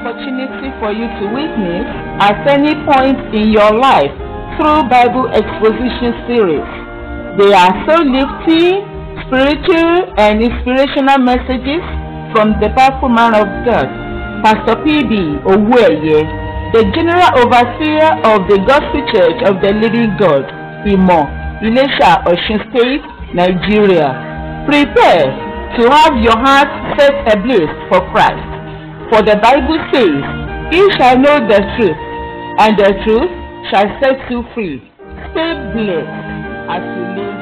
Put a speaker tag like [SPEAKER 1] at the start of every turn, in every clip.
[SPEAKER 1] opportunity for you to witness at any point in your life through Bible exposition series. They are so lifting, spiritual, and inspirational messages from the powerful man of God, Pastor P.B. Owueye, the General Overseer of the Gospel Church of the Living God, Imo, Ilesha, Osun State, Nigeria. Prepare to have your heart set ablaze for Christ. For the Bible says, Ye shall know the truth, and the truth shall set you free. Stay blessed as you live.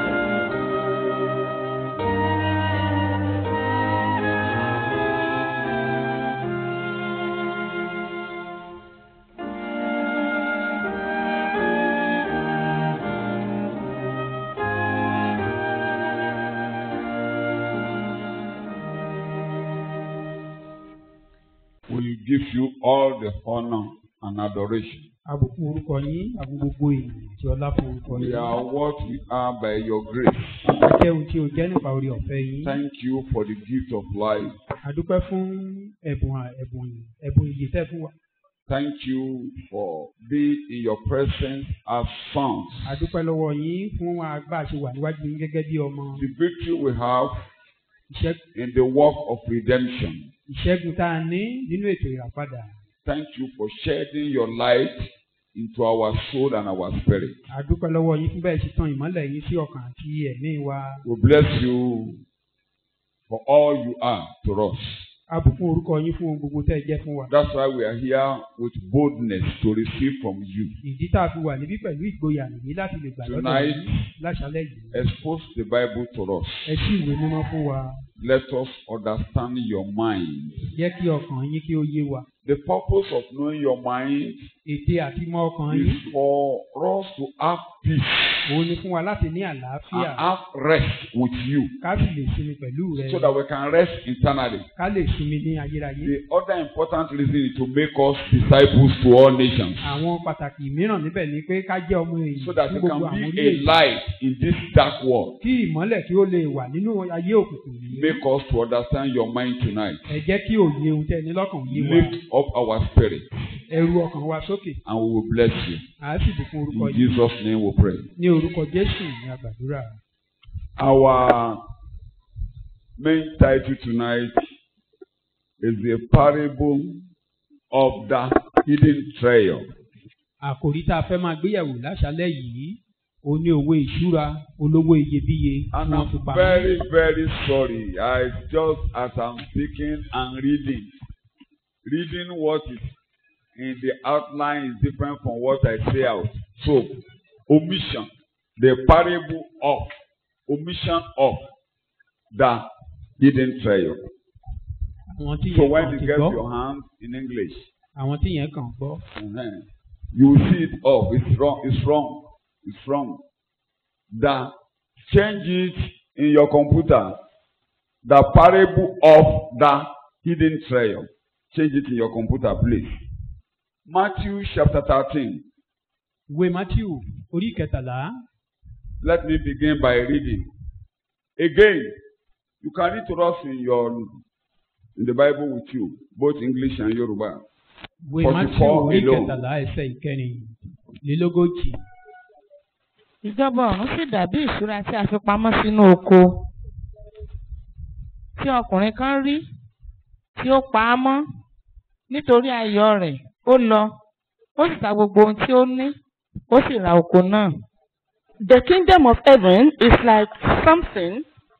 [SPEAKER 2] We give you all the honor and adoration.
[SPEAKER 3] àbùkù orúkọ yín àbùkù gbogbo ènìyàn tí ọlá fún orúkọ
[SPEAKER 2] We
[SPEAKER 3] yín.
[SPEAKER 2] are what we are by your grace.
[SPEAKER 3] jẹ́ ohun tí o jẹ́ nípa orí ọ̀fẹ́ yín.
[SPEAKER 2] Thank you for the gift of life.
[SPEAKER 3] àdúpẹ́ fún ẹ̀bùn à- ẹ̀bùn ẹ̀bùn ìyè tẹ́ fún wa.
[SPEAKER 2] Thank you for being in your presence as sons.
[SPEAKER 3] àdúpẹ́ lọ́wọ́ yín fún agbá ṣe wà níwájú yín gẹ́gẹ́ bí ọmọ.
[SPEAKER 2] The victory we have
[SPEAKER 3] Ìṣẹ́-
[SPEAKER 2] in the work of redemption.
[SPEAKER 3] ìṣẹ́gun tá a ní nínú ètò ìràpadà.
[SPEAKER 2] Thank you for shedding your light into our soul and our spirit.
[SPEAKER 3] àdúpẹ́ lọ́wọ́ yín fún bẹ́ẹ̀ ṣe tan ìmọ́lẹ̀ yín sí ọkàn àti ẹ̀mí wa.
[SPEAKER 2] We bless you for all you are to us.
[SPEAKER 3] àbùkù orúkọ yín fún ohun gbogbo tẹ́ ẹ jẹ́ fún wa.
[SPEAKER 2] That's why we are here with boldness to receive from you.
[SPEAKER 3] ìdí tá a fi wà níbí pẹ̀lú ìgboyà nìyí láti lè gbà lọ́dọ̀
[SPEAKER 2] Tonight,
[SPEAKER 3] yín láṣálẹ̀ yìí.
[SPEAKER 2] Expose the Bible to us.
[SPEAKER 3] ẹ ṣí ìwé mímọ́ fún wa.
[SPEAKER 2] Let us understand your mind.
[SPEAKER 3] jẹ́ kí ọkàn yín kí ó yé wa.
[SPEAKER 2] The purpose of knowing your mind
[SPEAKER 3] ète àti mọ ọkàn yín
[SPEAKER 2] is for us to have peace
[SPEAKER 3] òun ni fún wa láti ní
[SPEAKER 2] and
[SPEAKER 3] àlàáfíà
[SPEAKER 2] have rest with you
[SPEAKER 3] ká sì lè sinmi pẹ̀lú rẹ
[SPEAKER 2] so that we can rest eternally.
[SPEAKER 3] ká lè sinmi ní ayérayé.
[SPEAKER 2] The other important reason is to make us disciples to all nations
[SPEAKER 3] àwọn pàtàkì mìíràn níbẹ̀ ni pé ká jẹ́ ọmọ èyí
[SPEAKER 2] so that
[SPEAKER 3] fún
[SPEAKER 2] you
[SPEAKER 3] gbogbo
[SPEAKER 2] can
[SPEAKER 3] àwọn
[SPEAKER 2] be a
[SPEAKER 3] orílẹ̀-èdè
[SPEAKER 2] light in this dark world.
[SPEAKER 3] kí ìmọ́lẹ̀ kí ó lè wà nínú ayé òkùnkùn yìí.
[SPEAKER 2] Make us to understand your mind tonight.
[SPEAKER 3] ẹ jẹ́ kí òye ohun tẹ́ ẹ ní lọ́kàn yé wa
[SPEAKER 2] Lift up our spirit
[SPEAKER 3] ẹrù ọkàn wa sókè
[SPEAKER 2] and we will bless you.
[SPEAKER 3] à á sì bùkún orúkọ
[SPEAKER 2] In
[SPEAKER 3] yìí
[SPEAKER 2] Jesus' name we pray.
[SPEAKER 3] ní orúkọ Jésù ní àgbàdúrà.
[SPEAKER 2] Our main title tonight is the parable of the hidden treasure.
[SPEAKER 3] àkòrí tá a fẹ́ máa gbéyàwó láṣálẹ̀ yìí ó ní owó ìṣúra olówó iyebíye tí
[SPEAKER 2] And
[SPEAKER 3] wọ́n fi
[SPEAKER 2] I'm
[SPEAKER 3] pamọ́.
[SPEAKER 2] very, very sorry. I just as I'm speaking and reading, reading what is in the outline is different from what I say out. So, omission, the parable of, omission of the hidden treasure.
[SPEAKER 3] àwọn tí
[SPEAKER 2] So
[SPEAKER 3] yẹn
[SPEAKER 2] when
[SPEAKER 3] kàn
[SPEAKER 2] you
[SPEAKER 3] ti
[SPEAKER 2] get
[SPEAKER 3] gbọ́
[SPEAKER 2] your hands in English,
[SPEAKER 3] àwọn tí yẹn kàn gbọ́
[SPEAKER 2] uh-huh, you will see it up. It's wrong. It's wrong. It's wrong. The change it in your computer. The parable of the hidden treasure. Change it in your computer, please. Matthew chapter 13.
[SPEAKER 3] ìwé matthew orí kẹtàlá
[SPEAKER 2] Let me begin by reading. Again, you can read to us in your in the Bible with you, both English and Yoruba.
[SPEAKER 3] ìwé
[SPEAKER 2] 44
[SPEAKER 3] matthew orí
[SPEAKER 2] alone.
[SPEAKER 3] kẹtàlá ẹsẹ̀ ìkẹrìnlélógójì
[SPEAKER 1] ìjọba ọ̀run sì dàbí ìṣúra tí a fi pamọ́ sínú oko tí ọkùnrin kan rí tí ó pa á mọ́ nítorí ayọ̀ rẹ̀ ó lọ ó sì ta gbogbo ohun tí ó ní ó sì ra oko náà. The kingdom of heaven is like something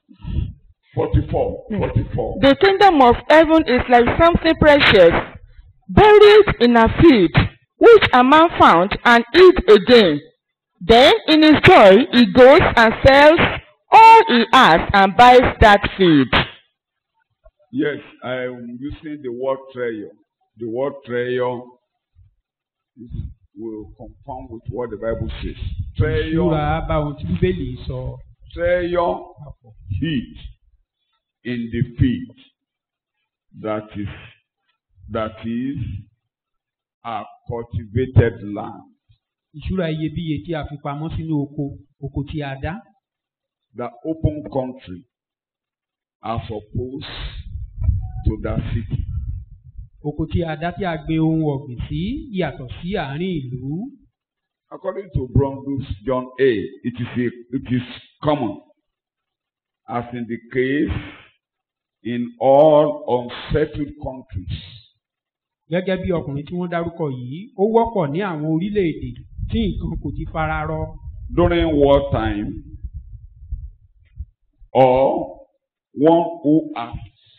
[SPEAKER 2] 44. 44.
[SPEAKER 1] The kingdom of heaven is like something precious, buried in a field, which a man found and hid again. Then in his joy he goes and sells all he has and buys that field.
[SPEAKER 2] Yes, I am using the word treasure. The word treasure is, will confirm with what the Bible says.
[SPEAKER 3] ìṣúra
[SPEAKER 2] Treasure,
[SPEAKER 3] bá ohun tí bíbélì sọ
[SPEAKER 2] treasure
[SPEAKER 3] papọ̀
[SPEAKER 2] hid in the field that is that is a cultivated land.
[SPEAKER 3] ìṣúra iyebíye tí a fi pamọ́ sínú oko oko tí a dá
[SPEAKER 2] The open country as opposed to the city.
[SPEAKER 3] oko tí a dá tí a gbin ohun ọ̀gbìn sí yàtọ̀ sí àárín ìlú.
[SPEAKER 2] According to Brondus John A, it is, a, it is common, as in the case in all unsettled countries,
[SPEAKER 3] gẹ́gẹ́ bí ọkùnrin tí wọ́n dárúkọ yìí ó wọ́pọ̀ ní àwọn orílẹ̀-èdè tí nǹkan kò ti fara rọ
[SPEAKER 2] during wartime, or one who has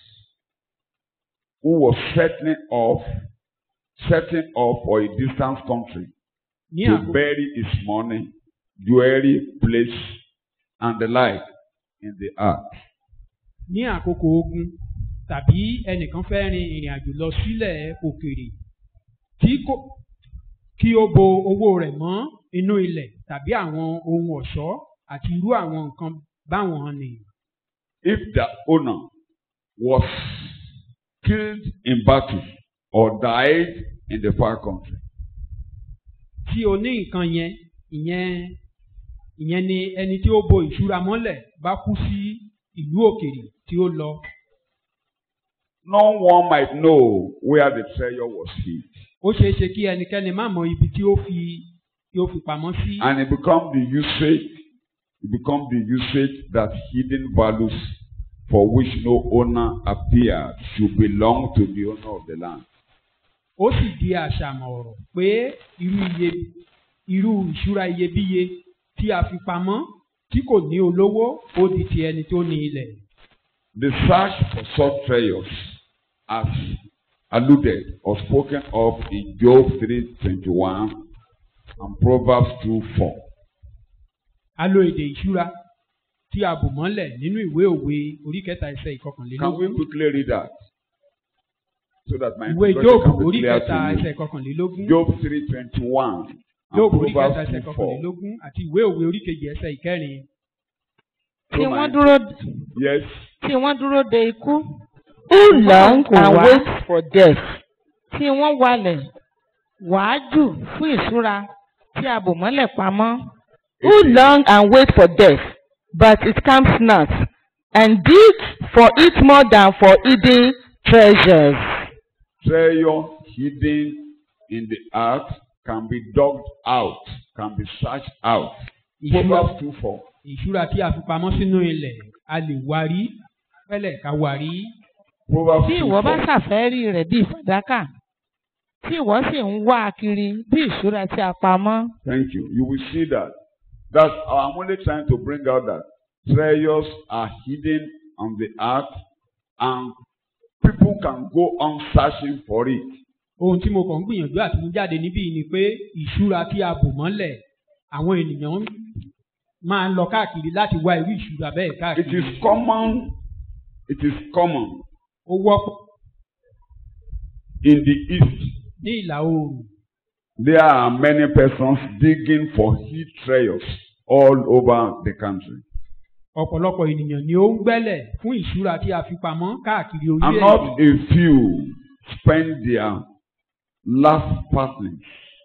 [SPEAKER 2] who was setting off, setting off for a distant country
[SPEAKER 3] ní
[SPEAKER 2] to
[SPEAKER 3] àkókò
[SPEAKER 2] bury his money, jewelry, place, and the like in the earth.
[SPEAKER 3] ní àkókò ogun tàbí ẹnìkan fẹ́ rin ìrìn àjò lọ sílẹ̀ òkèèrè tí kò kí ó bo owó rẹ̀ mọ́ inú ilẹ̀ tàbí àwọn ohun ọ̀ṣọ́ àti irú àwọn nǹkan báwọn ni.
[SPEAKER 2] If the owner was killed in battle or died in the far country,
[SPEAKER 3] tí o ní nǹkan yẹn ìyẹn ìyẹn ni ẹni tí ó bo ìṣúra mọ́lẹ̀ bá kú sí ìlú òkèèrè tí ó lọ.
[SPEAKER 2] no one might know where the treasure was hid.
[SPEAKER 3] ó ṣeé ṣe kí ẹnikẹ́ni má mọ ibi tí ó fi tí ó fi pamọ́ sí.
[SPEAKER 2] And it become the usage, it become the usage that hidden values for which no owner appeared should belong to the owner of the land.
[SPEAKER 3] ó sì di àṣàmọ̀ ọ̀rọ̀ pé irú iye irú ìṣúra iyebíye tí a fi pamọ́ tí kò ní olówó ó di ti ẹni tó ní ilẹ̀.
[SPEAKER 2] The search for such treasures as alluded or spoken of in Job 3:21 and Proverbs 2:4.
[SPEAKER 3] a lo èdè ìṣúra tí a bò mọ́lẹ̀ nínú ìwé òwe orí kẹta ẹsẹ̀
[SPEAKER 2] Can we
[SPEAKER 3] ìkọkànlélógún
[SPEAKER 2] quickly read that? So that my
[SPEAKER 3] ìwé
[SPEAKER 2] introduction
[SPEAKER 3] Jóòbù
[SPEAKER 2] can be
[SPEAKER 3] orí
[SPEAKER 2] clear
[SPEAKER 3] kẹta
[SPEAKER 2] to
[SPEAKER 3] ẹsẹ̀
[SPEAKER 2] you.
[SPEAKER 3] ìkọkànlélógún
[SPEAKER 2] Job 3:21 and
[SPEAKER 3] Jóòbù orí kẹta
[SPEAKER 2] Proverbs
[SPEAKER 3] ẹsẹ̀
[SPEAKER 2] 2:4.
[SPEAKER 3] ìkọkànlélógún àti ìwé òwe orí kejì ẹsẹ̀ ìkẹrin.
[SPEAKER 2] So
[SPEAKER 4] tí
[SPEAKER 2] my-
[SPEAKER 4] wọ́n dúró
[SPEAKER 2] Yes.
[SPEAKER 4] tí wọ́n dúró de ikú
[SPEAKER 1] Who long
[SPEAKER 4] kò
[SPEAKER 1] and
[SPEAKER 4] wá.
[SPEAKER 1] wait for death?
[SPEAKER 4] tí wọ́n walẹ̀ wàájù fún ìṣúra tí a bò mọ́lẹ̀ pamọ́
[SPEAKER 1] Who long and wait for death, but it comes not, and dig for it more than for hidden treasures.
[SPEAKER 2] treasure hidden in the earth can be dug out, can be searched out.
[SPEAKER 3] ìṣúra
[SPEAKER 2] Proverbs 2 4.
[SPEAKER 3] ìṣúra tí a fi pamọ́ sínú ilẹ̀ a lè wárí pẹ́lẹ̀ ká wárí.
[SPEAKER 2] Proverbs
[SPEAKER 4] tí
[SPEAKER 2] 2
[SPEAKER 4] ìwọ bá
[SPEAKER 2] 4.
[SPEAKER 4] ṣàfẹ́rí rẹ̀ bíi fàdákà tí ìwọ sì ń wá a kiri bí ìṣúra tí a pamọ́
[SPEAKER 2] Thank you. You will see that. That's I'm only trying to bring out that treasures are hidden on the earth and people can go on searching for it.
[SPEAKER 3] ohun tí mo kàn ń gbìyànjú àti mú jáde níbí ni pé ìṣúra tí a bò mọ́lẹ̀ àwọn ènìyàn máa ń lọ káàkiri láti wá irú ìṣúra bẹ́ẹ̀
[SPEAKER 2] It
[SPEAKER 3] káàkiri.
[SPEAKER 2] is common, it is common
[SPEAKER 3] ó wọ́pọ̀
[SPEAKER 2] in the east.
[SPEAKER 3] ní ìlà oòrùn
[SPEAKER 2] There are many persons digging for hid treasures all over the country.
[SPEAKER 3] ọ̀pọ̀lọpọ̀ ènìyàn ni ó ń gbẹ́lẹ̀ fún ìṣúra tí a fi pamọ́ káàkiri
[SPEAKER 2] And not
[SPEAKER 3] orílẹ̀-èdè.
[SPEAKER 2] a few spend their last partings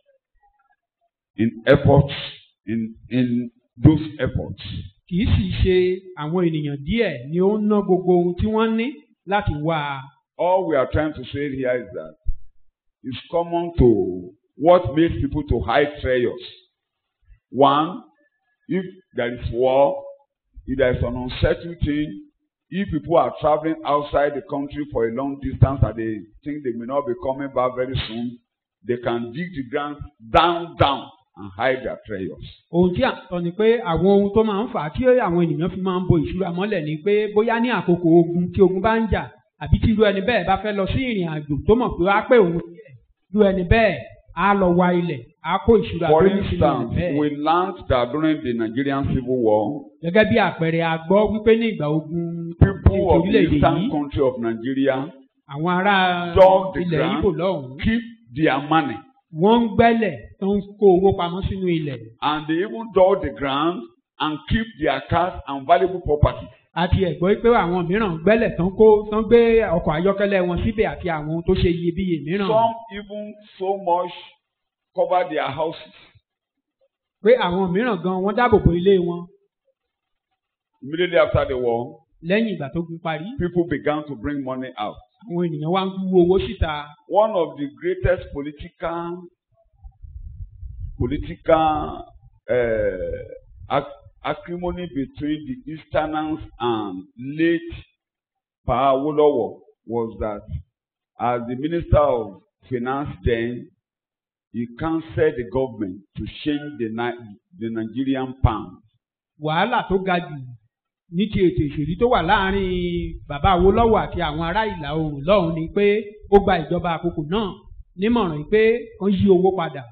[SPEAKER 2] in efforts, in, in those efforts.
[SPEAKER 3] kì í sì ṣe àwọn ènìyàn díẹ̀ ni ó ń ná gbogbo ohun tí wọ́n ní láti wá a.
[SPEAKER 2] All we are trying to say here is that it's common to what makes people to hide treasures. One, if there is war, if there is an unsettled thing, if people are traveling outside the country for a long distance and they think they may not be coming back very soon, they can dig the ground down, down and hide their treasures.
[SPEAKER 3] ohun tí à ń sọ ni pé àwọn ohun tó máa ń fà á tí àwọn ènìyàn fi máa ń bo ìṣúra mọ́lẹ̀ ni pé bóyá ní àkókò ogun tí ogun bá ń jà àbí tí irú ẹni bẹ́ẹ̀ bá fẹ́ lọ sí ìrìn àjò tó mọ̀ pé á pé òun díẹ̀ irú ẹni bẹ́ẹ̀ á lọ wa ilẹ̀ á kó ìṣúra
[SPEAKER 2] For
[SPEAKER 3] tó ní sínú ilẹ̀
[SPEAKER 2] instance,
[SPEAKER 3] bẹ́ẹ̀.
[SPEAKER 2] we learned that during the Nigerian Civil War,
[SPEAKER 3] gẹ́gẹ́ bí àpẹẹrẹ a gbọ́ wípé ní ìgbà ogun
[SPEAKER 2] people
[SPEAKER 3] ètò
[SPEAKER 2] of the
[SPEAKER 3] orílẹ̀-èdè
[SPEAKER 2] eastern
[SPEAKER 3] yìí
[SPEAKER 2] country of Nigeria
[SPEAKER 3] àwọn ará
[SPEAKER 2] dug the
[SPEAKER 3] ilẹ̀
[SPEAKER 2] ground.
[SPEAKER 3] Ìgbò lọ́hùn-ún
[SPEAKER 2] keep their money
[SPEAKER 3] wọ́n ń gbẹ́lẹ̀ tó ń kó owó pamọ́ sínú ilẹ̀
[SPEAKER 2] and they even dug the ground and keep their cars and valuable property.
[SPEAKER 3] àti ẹ̀gbọ́ pé àwọn mìíràn gbẹ́lẹ̀ tán kó tán gbé ọkọ̀ ayọ́kẹ́lẹ́ wọn síbẹ̀ àti àwọn ohun tó ṣe iyebíye mìíràn
[SPEAKER 2] Some even so much cover their houses.
[SPEAKER 3] pé àwọn mìíràn gan wọ́n dáàbò bo ilé wọn
[SPEAKER 2] Immediately after the war,
[SPEAKER 3] lẹ́yìn ìgbà tó gun parí
[SPEAKER 2] people began to bring money out.
[SPEAKER 3] àwọn ènìyàn wá ń wú owó síta
[SPEAKER 2] One of the greatest political political uh, ac- acrimony between the Easterners and late Pa Awolowo was that as the Minister of Finance then, he counselled the government to change the, Ni- the Nigerian pound.
[SPEAKER 3] wàhálà tó ga jù ní ti ètò ìṣèlú tó wà láàrin bàbá Awólọ́wọ̀ àti àwọn ará ìlà oòrùn lọ́hùn ni pé ó gba ìjọba àkókò náà nímọ̀ràn pé wọ́n yí owó padà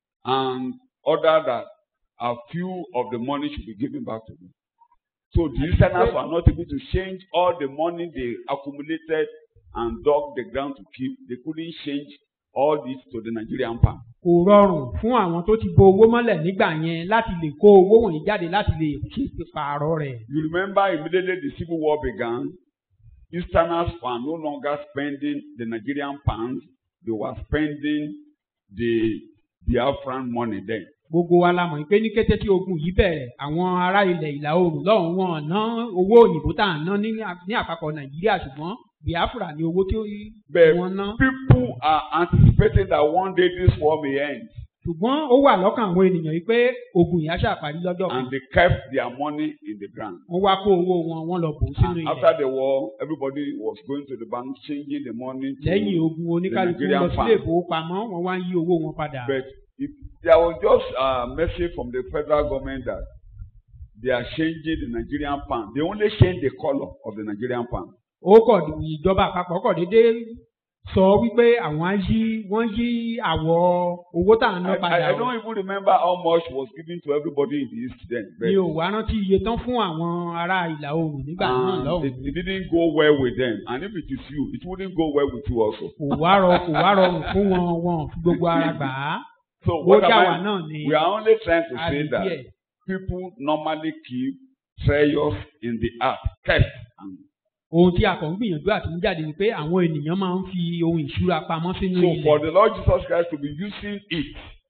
[SPEAKER 2] and order that a few of the money should be given back to them. So the listeners were not able to change all the money they accumulated and dug the ground to keep. They couldn't change all this to the Nigerian pound.
[SPEAKER 3] kò rọrùn fún àwọn tó ti bo owó mọ́lẹ̀ nígbà yẹn láti lè kó owó wọ̀nyí jáde láti lè ṣe pààrọ̀ rẹ̀.
[SPEAKER 2] You remember immediately the civil war began, Easterners were no longer spending the Nigerian pounds, they were spending the Biafran money then.
[SPEAKER 3] gbogbo wa la mọ̀ pé ní kété tí ogun yìí bẹ̀rẹ̀ àwọn ará ilẹ̀ ìlà oòrùn lọ́hùn wọn ná owó òyìnbó tá à ń ná ní ní àpapọ̀ nàìjíríà ṣùgbọ́n biafra ni owó tí
[SPEAKER 2] But
[SPEAKER 3] wọ́n ná.
[SPEAKER 2] people are anticipating that one day this war may end.
[SPEAKER 3] ṣùgbọ́n ó wà lọ́kàn àwọn ènìyàn yìí pé ogun yìí á ṣàparí lọ́jọ́ kan.
[SPEAKER 2] and they kept their money in the ground.
[SPEAKER 3] wọ́n wá kó owó wọn wọ́n lọ bò ó sínú
[SPEAKER 2] And
[SPEAKER 3] ilẹ̀.
[SPEAKER 2] after the war, everybody was going to the bank, changing the money. To,
[SPEAKER 3] lẹ́yìn ogun oníkálukú
[SPEAKER 2] Nigerian
[SPEAKER 3] lọ sílé
[SPEAKER 2] pound.
[SPEAKER 3] ìfowópamọ́ wọ́n wá ń yí owó wọn padà.
[SPEAKER 2] But if there was just a message from the federal government that they are changing the Nigerian pound. They only change the color of the Nigerian pound.
[SPEAKER 3] ó kọ̀ ìjọba àpapọ̀ kọ̀ déédéé sọ wípé àwọn á yí wọ́n yí àwọ̀ owó tá à ń
[SPEAKER 2] I,
[SPEAKER 3] ná
[SPEAKER 2] I,
[SPEAKER 3] padà
[SPEAKER 2] I
[SPEAKER 3] o.
[SPEAKER 2] don't even remember how much was given to everybody in the East then. But
[SPEAKER 3] mi ò wá rántí iye tán fún àwọn ará ìlà oòrùn nígbà náà
[SPEAKER 2] and it,
[SPEAKER 3] lọ́hùn-ún.
[SPEAKER 2] it didn't go well with them. And if it is you, it wouldn't go well with you also.
[SPEAKER 3] kò wá rọ kò wá rọrùn fún wọn wọn ò fi gbogbo ara gbà á.
[SPEAKER 2] So
[SPEAKER 3] ó
[SPEAKER 2] what am
[SPEAKER 3] já wa
[SPEAKER 2] I?
[SPEAKER 3] náà ni
[SPEAKER 2] We are only trying to
[SPEAKER 3] a
[SPEAKER 2] say
[SPEAKER 3] rí
[SPEAKER 2] that
[SPEAKER 3] díẹ̀.
[SPEAKER 2] people normally keep treasures in the earth, kept. And
[SPEAKER 3] ohun tí a kàn ń gbìyànjú àti mú jáde ni pé àwọn ènìyàn máa ń fi ohun ìṣúra pamọ́ sínú
[SPEAKER 2] so for
[SPEAKER 3] ilẹ̀.
[SPEAKER 2] the Lord Jesus Christ to be using it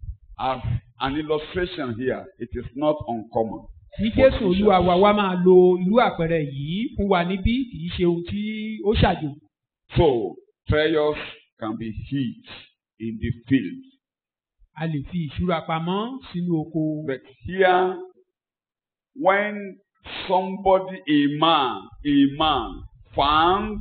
[SPEAKER 2] as an illustration here, it is not uncommon.
[SPEAKER 3] tí jésù olúwa wa wá máa lo irú àpẹẹrẹ yìí fún wa níbí kì í ṣe ohun tí ó ṣàjò.
[SPEAKER 2] So treasures can be hid in the field.
[SPEAKER 3] a lè fi ìṣúra pamọ́ sínú oko.
[SPEAKER 2] But here, when somebody, a man, a man found,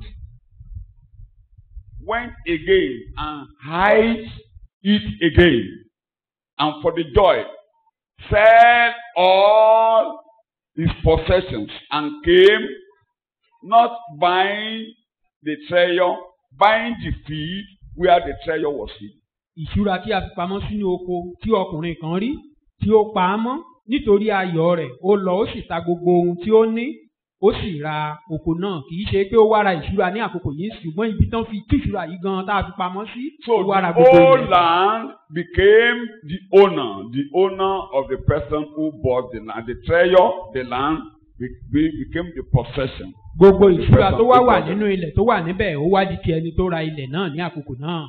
[SPEAKER 2] went again and hide it again, and for the joy, sell all his possessions and came, not buying the treasure, buying the field where the treasure was hid.
[SPEAKER 3] ìṣúra tí a fi pamọ́ sínú oko tí ọkùnrin kan rí tí ó pa á mọ́ nítorí ayọ̀ rẹ̀ ó lọ ó sì ta gbogbo ohun tí ó ní ó sì ra oko náà kì í ṣe pé ó wá ra ìṣúra ní àkókò yìí ṣùgbọ́n ibi tán fi tú ìṣúra yìí gan tá a fi pamọ́ sí
[SPEAKER 2] So
[SPEAKER 3] ó wá ra
[SPEAKER 2] the
[SPEAKER 3] gbogbo
[SPEAKER 2] whole
[SPEAKER 3] ilẹ̀.
[SPEAKER 2] land became the owner, the owner of the person who bought the land. The treasure, the land, be- be- became the possession.
[SPEAKER 3] gbogbo
[SPEAKER 2] of the
[SPEAKER 3] ìṣúra
[SPEAKER 2] person
[SPEAKER 3] tó wá
[SPEAKER 2] who
[SPEAKER 3] wà
[SPEAKER 2] bought it.
[SPEAKER 3] nínú ilẹ̀ tó wà níbẹ̀ ó wá di ti ẹni tó ra ilẹ̀ náà ní àkókò náà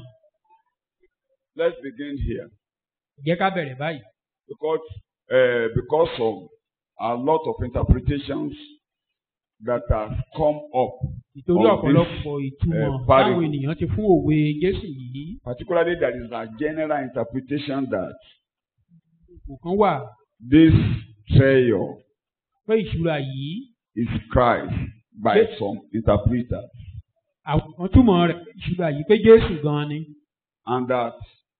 [SPEAKER 2] Let's begin here.
[SPEAKER 3] jẹ́ ká bẹ̀rẹ̀ báyìí.
[SPEAKER 2] Because, uh, because of a lot of interpretations that have come up,
[SPEAKER 3] ìtorí
[SPEAKER 2] Of this,
[SPEAKER 3] ọ̀pọ̀lọpọ̀ ìtumọ̀
[SPEAKER 2] eh, parable.
[SPEAKER 3] táwọn ènìyàn ti fún òwe Jésù yìí
[SPEAKER 2] particularly there is a general interpretation that
[SPEAKER 3] kò kán wà
[SPEAKER 2] this treasure
[SPEAKER 3] pé ìṣúra yìí
[SPEAKER 2] is Christ by
[SPEAKER 3] Yes.
[SPEAKER 2] some interpreters.
[SPEAKER 3] àwọn kan túmọ̀ rẹ̀ ìṣúra yìí pé Jésù gan ni
[SPEAKER 2] and that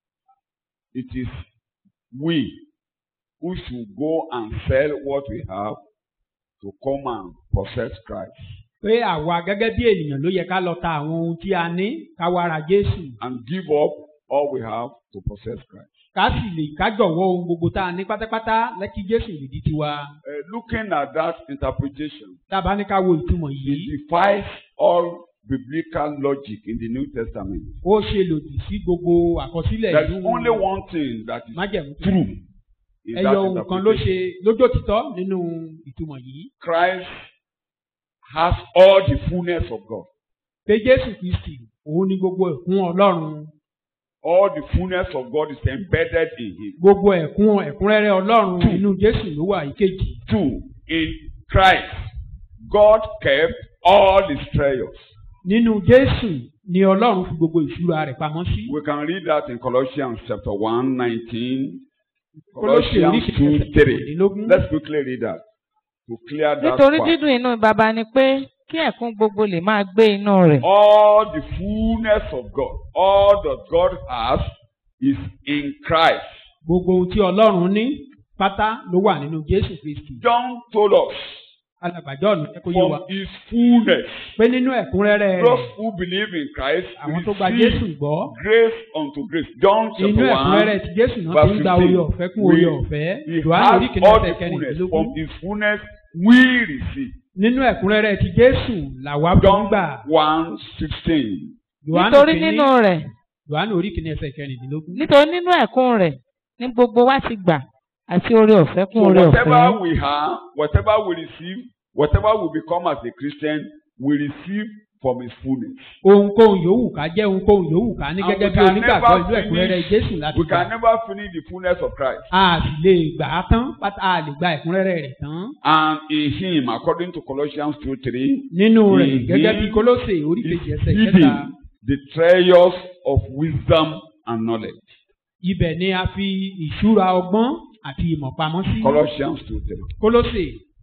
[SPEAKER 2] it is we who should go and sell what we have to come and possess Christ
[SPEAKER 3] pé àwa gẹ́gẹ́ bí ènìyàn ló yẹ ká lọ ta àwọn ohun tí a ní ká wá ra Jésù
[SPEAKER 2] and give up all we have to possess Christ.
[SPEAKER 3] ká sì lè ká jọ̀wọ́ ohun gbogbo tá a ní pátápátá lẹ́kí Jésù lè di tiwa
[SPEAKER 2] Uh, looking at that interpretation,
[SPEAKER 3] dábàá ní ká wo ìtumọ̀
[SPEAKER 2] it
[SPEAKER 3] yìí
[SPEAKER 2] defies all biblical logic in the New Testament.
[SPEAKER 3] ó ṣe lòdì sí gbogbo àkọsílẹ̀
[SPEAKER 2] There is
[SPEAKER 3] ìlú
[SPEAKER 2] only one thing that is
[SPEAKER 3] májẹ̀mú
[SPEAKER 2] true in
[SPEAKER 3] ẹyọ
[SPEAKER 2] that
[SPEAKER 3] ohun kan ló ṣe
[SPEAKER 2] interpretation.
[SPEAKER 3] lójótítọ́ nínú ìtumọ̀ yìí
[SPEAKER 2] Christ has all the fullness of God.
[SPEAKER 3] pé Jésù Kristi òun ni gbogbo ẹ̀kún Ọlọ́run
[SPEAKER 2] All the fullness of God is embedded in him.
[SPEAKER 3] gbogbo ẹ̀kún ẹ̀kúnrẹ́rẹ́ Ọlọ́run
[SPEAKER 2] Two.
[SPEAKER 3] inú Jésù ló wà ìkejì
[SPEAKER 2] Two, in Christ, God kept all his treasures.
[SPEAKER 3] nínú Jésù ni ọlọ́run fi gbogbo ìṣúra rẹ̀ pamọ́ sí.
[SPEAKER 2] We can read that in Colossians chapter 1, 19.
[SPEAKER 3] Kólósè orí
[SPEAKER 2] Colossians 2, 3.
[SPEAKER 3] kejìlélógún.
[SPEAKER 2] Let's quickly read that to clear that
[SPEAKER 4] nítorí
[SPEAKER 2] part.
[SPEAKER 4] dídùn inú baba ni pé kí ẹ̀kún gbogbo lè máa gbé inú rẹ̀.
[SPEAKER 2] All the fullness of God, all that God has is in Christ.
[SPEAKER 3] gbogbo ohun tí ọlọ́run ní pátá ló wà nínú jésù kristi.
[SPEAKER 2] John told us
[SPEAKER 3] alàgbàjọ́ ọ̀nà jẹ́ kó yé wa
[SPEAKER 2] from his fullness.
[SPEAKER 3] pé nínú ẹ̀kúnrẹ́rẹ́
[SPEAKER 2] Those
[SPEAKER 3] rẹ̀
[SPEAKER 2] who believe in Christ
[SPEAKER 3] àwọn tó gba jésù
[SPEAKER 2] receive
[SPEAKER 3] gbọ́
[SPEAKER 2] grace unto grace. John
[SPEAKER 3] inú
[SPEAKER 2] chapter 1.
[SPEAKER 3] ẹ̀kúnrẹ́rẹ́ ti jésù náà ti ń gba
[SPEAKER 2] verse
[SPEAKER 3] oore
[SPEAKER 2] 15.
[SPEAKER 3] ọ̀fẹ́ kún
[SPEAKER 2] We-
[SPEAKER 3] oore ọ̀fẹ́
[SPEAKER 2] He
[SPEAKER 3] yohane orí
[SPEAKER 2] has
[SPEAKER 3] kìíní
[SPEAKER 2] all
[SPEAKER 3] ẹsẹ̀
[SPEAKER 2] the fullness.
[SPEAKER 3] kẹrìndínlógún
[SPEAKER 2] From his fullness we receive.
[SPEAKER 3] nínú ẹ̀kúnrẹ́rẹ́ ti jésù làwa fi ń
[SPEAKER 2] John
[SPEAKER 3] gbà
[SPEAKER 2] 1 16.
[SPEAKER 3] yohane
[SPEAKER 4] nítorí
[SPEAKER 3] kìíní
[SPEAKER 4] nínú rẹ̀
[SPEAKER 3] yohane orí kìíní ẹsẹ̀ kẹrìndínlógún.
[SPEAKER 4] nítorí nínú ẹ̀kún rẹ̀ ní gbogbo wa ti gbà àti oore ọ̀fẹ́ kún
[SPEAKER 2] So
[SPEAKER 4] oore
[SPEAKER 2] whatever
[SPEAKER 4] ọ̀fẹ́.
[SPEAKER 2] we have, whatever we receive, whatever we become as a Christian, we receive from his fullness.
[SPEAKER 3] ohunkóhun yòówù ká jẹ́ ohunkóhun yòówù ká ní
[SPEAKER 2] And
[SPEAKER 3] gẹ́gẹ́
[SPEAKER 2] we
[SPEAKER 3] bí
[SPEAKER 2] can
[SPEAKER 3] onígbàgbọ́
[SPEAKER 2] never
[SPEAKER 3] ìlú ẹ̀kúnrẹ́rẹ́
[SPEAKER 2] finish-
[SPEAKER 3] jésù láti
[SPEAKER 2] We
[SPEAKER 3] gbà.
[SPEAKER 2] can never finish the fullness of Christ.
[SPEAKER 3] a sì lè gbà á tán pátá a lè gba ẹ̀kúnrẹ́rẹ́ rẹ̀ tán.
[SPEAKER 2] And in him, according to Colossians 2 3,
[SPEAKER 3] nínú rẹ̀
[SPEAKER 2] In
[SPEAKER 3] gẹ́gẹ́
[SPEAKER 2] him
[SPEAKER 3] bí kólósè orí
[SPEAKER 2] is
[SPEAKER 3] kejì ẹsẹ̀
[SPEAKER 2] hidden
[SPEAKER 3] kẹta
[SPEAKER 2] the treasures of wisdom and knowledge.
[SPEAKER 3] ibẹ̀ ni a fi ìṣúra ọgbọ́n àti ìmọ̀ pamọ́ sí.
[SPEAKER 2] Colossians 2 3.
[SPEAKER 3] kólósè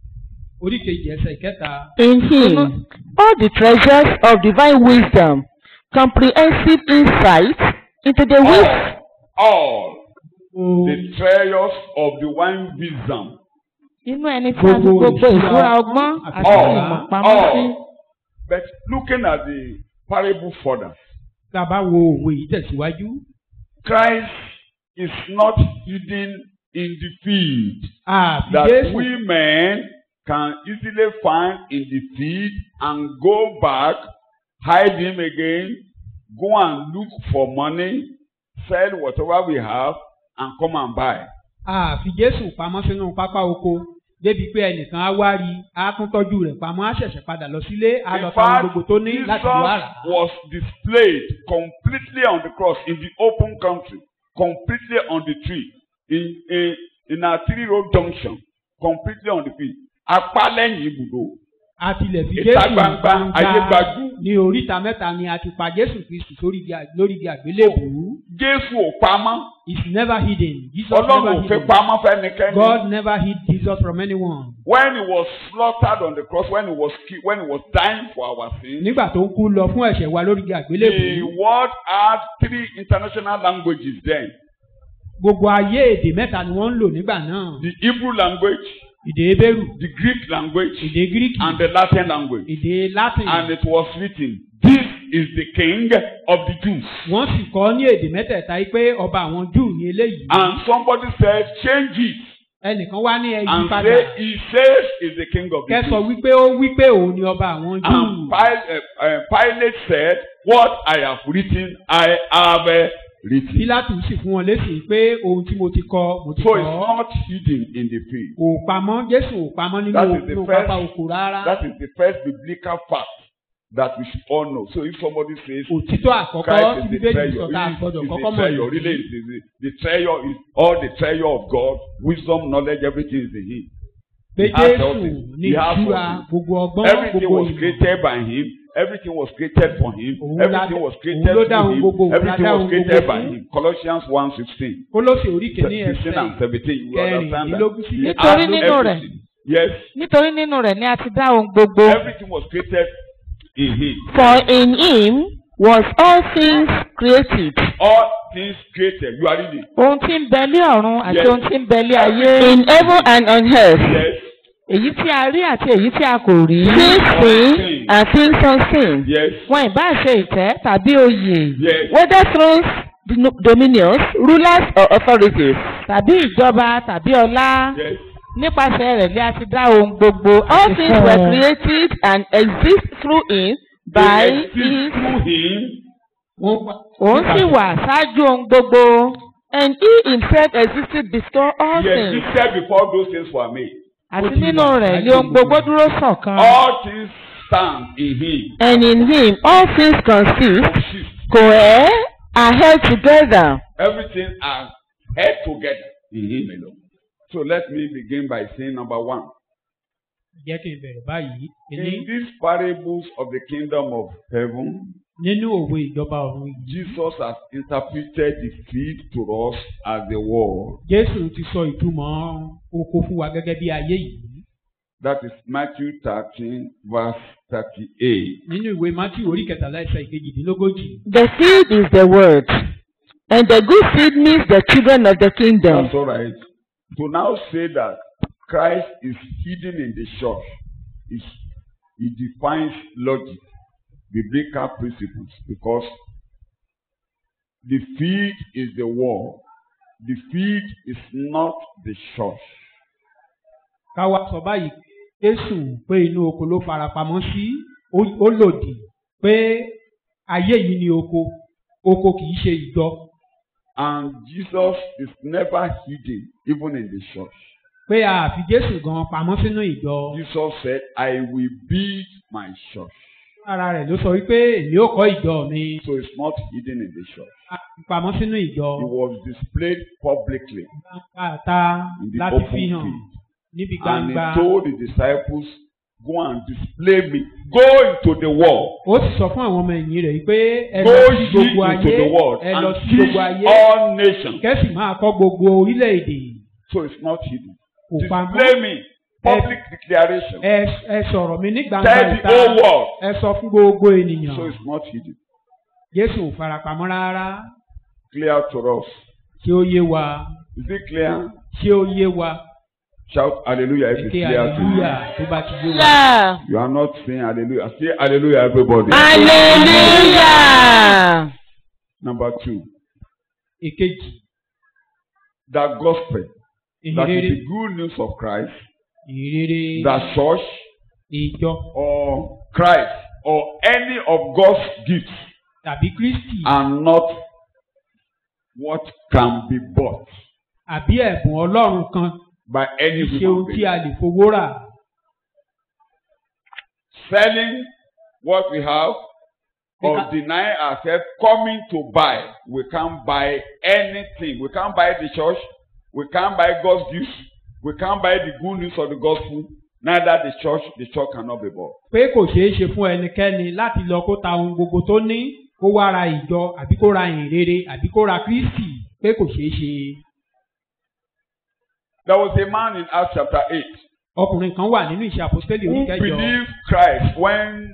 [SPEAKER 3] orí kejì ẹsẹ̀ kẹta
[SPEAKER 1] In him, all the treasures of divine wisdom, comprehensive insight into the wisdom.
[SPEAKER 2] All, all
[SPEAKER 3] o
[SPEAKER 2] the treasures of divine wisdom.
[SPEAKER 4] inú ẹni tí a fi
[SPEAKER 3] Gbogbo
[SPEAKER 4] gbogbo
[SPEAKER 3] ìṣúra
[SPEAKER 4] ìṣúra ọgbọ́n àti
[SPEAKER 2] All,
[SPEAKER 4] ìmọ̀ pamọ́ sí.
[SPEAKER 2] all. But looking at the parable further,
[SPEAKER 3] tá a bá wo òwe yìí tẹ̀síwájú
[SPEAKER 2] Christ is not hidden in the field
[SPEAKER 3] àfi
[SPEAKER 2] that
[SPEAKER 3] jésù
[SPEAKER 2] we men can easily find in the field and go back, hide him again, go and look for money, sell whatever we have, and come and buy.
[SPEAKER 3] àfi jésù pamọ́ sínú pápá oko débi pé ẹnìkan á wá rí á tún tọ́jú rẹ̀ pamọ́ á ṣẹ̀ṣẹ̀ padà lọ sílé á lọ
[SPEAKER 2] In
[SPEAKER 3] ta ohun
[SPEAKER 2] fact,
[SPEAKER 3] gbogbo tó ní
[SPEAKER 2] Jesus
[SPEAKER 3] láti wá rà á.
[SPEAKER 2] was displayed completely on the cross in the open country, completely on the tree, in a in a three-road junction, completely on the field. Apá lẹ́yìn ibùdó.
[SPEAKER 3] a tilẹ̀ fi
[SPEAKER 2] Ìta
[SPEAKER 3] jésù
[SPEAKER 2] gbangba, ayé gbajú.
[SPEAKER 3] ní oríta mẹ́ta ni a ti pa jésù kristu sórí igi à- lórí igi àgbélébùú
[SPEAKER 2] Jésù ò pamọ́.
[SPEAKER 3] is never hidden jesus
[SPEAKER 2] Ọlọ́run
[SPEAKER 3] never
[SPEAKER 2] ò fẹ́
[SPEAKER 3] hidden
[SPEAKER 2] pamọ́ fẹ́nikẹ́ni.
[SPEAKER 3] god never hid jesus from anyone.
[SPEAKER 2] When he was slaughtered on the cross, when he was killed, when he was dying for our sins,
[SPEAKER 3] nígbà tó ń kú lọ fún ẹ̀ṣẹ̀ wa lórí igi
[SPEAKER 2] the
[SPEAKER 3] àgbélébùú
[SPEAKER 2] world had three international languages then.
[SPEAKER 3] gbogbo ayé èdè mẹ́ta ni wọ́n ń lò nígbà náà
[SPEAKER 2] The Hebrew language,
[SPEAKER 3] èdè ebéèrù
[SPEAKER 2] the Greek language,
[SPEAKER 3] èdè gíríkì
[SPEAKER 2] and the Latin language.
[SPEAKER 3] èdè latin
[SPEAKER 2] And it was written, This is the King of the Jews.
[SPEAKER 3] wọ́n sì kọ́ ní èdè mẹ́tẹ̀ẹ̀ta yìí pé ọba àwọn júù ní eléyìí
[SPEAKER 2] And somebody said, Change it
[SPEAKER 3] ẹnìkan wá ní ẹyí
[SPEAKER 2] and
[SPEAKER 3] padà
[SPEAKER 2] say, He says is the King of the
[SPEAKER 3] kẹsọ
[SPEAKER 2] Jews.
[SPEAKER 3] wípé ó wípé òun ni ọba àwọn júù
[SPEAKER 2] And Pilate, uh, uh, Pilate said, What I have written, I have uh, written.
[SPEAKER 3] pílátù sì fún wọn lésì pé ohun tí mo ti kọ mo ti
[SPEAKER 2] So
[SPEAKER 3] kọ
[SPEAKER 2] it's not hidden in the field.
[SPEAKER 3] kò pamọ́ jésù ò pamọ́ nínú
[SPEAKER 2] That is the
[SPEAKER 3] nínú
[SPEAKER 2] first-
[SPEAKER 3] pápá oko rárá
[SPEAKER 2] That is the first biblical fact that we should all know. So if somebody says,
[SPEAKER 3] òtítọ́ àkọ́kọ́
[SPEAKER 2] Christ
[SPEAKER 3] tí
[SPEAKER 2] is the
[SPEAKER 3] bíbélì
[SPEAKER 2] treasure.
[SPEAKER 3] sọ tá a
[SPEAKER 2] He is-
[SPEAKER 3] gbọ́dọ̀
[SPEAKER 2] is
[SPEAKER 3] kọ́kọ́
[SPEAKER 2] the
[SPEAKER 3] mọ̀
[SPEAKER 2] treasure. Really,
[SPEAKER 3] nìyí.
[SPEAKER 2] is the, the treasure is all the treasure of God, wisdom, knowledge, everything is in Him.
[SPEAKER 3] pé
[SPEAKER 2] He has
[SPEAKER 3] jésù
[SPEAKER 2] something.
[SPEAKER 3] ní
[SPEAKER 2] He has
[SPEAKER 3] ìṣúra
[SPEAKER 2] something.
[SPEAKER 3] gbogbo ọgbọ́n
[SPEAKER 2] Everything
[SPEAKER 3] gbogbo
[SPEAKER 2] was
[SPEAKER 3] ìmọ̀
[SPEAKER 2] created by Him. Everything was created for Him.
[SPEAKER 3] Òun la-
[SPEAKER 2] Everything was
[SPEAKER 3] òun
[SPEAKER 2] created
[SPEAKER 3] ló
[SPEAKER 2] through
[SPEAKER 3] dá ohun
[SPEAKER 2] Him.
[SPEAKER 3] gbogbo, òun la
[SPEAKER 2] Everything
[SPEAKER 3] dá
[SPEAKER 2] was
[SPEAKER 3] ohun
[SPEAKER 2] created
[SPEAKER 3] gbogbo
[SPEAKER 2] by
[SPEAKER 3] fún.
[SPEAKER 2] Him. Colossians 1.16.
[SPEAKER 3] kólósè orí kìíní
[SPEAKER 2] 16
[SPEAKER 3] ẹsẹ̀
[SPEAKER 2] and 17. You understand that?
[SPEAKER 3] kẹrìndínlógún sí
[SPEAKER 2] He
[SPEAKER 4] Nítorí
[SPEAKER 2] has
[SPEAKER 4] nínú rẹ̀.
[SPEAKER 2] everything. Yes.
[SPEAKER 4] nítorí nínú rẹ̀ ni a ti dá ohun gbogbo.
[SPEAKER 2] Everything was created in Him.
[SPEAKER 1] For in him was all things created,
[SPEAKER 2] All things created. You are reading.
[SPEAKER 4] ohun tí ń bẹ lé ọ̀run àti
[SPEAKER 2] Yes.
[SPEAKER 4] ohun tí ń bẹ lé ayé.
[SPEAKER 1] in heaven and on earth,
[SPEAKER 2] Yes.
[SPEAKER 4] èyí tí a rí àti èyí tí a kò rí.
[SPEAKER 1] things seen and things unseen,
[SPEAKER 2] Yes.
[SPEAKER 4] wọn ìbá ṣe ìtẹ́ tàbí oyè
[SPEAKER 2] Yes.
[SPEAKER 1] whether thrones, dom- dominions, rulers or authorities.
[SPEAKER 4] tàbí ìjọba tàbí ọlá.
[SPEAKER 2] Yes.
[SPEAKER 4] nípasẹ̀ rẹ̀ ni a ti dá ohun gbogbo
[SPEAKER 1] All
[SPEAKER 4] àti
[SPEAKER 1] things
[SPEAKER 4] fún
[SPEAKER 1] were
[SPEAKER 4] un.
[SPEAKER 1] created and exist through him by
[SPEAKER 2] They exist
[SPEAKER 1] his,
[SPEAKER 2] through Him.
[SPEAKER 3] wọ́n pa-
[SPEAKER 4] òun sì wà ṣáájú ohun gbogbo.
[SPEAKER 1] and he himself existed before all
[SPEAKER 2] He
[SPEAKER 1] things.
[SPEAKER 2] existed before those things were made.
[SPEAKER 4] àti
[SPEAKER 3] Ó ti
[SPEAKER 4] nínú
[SPEAKER 3] wà
[SPEAKER 4] rẹ̀ ni
[SPEAKER 3] ṣáájú
[SPEAKER 4] ohun gbogbo
[SPEAKER 3] gbogbo.
[SPEAKER 4] dúró ṣọ̀kan.
[SPEAKER 2] All things stand in Him.
[SPEAKER 1] And in him all things consist,
[SPEAKER 2] Consist.
[SPEAKER 1] cohere, are held together.
[SPEAKER 2] Everything are held together in Him alone. So let me begin by saying number one.
[SPEAKER 3] jẹ́ kí n bẹ̀rẹ̀ báyìí
[SPEAKER 2] In
[SPEAKER 3] èyí
[SPEAKER 2] these parables of the kingdom of heaven,
[SPEAKER 3] nínú òwe ìjọba ọ̀run yìí.
[SPEAKER 2] Jesus has interpreted the field to us as the world.
[SPEAKER 3] Jésù ti sọ ìtumọ̀ oko fún wa gẹ́gẹ́ bí ayé yìí.
[SPEAKER 2] That is Matthew 13, verse 38.
[SPEAKER 3] Nínú ìwé Mátíù orí kẹtàlá ẹsẹ̀ ìkejìdínlógójì.
[SPEAKER 1] The seed is the word, and the good seed means the children of the kingdom.
[SPEAKER 2] That's all right. To now say that Christ is hidden in the church is it defines logic, biblical principles, because the field is the wall. The field is not the church.
[SPEAKER 3] Káwa sọ báyìí Jésù pé inú oko ló farapamọ́ sí ó ó lòdì pé ayé yìí ni oko oko kì í ṣe ìjọ
[SPEAKER 2] And Jesus is never hidden, even in the church.
[SPEAKER 3] pé a fi Jésù gan pamọ́ sínú ìjọ.
[SPEAKER 2] Jesus said, I will build my church.
[SPEAKER 3] Ara rẹ̀ ló sọ wípé èmi ó kọ́ ìjọ mi
[SPEAKER 2] So it's not hidden in the church.
[SPEAKER 3] a fi pamọ́ sínú ìjọ.
[SPEAKER 2] It was displayed publicly
[SPEAKER 3] Gbàǹgbà
[SPEAKER 2] in the
[SPEAKER 3] láti
[SPEAKER 2] open
[SPEAKER 3] fi hàn
[SPEAKER 2] field.
[SPEAKER 3] níbi
[SPEAKER 2] And he
[SPEAKER 3] gbangba.
[SPEAKER 2] told the disciples, Go and display me. Go into the world.
[SPEAKER 3] Ó sì sọ fún àwọn ọmọ ẹ̀yìn rẹ̀ pé ẹ
[SPEAKER 2] Go
[SPEAKER 3] lọ sí
[SPEAKER 2] ye
[SPEAKER 3] gbogbo
[SPEAKER 2] into
[SPEAKER 3] ayé
[SPEAKER 2] the world
[SPEAKER 3] ẹ lọ
[SPEAKER 2] and
[SPEAKER 3] sí
[SPEAKER 2] teach
[SPEAKER 3] gbogbo ayé
[SPEAKER 2] all nations.
[SPEAKER 3] kẹ́sì máa kọ́ gbogbo orílẹ̀-èdè
[SPEAKER 2] So it's not hidden.
[SPEAKER 3] kò pamọ́.
[SPEAKER 2] Display me. Public declaration.
[SPEAKER 3] Ẹ ẹ sọ̀rọ̀ mi ní gbangba
[SPEAKER 2] Tell the
[SPEAKER 3] ìta
[SPEAKER 2] whole world.
[SPEAKER 3] ẹ sọ fún gbogbo ènìyàn.
[SPEAKER 2] So it's not hidden.
[SPEAKER 3] Jésù ò farapamọ́ rárá
[SPEAKER 2] Clear to us.
[SPEAKER 3] ṣé ó yé wa
[SPEAKER 2] Is it clear?
[SPEAKER 3] ṣé ó yé wa
[SPEAKER 2] Shout hallelujah if it's
[SPEAKER 3] èké
[SPEAKER 2] clear to you.
[SPEAKER 3] hallelujah tó bá ti yé wa.
[SPEAKER 1] Yeah.
[SPEAKER 2] You are not saying hallelujah. Say hallelujah, everybody.
[SPEAKER 1] Hallelujah.
[SPEAKER 2] Number two,
[SPEAKER 3] Èkejì
[SPEAKER 2] the gospel. That is
[SPEAKER 3] ìhìnrere
[SPEAKER 2] the good news of Christ.
[SPEAKER 3] ìhìnrere
[SPEAKER 2] The church
[SPEAKER 3] ìjọ
[SPEAKER 2] or Christ or any of God's gifts
[SPEAKER 3] tàbí Kristi
[SPEAKER 2] are not what can be bought
[SPEAKER 3] àbí ẹ̀bùn Ọlọ́run kan
[SPEAKER 2] by any
[SPEAKER 3] kì í ṣe
[SPEAKER 2] human
[SPEAKER 3] ohun tí
[SPEAKER 2] being.
[SPEAKER 3] a lè fowó rà.
[SPEAKER 2] Selling what we have or
[SPEAKER 3] Because-
[SPEAKER 2] denying ourselves coming to buy. We can't buy anything. We can't buy the church. We can't buy God's gifts. We can't buy the good news of the gospel. Neither the church, the church cannot be bought.
[SPEAKER 3] pé kò ṣeé ṣe fún ẹnikẹ́ni láti lọ kó ta ohun gbogbo tó ní kó wá ra ìjọ àbí kó ra ìrere àbí kó ra Kristi pé kò ṣeé ṣe.
[SPEAKER 2] There was a man in Acts chapter 8
[SPEAKER 3] ọkùnrin kan wà nínú ìṣe àpòstélì
[SPEAKER 2] who
[SPEAKER 3] oníkẹjọ
[SPEAKER 2] believed Christ when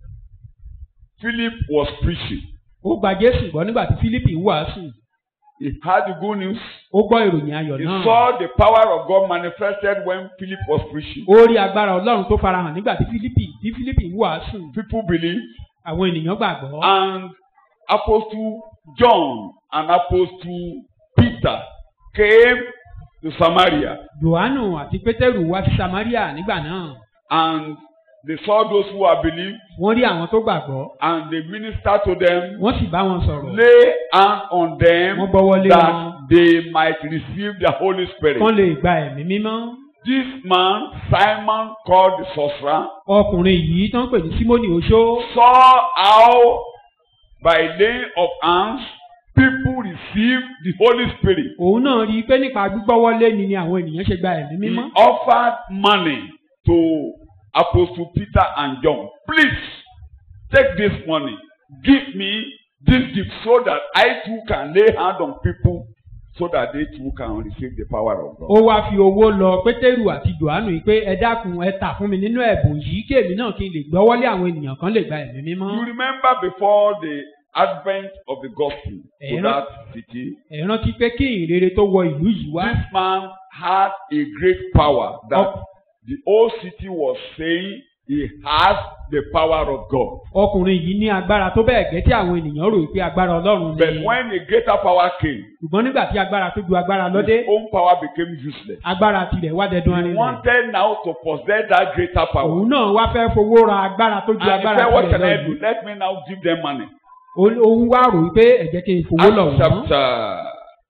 [SPEAKER 2] Philip was preaching.
[SPEAKER 3] ó gba Jésù gbọ́ nígbà tí Fílípì ń wàásù
[SPEAKER 2] He had the good news.
[SPEAKER 3] ó gbọ́ ìròyìn ayọ̀
[SPEAKER 2] He
[SPEAKER 3] náà
[SPEAKER 2] saw the power of God manifested when Philip was preaching.
[SPEAKER 3] ó rí agbára Ọlọ́run tó farahàn nígbà tí Fílípì tí Fílípì ń wàásù
[SPEAKER 2] People believed.
[SPEAKER 3] àwọn ènìyàn gbàgbọ́
[SPEAKER 2] And Apostle John and Apostle Peter came to Samaria
[SPEAKER 3] Jòhánù àti Pétérù wá sí Samaria nígbà náà
[SPEAKER 2] and they saw those who had believed
[SPEAKER 3] wọ́n rí àwọn tó gbàgbọ́
[SPEAKER 2] and they ministered to them,
[SPEAKER 3] wọ́n sì bá wọn sọ̀rọ̀
[SPEAKER 2] lay hand on them
[SPEAKER 3] wọ́n gbọ́wọ́ lé wọn
[SPEAKER 2] that they might receive the Holy Spirit.
[SPEAKER 3] kán lè gba ẹ̀mí mímọ́.
[SPEAKER 2] This man, Simon called the sorcerer,
[SPEAKER 3] ọkùnrin yìí tó ń pè ní Símónì Oṣó
[SPEAKER 2] saw how by laying of hands people received the Holy Spirit.
[SPEAKER 3] òun náà rí i pé nípa gbígbọ́wọ́lé ni ni àwọn ènìyàn ṣe gba ẹ̀mí
[SPEAKER 2] He
[SPEAKER 3] mímọ́.
[SPEAKER 2] offered money to Apostle Peter and John. Please take this money, give me this gift so that I too can lay hand on people so that they too can receive the power of God.
[SPEAKER 3] ó wáá fi owó lọ Pétérù àti Jòhánù yìí pé ẹ dákun ẹ tà fún mi nínú ẹ̀bùn yìí kí èmi náà kí n lè gbọ́wọ́lé àwọn ènìyàn kan lè gba ẹ̀mí mímọ́.
[SPEAKER 2] You remember before the advent of the gospel to
[SPEAKER 3] Eh,
[SPEAKER 2] that city,
[SPEAKER 3] ẹ rántí pé kí ìrere tó wọ ìlú yìí wá
[SPEAKER 2] this man had a great power that
[SPEAKER 3] Oh.
[SPEAKER 2] the whole city was saying he has the power of God.
[SPEAKER 3] ọkùnrin yìí ní agbára tó bẹ́ẹ̀ gẹ́ tí àwọn ènìyàn rò pé agbára Ọlọ́run
[SPEAKER 2] But
[SPEAKER 3] ni.
[SPEAKER 2] when a greater power came,
[SPEAKER 3] ṣùgbọ́n nígbà tí agbára tó ju agbára lọ́dé
[SPEAKER 2] his own power became useless.
[SPEAKER 3] agbára tirẹ̀ wá dẹdun
[SPEAKER 2] He
[SPEAKER 3] arinlẹ̀.
[SPEAKER 2] wanted now to possess that greater power.
[SPEAKER 3] òun náà wá fẹ́ fowó ra agbára tó ju
[SPEAKER 2] And he
[SPEAKER 3] agbára
[SPEAKER 2] said, What
[SPEAKER 3] tirẹ̀
[SPEAKER 2] can
[SPEAKER 3] lọ
[SPEAKER 2] I
[SPEAKER 3] yìí.
[SPEAKER 2] do? Let me now give them money.
[SPEAKER 3] òun wá rò wípé ẹ jẹ́ kí n fowó lọ̀
[SPEAKER 2] Acts
[SPEAKER 3] wọ́n.
[SPEAKER 2] chapter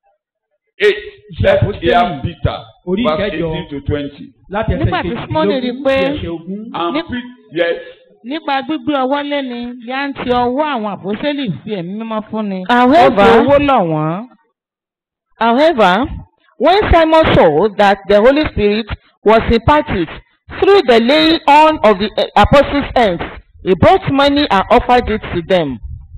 [SPEAKER 2] 8.
[SPEAKER 3] Iṣẹ́
[SPEAKER 2] Let's
[SPEAKER 3] àpọ́stélì
[SPEAKER 2] hear Peter,
[SPEAKER 3] orí
[SPEAKER 2] verse
[SPEAKER 3] ìkẹjọ
[SPEAKER 2] 18 to 20.
[SPEAKER 3] láti ẹsẹ̀
[SPEAKER 4] Nígbà tí Símónì rí
[SPEAKER 3] kejìdínlógún
[SPEAKER 4] pé
[SPEAKER 3] sí ẹsẹ̀ ogún.
[SPEAKER 2] And
[SPEAKER 4] Níp-
[SPEAKER 2] Pete, yes,
[SPEAKER 4] nípa gbígbé ọwọ́ léni ni à ń ti ọwọ́ àwọn àpòsílẹ̀ fi ẹ̀mí mímọ́ fún ni. ó fi
[SPEAKER 1] However,
[SPEAKER 4] owó lọ̀ wọ́n.
[SPEAKER 1] However, when Simon saw that the Holy Spirit was imparted through the laying on of the uh, apostles' hands, he brought money and offered it to them.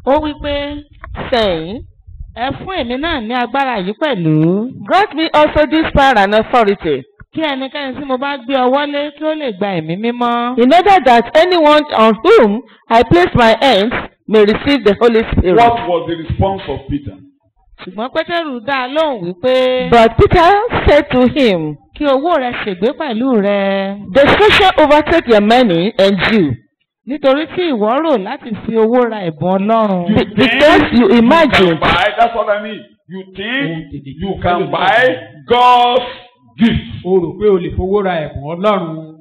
[SPEAKER 4] ó wí pé
[SPEAKER 1] saying,
[SPEAKER 4] ẹ fún èmi náà ní agbára yìí pẹ̀lú
[SPEAKER 1] Grant me also this power and authority,
[SPEAKER 4] kí ẹnikẹ́ni tí mo bá gbé ọwọ́ lé kí ó lè gba ẹ̀mí mímọ́.
[SPEAKER 1] in order that anyone on whom I place my hands may receive the Holy Spirit.
[SPEAKER 2] What was the response of Peter?
[SPEAKER 4] ṣùgbọ́n pétérù dá a lóhùn wípé
[SPEAKER 1] But Peter said to him,
[SPEAKER 4] kí owó rẹ ṣègbé pẹ̀lú rẹ
[SPEAKER 1] Destruction overtake your money and you,
[SPEAKER 4] nítorí tí ìwọ rò láti fi owó ra ẹ̀bùn ọlọ́run.
[SPEAKER 2] You
[SPEAKER 1] Be- because you
[SPEAKER 2] can
[SPEAKER 1] imagine
[SPEAKER 2] buy, that's what I mean. You
[SPEAKER 3] Ohun
[SPEAKER 2] think
[SPEAKER 3] tètè tí
[SPEAKER 2] you
[SPEAKER 3] o fẹ́ lò
[SPEAKER 2] can
[SPEAKER 3] ní
[SPEAKER 2] buy
[SPEAKER 3] ọ̀sán.
[SPEAKER 2] God's gift.
[SPEAKER 3] o rò pé o lè fowó ra ẹ̀bùn ọlọ́run.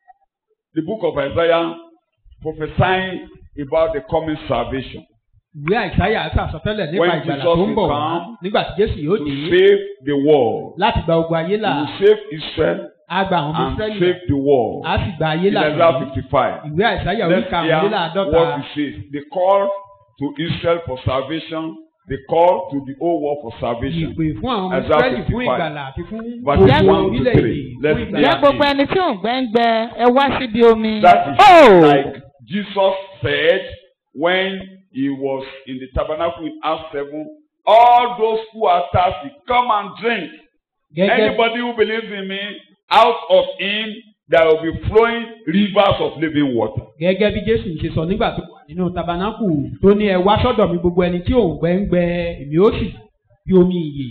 [SPEAKER 2] The book of Isaiah prophesying about the coming salvation
[SPEAKER 3] ìwé àìsáyà sàsọtẹ́lẹ̀ nípa
[SPEAKER 2] When
[SPEAKER 3] ìgbàlà
[SPEAKER 2] Jesus
[SPEAKER 3] tó ń bọ̀
[SPEAKER 2] will
[SPEAKER 3] wá
[SPEAKER 2] come
[SPEAKER 3] nígbà tí jésù yóò
[SPEAKER 2] to
[SPEAKER 3] dé
[SPEAKER 2] save the world.
[SPEAKER 3] láti gba ogun ayé
[SPEAKER 2] He
[SPEAKER 3] là
[SPEAKER 2] will save Israel
[SPEAKER 3] á gba àwọn ọmọ
[SPEAKER 2] and
[SPEAKER 3] israẹli
[SPEAKER 2] save the world.
[SPEAKER 3] á sì gba ayé
[SPEAKER 2] In
[SPEAKER 3] là
[SPEAKER 2] Isaiah
[SPEAKER 3] pẹ̀lú.
[SPEAKER 2] 55.
[SPEAKER 3] ìwé àìsáyà orí
[SPEAKER 2] Let's hear
[SPEAKER 3] karùnléláàádọ́ta
[SPEAKER 2] what he says. The call to Israel for salvation, the call to the whole world for salvation.
[SPEAKER 3] ìpè fún àwọn ọmọ
[SPEAKER 2] Isaiah
[SPEAKER 3] israẹli fún
[SPEAKER 2] 55.
[SPEAKER 3] ìgbàlà àti fún
[SPEAKER 2] Verses
[SPEAKER 3] gbogbo
[SPEAKER 2] one to
[SPEAKER 3] orílẹ̀-èdè
[SPEAKER 2] three.
[SPEAKER 3] fún
[SPEAKER 2] Let's
[SPEAKER 3] ìgbàlà.
[SPEAKER 4] ìyá gbogbo ẹni tí ò ń gbẹ́ ń gbẹ ẹ wá síbi omi.
[SPEAKER 2] That is
[SPEAKER 1] Oh!
[SPEAKER 2] like Jesus said when he was in the tabernacle in Acts 7. All those who are thirsty, come and drink.
[SPEAKER 3] gẹ́gẹ́
[SPEAKER 2] Anybody who believes in me, out of him there will be flowing rivers of living water.
[SPEAKER 3] gẹ́gẹ́ bí jésù ṣe sọ nígbà tó wà nínú tabernacle tó ní ẹ wá sọ́dọ̀ mi gbogbo ẹni tí ò ń gbẹ́ ń gbẹ èmi ó sì bí omi ìyè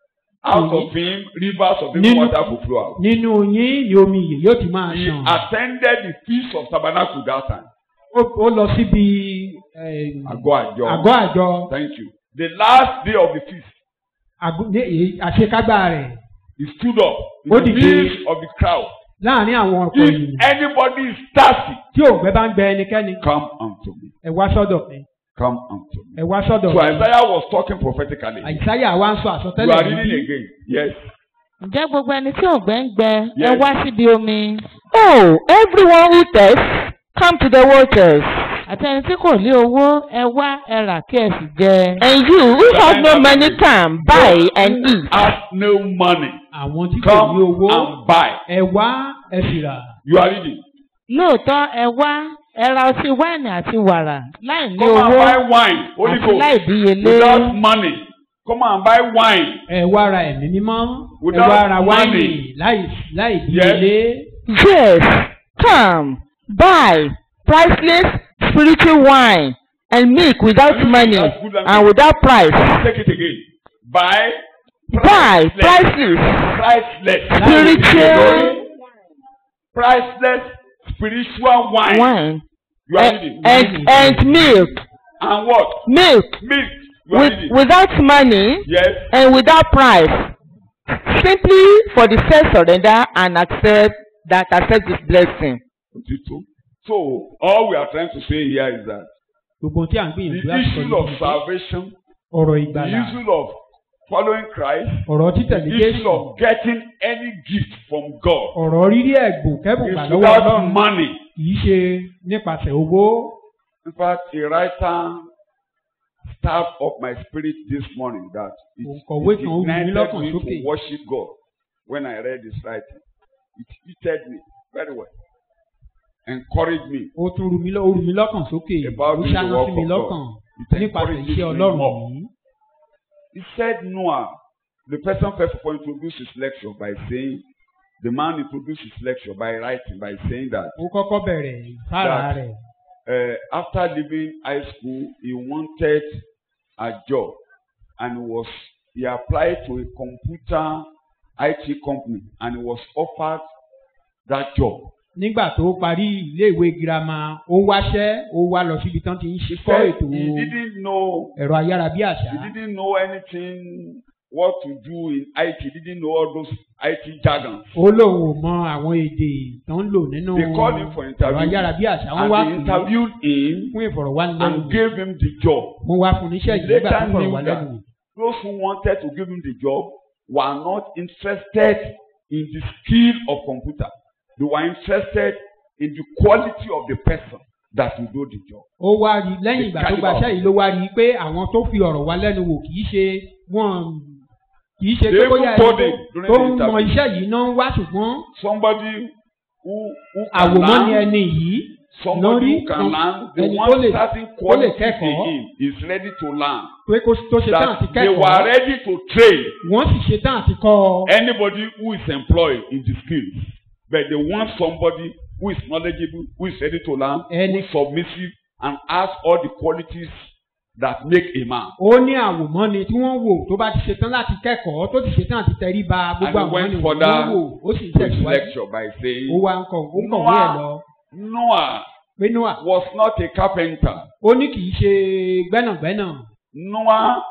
[SPEAKER 2] Out
[SPEAKER 3] Mhm.
[SPEAKER 2] of him, rivers of living
[SPEAKER 3] Nínú-
[SPEAKER 2] water will flow out.
[SPEAKER 3] nínú yín ni omi ìyè yóò ti máa
[SPEAKER 2] He
[SPEAKER 3] ṣàn.
[SPEAKER 2] attended the feast of tabernacle that time.
[SPEAKER 3] ó ó lọ síbi eh,
[SPEAKER 2] Àgọ́ àjọ.
[SPEAKER 3] àgọ́ àjọ
[SPEAKER 2] Thank you. The last day of the feast,
[SPEAKER 3] àgọ́- ní èyí- àṣekágbá rẹ̀
[SPEAKER 2] he stood up in
[SPEAKER 3] Ó
[SPEAKER 2] the
[SPEAKER 3] dìde.
[SPEAKER 2] midst of the crowd.
[SPEAKER 3] láàrin àwọn ọ̀pọ̀
[SPEAKER 2] If
[SPEAKER 3] ènìyàn
[SPEAKER 2] anybody is thirsty,
[SPEAKER 3] tí òǹgbẹ bá ń gbẹ ẹnikẹ́ni
[SPEAKER 2] come unto me.
[SPEAKER 3] ẹ wá sọ́dọ̀ mi
[SPEAKER 2] Come unto me.
[SPEAKER 3] ẹ wá sọ́dọ̀
[SPEAKER 2] So
[SPEAKER 3] mi.
[SPEAKER 2] Isaiah was talking prophetically.
[SPEAKER 3] àìsáyà wa ń sọ
[SPEAKER 2] You
[SPEAKER 3] àsọtẹ́lẹ̀
[SPEAKER 2] are
[SPEAKER 3] yìí
[SPEAKER 2] reading again. Yes.
[SPEAKER 4] ǹjẹ́ gbogbo ẹni tí ò ń gbẹ́ ń gbẹ ẹ
[SPEAKER 2] Yes.
[SPEAKER 4] wá síbi omi.
[SPEAKER 1] Oh, everyone who thirsts, come to the waters.
[SPEAKER 4] àti ẹni tí kò ní owó ẹ wá ẹ rà kí ẹ sì jẹ.
[SPEAKER 1] And you who have no money, come, buy and eat.
[SPEAKER 2] Have no money.
[SPEAKER 3] àwọn tí kò ní
[SPEAKER 2] Come
[SPEAKER 3] owó
[SPEAKER 2] and buy.
[SPEAKER 3] ẹ wá ẹ sì rà
[SPEAKER 2] You are reading.
[SPEAKER 4] lóòótọ́ ẹ wá ẹ ra ọtí wáìnì àti wàrà láì ní
[SPEAKER 2] Come and
[SPEAKER 4] owó
[SPEAKER 2] buy wine. Holy
[SPEAKER 4] àti láì
[SPEAKER 2] Ghost.
[SPEAKER 4] díyelé.
[SPEAKER 2] Without money. Come and buy wine.
[SPEAKER 3] ẹ wá ra ẹ̀mí mímọ́ ẹ
[SPEAKER 2] Without
[SPEAKER 3] wá ra wáìnì
[SPEAKER 2] money.
[SPEAKER 3] láì láì díyelé
[SPEAKER 1] Yes, come, buy priceless spiritual wine and milk without money
[SPEAKER 2] That's good language.
[SPEAKER 1] and without price.
[SPEAKER 2] Take it again. Buy.
[SPEAKER 1] Buy
[SPEAKER 2] priceless.
[SPEAKER 1] priceless
[SPEAKER 2] Priceless.
[SPEAKER 1] spiritual
[SPEAKER 2] Priceless spiritual wine.
[SPEAKER 1] wine
[SPEAKER 2] You are
[SPEAKER 1] and,
[SPEAKER 2] reading.
[SPEAKER 1] and, and milk,
[SPEAKER 2] And what?
[SPEAKER 1] milk
[SPEAKER 2] Milk. You are
[SPEAKER 1] with,
[SPEAKER 2] reading.
[SPEAKER 1] without money
[SPEAKER 2] Yes.
[SPEAKER 1] and without price. Simply for the self surrender and accept that accept this blessing.
[SPEAKER 2] Tito. So all we are trying to say here is that
[SPEAKER 3] gbogbo tí à ń
[SPEAKER 2] the
[SPEAKER 3] gbìyànjú láti sọ
[SPEAKER 2] issue of
[SPEAKER 3] ní
[SPEAKER 2] salvation,
[SPEAKER 3] ọ̀rọ̀
[SPEAKER 2] the
[SPEAKER 3] ìgbàlà
[SPEAKER 2] issue of following Christ,
[SPEAKER 3] ọ̀rọ̀
[SPEAKER 2] the
[SPEAKER 3] títẹ̀lé
[SPEAKER 2] issue
[SPEAKER 3] Jésù
[SPEAKER 2] of getting any gift from God
[SPEAKER 3] ọ̀rọ̀ rírí ẹ̀gbùn kẹ́bùn
[SPEAKER 2] is
[SPEAKER 3] gbà lọ́wọ́
[SPEAKER 2] without
[SPEAKER 3] Ọlọ́run
[SPEAKER 2] money.
[SPEAKER 3] kì í ṣe nípasẹ̀ owó
[SPEAKER 2] In fact, a writer stabbed up my spirit this morning that it,
[SPEAKER 3] Òǹkọ̀wé
[SPEAKER 2] it
[SPEAKER 3] kan ó wù mí
[SPEAKER 2] ignited
[SPEAKER 3] lọ́kàn
[SPEAKER 2] me
[SPEAKER 3] sókè.
[SPEAKER 2] to worship God when I read his writing. It heated me very well, encouraged me.
[SPEAKER 3] ó tún rú mi lọ́- ó rú mi lọ́kàn sókè
[SPEAKER 2] About
[SPEAKER 3] ó
[SPEAKER 2] the
[SPEAKER 3] ṣáná
[SPEAKER 2] work
[SPEAKER 3] sí mi
[SPEAKER 2] of
[SPEAKER 3] lọ́kàn
[SPEAKER 2] God. It
[SPEAKER 3] nípasẹ̀
[SPEAKER 2] encourages
[SPEAKER 3] iṣẹ́
[SPEAKER 2] me
[SPEAKER 3] Ọlọ́run
[SPEAKER 2] more.
[SPEAKER 3] yìí.
[SPEAKER 2] He said Noah, the person first of all introduced his lecture by saying, the man introduced his lecture by writing, by saying that
[SPEAKER 3] ó kọ́kọ́ bẹ̀rẹ̀ ìfáàrà
[SPEAKER 2] That-
[SPEAKER 3] rẹ̀
[SPEAKER 2] uh, after leaving high school, he wanted a job and was he applied to a computer IT company and he was offered that job.
[SPEAKER 3] nígbà tó parí iléèwé girama ó wáṣẹ́ ó wá lọ síbi tán ti ń ṣe
[SPEAKER 2] He
[SPEAKER 3] kọ́
[SPEAKER 2] said
[SPEAKER 3] ètò
[SPEAKER 2] he didn't know
[SPEAKER 3] ẹ̀rọ ayárabíàṣá
[SPEAKER 2] he didn't know anything what to do in IT. He didn't know all those IT jargons.
[SPEAKER 3] ó lóun ò mọ àwọn èdè tó ń lò nínú
[SPEAKER 2] They called him for
[SPEAKER 3] ẹ̀rọ
[SPEAKER 2] interview
[SPEAKER 3] ayárabíàṣá wọ́n wá
[SPEAKER 2] and they
[SPEAKER 3] pè é
[SPEAKER 2] interviewed him
[SPEAKER 3] fún
[SPEAKER 2] and
[SPEAKER 3] ìfọ̀rọ̀wánilẹ́nuwò
[SPEAKER 2] gave him the job.
[SPEAKER 3] mo wá fún níṣẹ́ yìí
[SPEAKER 2] He
[SPEAKER 3] nígbà
[SPEAKER 2] later
[SPEAKER 3] tó
[SPEAKER 2] knew
[SPEAKER 3] fọ̀rọ̀wánilẹ́nuwò
[SPEAKER 2] Those who wanted to give him the job were not interested in the skill of computer. They were interested in the quality of the person that will do the job.
[SPEAKER 3] ó wá rí lẹ́yìn ìgbà tó gbaṣẹ́ yìí ló wá rí i pé àwọn tó fi ọ̀rọ̀ wá lẹ́nu wò kì í ṣe wọ́n kì í ṣe
[SPEAKER 2] They
[SPEAKER 3] pé bóyá
[SPEAKER 2] even told
[SPEAKER 3] ẹni
[SPEAKER 2] him during
[SPEAKER 3] tó
[SPEAKER 2] the
[SPEAKER 3] ń mọ
[SPEAKER 2] interview.
[SPEAKER 3] iṣẹ́ yìí náà ń wá ṣùgbọ́n
[SPEAKER 2] Somebody who who can
[SPEAKER 3] àwòmọ́ ni
[SPEAKER 2] learn
[SPEAKER 3] ẹni yìí
[SPEAKER 2] Somebody
[SPEAKER 3] Lórí
[SPEAKER 2] who can
[SPEAKER 3] kan-
[SPEAKER 2] learn the
[SPEAKER 3] ẹni tó
[SPEAKER 2] one
[SPEAKER 3] lè-
[SPEAKER 2] certain
[SPEAKER 3] tó lè
[SPEAKER 2] quality in
[SPEAKER 3] kẹ́kọ̀ọ́.
[SPEAKER 2] him is ready to learn.
[SPEAKER 3] pé kó tó ṣe tán àti
[SPEAKER 2] That they were
[SPEAKER 3] kẹ́kọ̀ọ́
[SPEAKER 2] ready to train
[SPEAKER 3] wọ́n sì ṣe tán àti kọ́ ọ.
[SPEAKER 2] anybody who is employed in the skills. But they want somebody who is knowledgeable, who is ready to learn, who
[SPEAKER 3] Ẹni-
[SPEAKER 2] is submissive, and has all the qualities that make a man.
[SPEAKER 3] ó ní àwòmọ́ni tí wọ́n wò tó bá ti ṣe tán láti kẹ́kọ̀ọ́ tó ti ṣe tán àti tẹríba gbogbo
[SPEAKER 2] And he went
[SPEAKER 3] àwòmọ́ni
[SPEAKER 2] further
[SPEAKER 3] wọ́n wò ó sì ń
[SPEAKER 2] To his
[SPEAKER 3] tẹ̀síwájú
[SPEAKER 2] lecture by
[SPEAKER 3] ó
[SPEAKER 2] saying,
[SPEAKER 3] wá ń kọ̀ ó ń kọ̀wé ẹ̀ lọ
[SPEAKER 2] Noah
[SPEAKER 3] pé noah
[SPEAKER 2] was not a carpenter.
[SPEAKER 3] ó ní kì í ṣe gbẹ́nàgbẹ́nà
[SPEAKER 2] Noah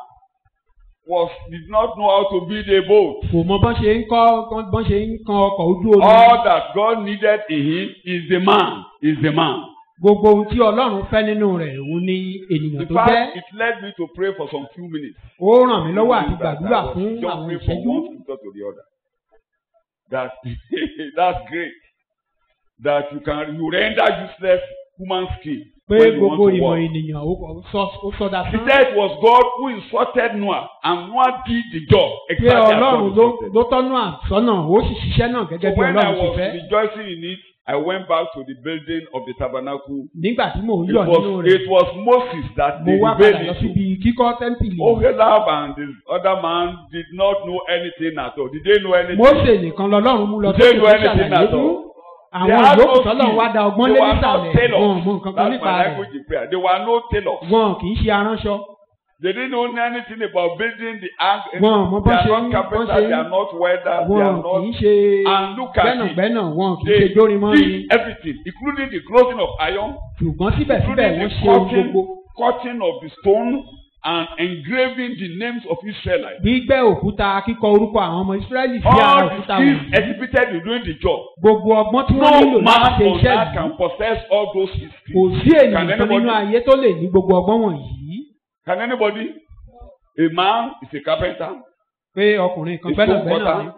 [SPEAKER 2] was did not know how to build a boat.
[SPEAKER 3] kò mọ bọ́n ṣe ń kọ́ bọ́n ṣe ń kan ọkọ̀ ojú omi
[SPEAKER 2] All that God needed in him is the man, is the man.
[SPEAKER 3] gbogbo ohun tí ọlọ́run fẹ́ nínú rẹ̀ òun ní ènìyàn
[SPEAKER 2] In
[SPEAKER 3] tó jẹ́
[SPEAKER 2] fact, it led me to pray for some few minutes.
[SPEAKER 3] ó ràn mí lọ́wọ́ àti
[SPEAKER 2] That I
[SPEAKER 3] gbàdúrà
[SPEAKER 2] was
[SPEAKER 3] fún àwọn
[SPEAKER 2] jumping from
[SPEAKER 3] ìṣẹ́jú
[SPEAKER 2] one scripture to the other. That that's great. That you can you render useless human skill
[SPEAKER 3] pé
[SPEAKER 2] when you
[SPEAKER 3] gbogbo
[SPEAKER 2] want to
[SPEAKER 3] ìmọ̀
[SPEAKER 2] work.
[SPEAKER 3] ènìyàn ó kọ- sọ- ó sọdá
[SPEAKER 2] He
[SPEAKER 3] tán
[SPEAKER 2] said it was God who instructed Noah and Noah did the job
[SPEAKER 3] pé
[SPEAKER 2] exactly as God
[SPEAKER 3] ọlọ́run ló
[SPEAKER 2] instructed.
[SPEAKER 3] ló tọ́nú àsọ́nà ó sì ṣiṣẹ́ náà
[SPEAKER 2] So
[SPEAKER 3] gẹ́gẹ́ bí
[SPEAKER 2] when I
[SPEAKER 3] ọlọ́run ṣe
[SPEAKER 2] was
[SPEAKER 3] fẹ́
[SPEAKER 2] rejoicing in it, I went back to the building of the tabernacle.
[SPEAKER 3] nígbà tí mò ń
[SPEAKER 2] It
[SPEAKER 3] yọ̀ nínú
[SPEAKER 2] was
[SPEAKER 3] rẹ̀
[SPEAKER 2] it was Moses that
[SPEAKER 3] mo
[SPEAKER 2] they
[SPEAKER 3] wá padà lọ
[SPEAKER 2] rebelled
[SPEAKER 3] síbi
[SPEAKER 2] into.
[SPEAKER 3] kíkọ́ tẹ́ḿpìlì
[SPEAKER 2] Oholiab and the other man did not know anything at all. Did they know anything?
[SPEAKER 3] Mósè nìkan lọ́lọ́run mú lọ
[SPEAKER 2] Did they
[SPEAKER 3] sókè
[SPEAKER 2] know
[SPEAKER 3] tó
[SPEAKER 2] anything
[SPEAKER 3] ṣàlàyé
[SPEAKER 2] at
[SPEAKER 3] fún
[SPEAKER 2] all? They
[SPEAKER 3] àwọn
[SPEAKER 2] had
[SPEAKER 3] ìyókù
[SPEAKER 2] no
[SPEAKER 3] tọ́lọ́run
[SPEAKER 2] skill.
[SPEAKER 3] wá da ọgbọ́n
[SPEAKER 2] They
[SPEAKER 3] lé
[SPEAKER 2] were not
[SPEAKER 3] nísàlẹ̀
[SPEAKER 2] tailors.
[SPEAKER 3] wọn ò mọ nǹkan kan
[SPEAKER 2] That's
[SPEAKER 3] nípa
[SPEAKER 2] my
[SPEAKER 3] rẹ̀
[SPEAKER 2] language in prayer. They were no tailors.
[SPEAKER 3] wọn kì í ṣe aránṣọ
[SPEAKER 2] They didn't know anything about building the ark.
[SPEAKER 3] wọn ò mọ
[SPEAKER 2] They
[SPEAKER 3] bọ́n
[SPEAKER 2] are
[SPEAKER 3] ṣe
[SPEAKER 2] not
[SPEAKER 3] ń bọ́n
[SPEAKER 2] carpenters.
[SPEAKER 3] ṣe
[SPEAKER 2] They are not welders. They
[SPEAKER 3] wọn
[SPEAKER 2] are
[SPEAKER 3] kì í
[SPEAKER 2] not.
[SPEAKER 3] ṣe
[SPEAKER 2] And look at it.
[SPEAKER 3] gbẹ́nàgbẹ́nà wọn kì í
[SPEAKER 2] They
[SPEAKER 3] ṣe jórimọ́ ni
[SPEAKER 2] did everything, including the clothing of iron,
[SPEAKER 3] ṣùgbọ́n síbẹ̀síbẹ̀
[SPEAKER 2] including
[SPEAKER 3] wọ́n
[SPEAKER 2] the
[SPEAKER 3] ṣe ohun
[SPEAKER 2] cutting,
[SPEAKER 3] gbogbo
[SPEAKER 2] cutting of the stone and engraving the names of Israelites.
[SPEAKER 3] gbígbẹ́ òkúta kíkọ orúkọ àwọn ọmọ Ísírẹ́lì sí ara
[SPEAKER 2] All the
[SPEAKER 3] òkúta
[SPEAKER 2] skills
[SPEAKER 3] wọ̀nyí
[SPEAKER 2] exhibited in doing the job.
[SPEAKER 3] gbogbo ọgbọ́n tí wọ́n
[SPEAKER 2] No
[SPEAKER 3] nílò láti
[SPEAKER 2] man
[SPEAKER 3] ṣe
[SPEAKER 2] on
[SPEAKER 3] iṣẹ́
[SPEAKER 2] earth
[SPEAKER 3] yìí
[SPEAKER 2] can possess all those
[SPEAKER 3] kò
[SPEAKER 2] skills.
[SPEAKER 3] sí
[SPEAKER 2] Can
[SPEAKER 3] ènìyàn kan
[SPEAKER 2] anybody-
[SPEAKER 3] nínú ayé tó lè ní gbogbo ọgbọ́n wọ̀nyí
[SPEAKER 2] Can anybody? A man is a carpenter,
[SPEAKER 3] pé ọkùnrin kan
[SPEAKER 2] a stone
[SPEAKER 3] gbẹ́nàgbẹ́nà ni
[SPEAKER 2] cutter,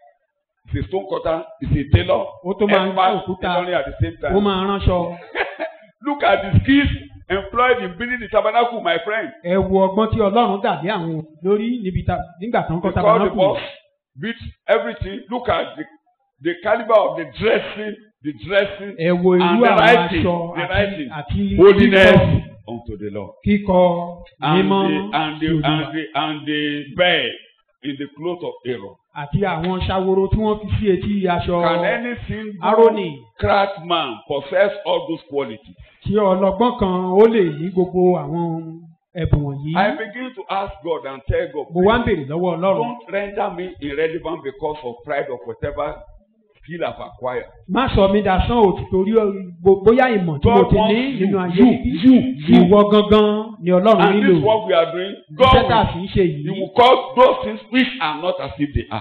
[SPEAKER 2] is a stone cutter, is a tailor,
[SPEAKER 3] ó tó máa ń gbá
[SPEAKER 2] expert
[SPEAKER 3] òkúta
[SPEAKER 2] tailoring at the same
[SPEAKER 3] ó
[SPEAKER 2] time.
[SPEAKER 3] máa ránṣọ
[SPEAKER 2] Look at the skills employed in building the tabernacle, my friend.
[SPEAKER 3] ẹ wo ọgbọ́n tí Ọlọ́run dàbí àwọn lórí níbi ta nígbà tó ń kọ́
[SPEAKER 2] Because the
[SPEAKER 3] tabernacle
[SPEAKER 2] boss beat everything. Look at the, the caliber of the dressing, the dressing,
[SPEAKER 3] ẹ wo irú
[SPEAKER 2] and the
[SPEAKER 3] àwọn
[SPEAKER 2] writing,
[SPEAKER 3] aṣọ
[SPEAKER 2] the
[SPEAKER 3] àti
[SPEAKER 2] writing.
[SPEAKER 3] àti
[SPEAKER 2] holiness
[SPEAKER 3] kíkọ
[SPEAKER 2] unto the Lord.
[SPEAKER 3] kíkọ
[SPEAKER 2] And
[SPEAKER 3] mímọ́
[SPEAKER 2] the, and the,
[SPEAKER 3] sí Olúwa.
[SPEAKER 2] and the, and the bed in the cloth of Aaron.
[SPEAKER 3] àti àwọn ṣàwòrò tí wọ́n fi sí etí aṣọ
[SPEAKER 2] Can any single
[SPEAKER 3] Aaroni
[SPEAKER 2] craftsman possess all those qualities?
[SPEAKER 3] tí ọlọ́gbọ́n kan ó lè ní gbogbo àwọn ẹ̀bùn wọ̀nyí
[SPEAKER 2] I begin to ask God and tell God,
[SPEAKER 3] mo wá ń béèrè lọ́wọ́ Ọlọ́run
[SPEAKER 2] don't render me irrelevant because of pride of whatever skill I've acquired.
[SPEAKER 3] má sọ mí dasán ò torí gbo- bóyá ìmọ̀ tí mo
[SPEAKER 2] God
[SPEAKER 3] ti ní
[SPEAKER 2] wants
[SPEAKER 3] nínú
[SPEAKER 2] you,
[SPEAKER 3] ayé
[SPEAKER 2] you,
[SPEAKER 3] níbí
[SPEAKER 2] you, you.
[SPEAKER 3] ìwọ gangan ni Ọlọ́run
[SPEAKER 2] And
[SPEAKER 3] nílò
[SPEAKER 2] this is what we are doing.
[SPEAKER 3] iṣẹ́ tá a
[SPEAKER 2] God
[SPEAKER 3] sì ń ṣe
[SPEAKER 2] will, he
[SPEAKER 3] yìí
[SPEAKER 2] will cause those things which are not as if they are.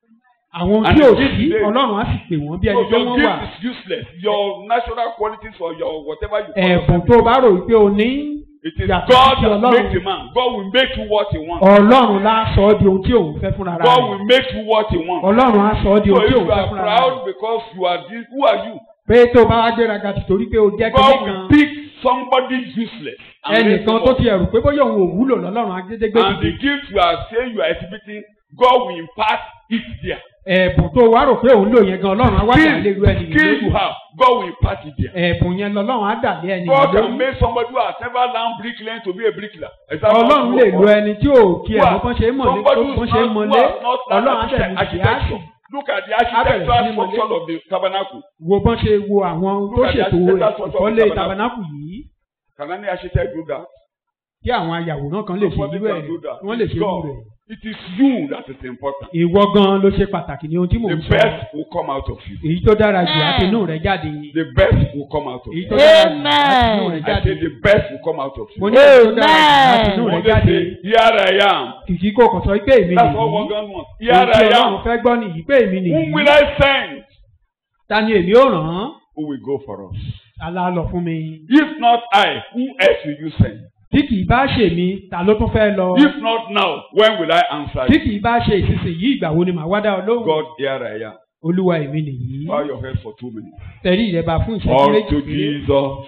[SPEAKER 3] àwọn
[SPEAKER 2] And
[SPEAKER 3] tí ò
[SPEAKER 2] this
[SPEAKER 3] sí
[SPEAKER 2] day-
[SPEAKER 3] Ọlọ́run á sì pè wọ́n bí
[SPEAKER 2] So
[SPEAKER 3] ẹni pé
[SPEAKER 2] your
[SPEAKER 3] wọ́n
[SPEAKER 2] gift
[SPEAKER 3] wà
[SPEAKER 2] is useless. Your natural qualities or your whatever you call
[SPEAKER 3] ẹ̀bùn
[SPEAKER 2] yourself,
[SPEAKER 3] tó o bá rò wípé o ní
[SPEAKER 2] It is
[SPEAKER 3] yàtọ̀
[SPEAKER 2] God
[SPEAKER 3] sí
[SPEAKER 2] that
[SPEAKER 3] Ọlọ́run.
[SPEAKER 2] makes a man. God will make you what he wants.
[SPEAKER 3] Ọlọ́run lá sọ ọ́ di ohun tí òun fẹ́ fúnra
[SPEAKER 2] God
[SPEAKER 3] rẹ̀
[SPEAKER 2] will make you what he wants.
[SPEAKER 3] Ọlọ́run á sọ ọ́ di
[SPEAKER 2] So
[SPEAKER 3] ohun
[SPEAKER 2] if
[SPEAKER 3] tí
[SPEAKER 2] you
[SPEAKER 3] òun fẹ́
[SPEAKER 2] are
[SPEAKER 3] fúnra
[SPEAKER 2] proud
[SPEAKER 3] rẹ̀
[SPEAKER 2] because you are this, who are you?
[SPEAKER 3] pé tó o bá wá gbéraga tìtorí pé o jẹ́
[SPEAKER 2] God
[SPEAKER 3] kíní
[SPEAKER 2] will
[SPEAKER 3] kan
[SPEAKER 2] pick somebody useless and raise
[SPEAKER 3] ẹnìkan
[SPEAKER 2] him
[SPEAKER 3] tó
[SPEAKER 2] up.
[SPEAKER 3] ti ẹ̀rù pé bóyá òun ò wúlò lọ́lọ́run agédégbé
[SPEAKER 2] And the
[SPEAKER 3] dìde
[SPEAKER 2] gift you are saying you are exhibiting, God will impart it there.
[SPEAKER 3] ẹ̀bùn tó o wá rò pé òun lò yẹn gan Ọlọ́run á wá dà lé irú
[SPEAKER 2] Skill,
[SPEAKER 3] ẹnìyàn
[SPEAKER 2] skill you
[SPEAKER 3] lójú
[SPEAKER 2] have, God will impart it there.
[SPEAKER 3] ẹ̀bùn yẹn lọ́lọ́run á dà lé ẹnìyàn
[SPEAKER 2] God can
[SPEAKER 3] lójú
[SPEAKER 2] make somebody who has never learned bricklaying to be a bricklayer. Is that not
[SPEAKER 3] Ọlọ́run
[SPEAKER 2] true
[SPEAKER 3] lè
[SPEAKER 2] of
[SPEAKER 3] lo
[SPEAKER 2] God?
[SPEAKER 3] ẹni tí ò kí ẹ̀mọ́ bọ́n ṣe é mọ̀ ní
[SPEAKER 2] Somebody who
[SPEAKER 3] bọ́n
[SPEAKER 2] is
[SPEAKER 3] ṣe é
[SPEAKER 2] not, who
[SPEAKER 3] mọ́lé
[SPEAKER 2] has not learned
[SPEAKER 3] Ọlọ́run á tẹ̀lé ìdí á
[SPEAKER 2] architecture. Look at the
[SPEAKER 3] bẹ̀rẹ̀ sí
[SPEAKER 2] architectural
[SPEAKER 3] ní mọ̀lé.
[SPEAKER 2] structure of the tabernacle.
[SPEAKER 3] wo bọ́n ṣe wo àwọn tó
[SPEAKER 2] Look at the
[SPEAKER 3] ṣètò
[SPEAKER 2] architectural structure of
[SPEAKER 3] ìkọ́lé
[SPEAKER 2] the tabernacle.
[SPEAKER 3] tabernacle yìí
[SPEAKER 2] Can any architect do that?
[SPEAKER 3] kí àwọn ayàwòrán kan lè ṣe
[SPEAKER 2] Nobody
[SPEAKER 3] irú ẹ̀
[SPEAKER 2] can do that.
[SPEAKER 3] wọ́n lè ṣe
[SPEAKER 2] It's
[SPEAKER 3] irú
[SPEAKER 2] God.
[SPEAKER 3] rẹ̀
[SPEAKER 2] It is you that is important.
[SPEAKER 3] ìwọ gan ló ṣe pàtàkì ní ohun tí mò
[SPEAKER 2] The
[SPEAKER 3] ń sọ
[SPEAKER 2] best will come out of you.
[SPEAKER 3] èyí tó dára jù àti inú rẹ̀ jáde
[SPEAKER 2] The best will come out of
[SPEAKER 3] èyí
[SPEAKER 2] you.
[SPEAKER 3] tó dára jù àti inú rẹ̀
[SPEAKER 2] I
[SPEAKER 3] jáde
[SPEAKER 2] say the best will come out of
[SPEAKER 3] mo
[SPEAKER 2] you.
[SPEAKER 3] ní èyí tó dára jù àti inú
[SPEAKER 2] One
[SPEAKER 3] rẹ̀
[SPEAKER 2] day
[SPEAKER 3] jáde
[SPEAKER 2] say, Here I am.
[SPEAKER 3] kìkì kò kàn sọ pé èmi
[SPEAKER 2] That's what
[SPEAKER 3] nìyí
[SPEAKER 2] one God wants.
[SPEAKER 3] ohun
[SPEAKER 2] Here
[SPEAKER 3] tí
[SPEAKER 2] I
[SPEAKER 3] Ọlọ́run
[SPEAKER 2] am.
[SPEAKER 3] fẹ́ gbọ́ nìyí pé èmi
[SPEAKER 2] Whom will
[SPEAKER 3] nìyí
[SPEAKER 2] I send?
[SPEAKER 3] ta ni èmi ò ràn án
[SPEAKER 2] Who will go for us?
[SPEAKER 3] alálọ fún mi
[SPEAKER 2] If not I, who else will you send?
[SPEAKER 3] tí kì í bá ṣe mí ta ló tún fẹ́ lọ
[SPEAKER 2] If not now, when will I answer
[SPEAKER 3] tí
[SPEAKER 2] you?
[SPEAKER 3] kì í bá ṣe ìsinsìnyí ìgbà wo ni màá wá dá ọ lóhùn
[SPEAKER 2] God, here I am.
[SPEAKER 3] olúwa èmi nìyí
[SPEAKER 2] Bow your head for two minutes.
[SPEAKER 3] tẹ̀rí ìrẹ́bà fún ìṣẹ́jú
[SPEAKER 2] All
[SPEAKER 3] méjì
[SPEAKER 2] to
[SPEAKER 3] péré.
[SPEAKER 2] Jesus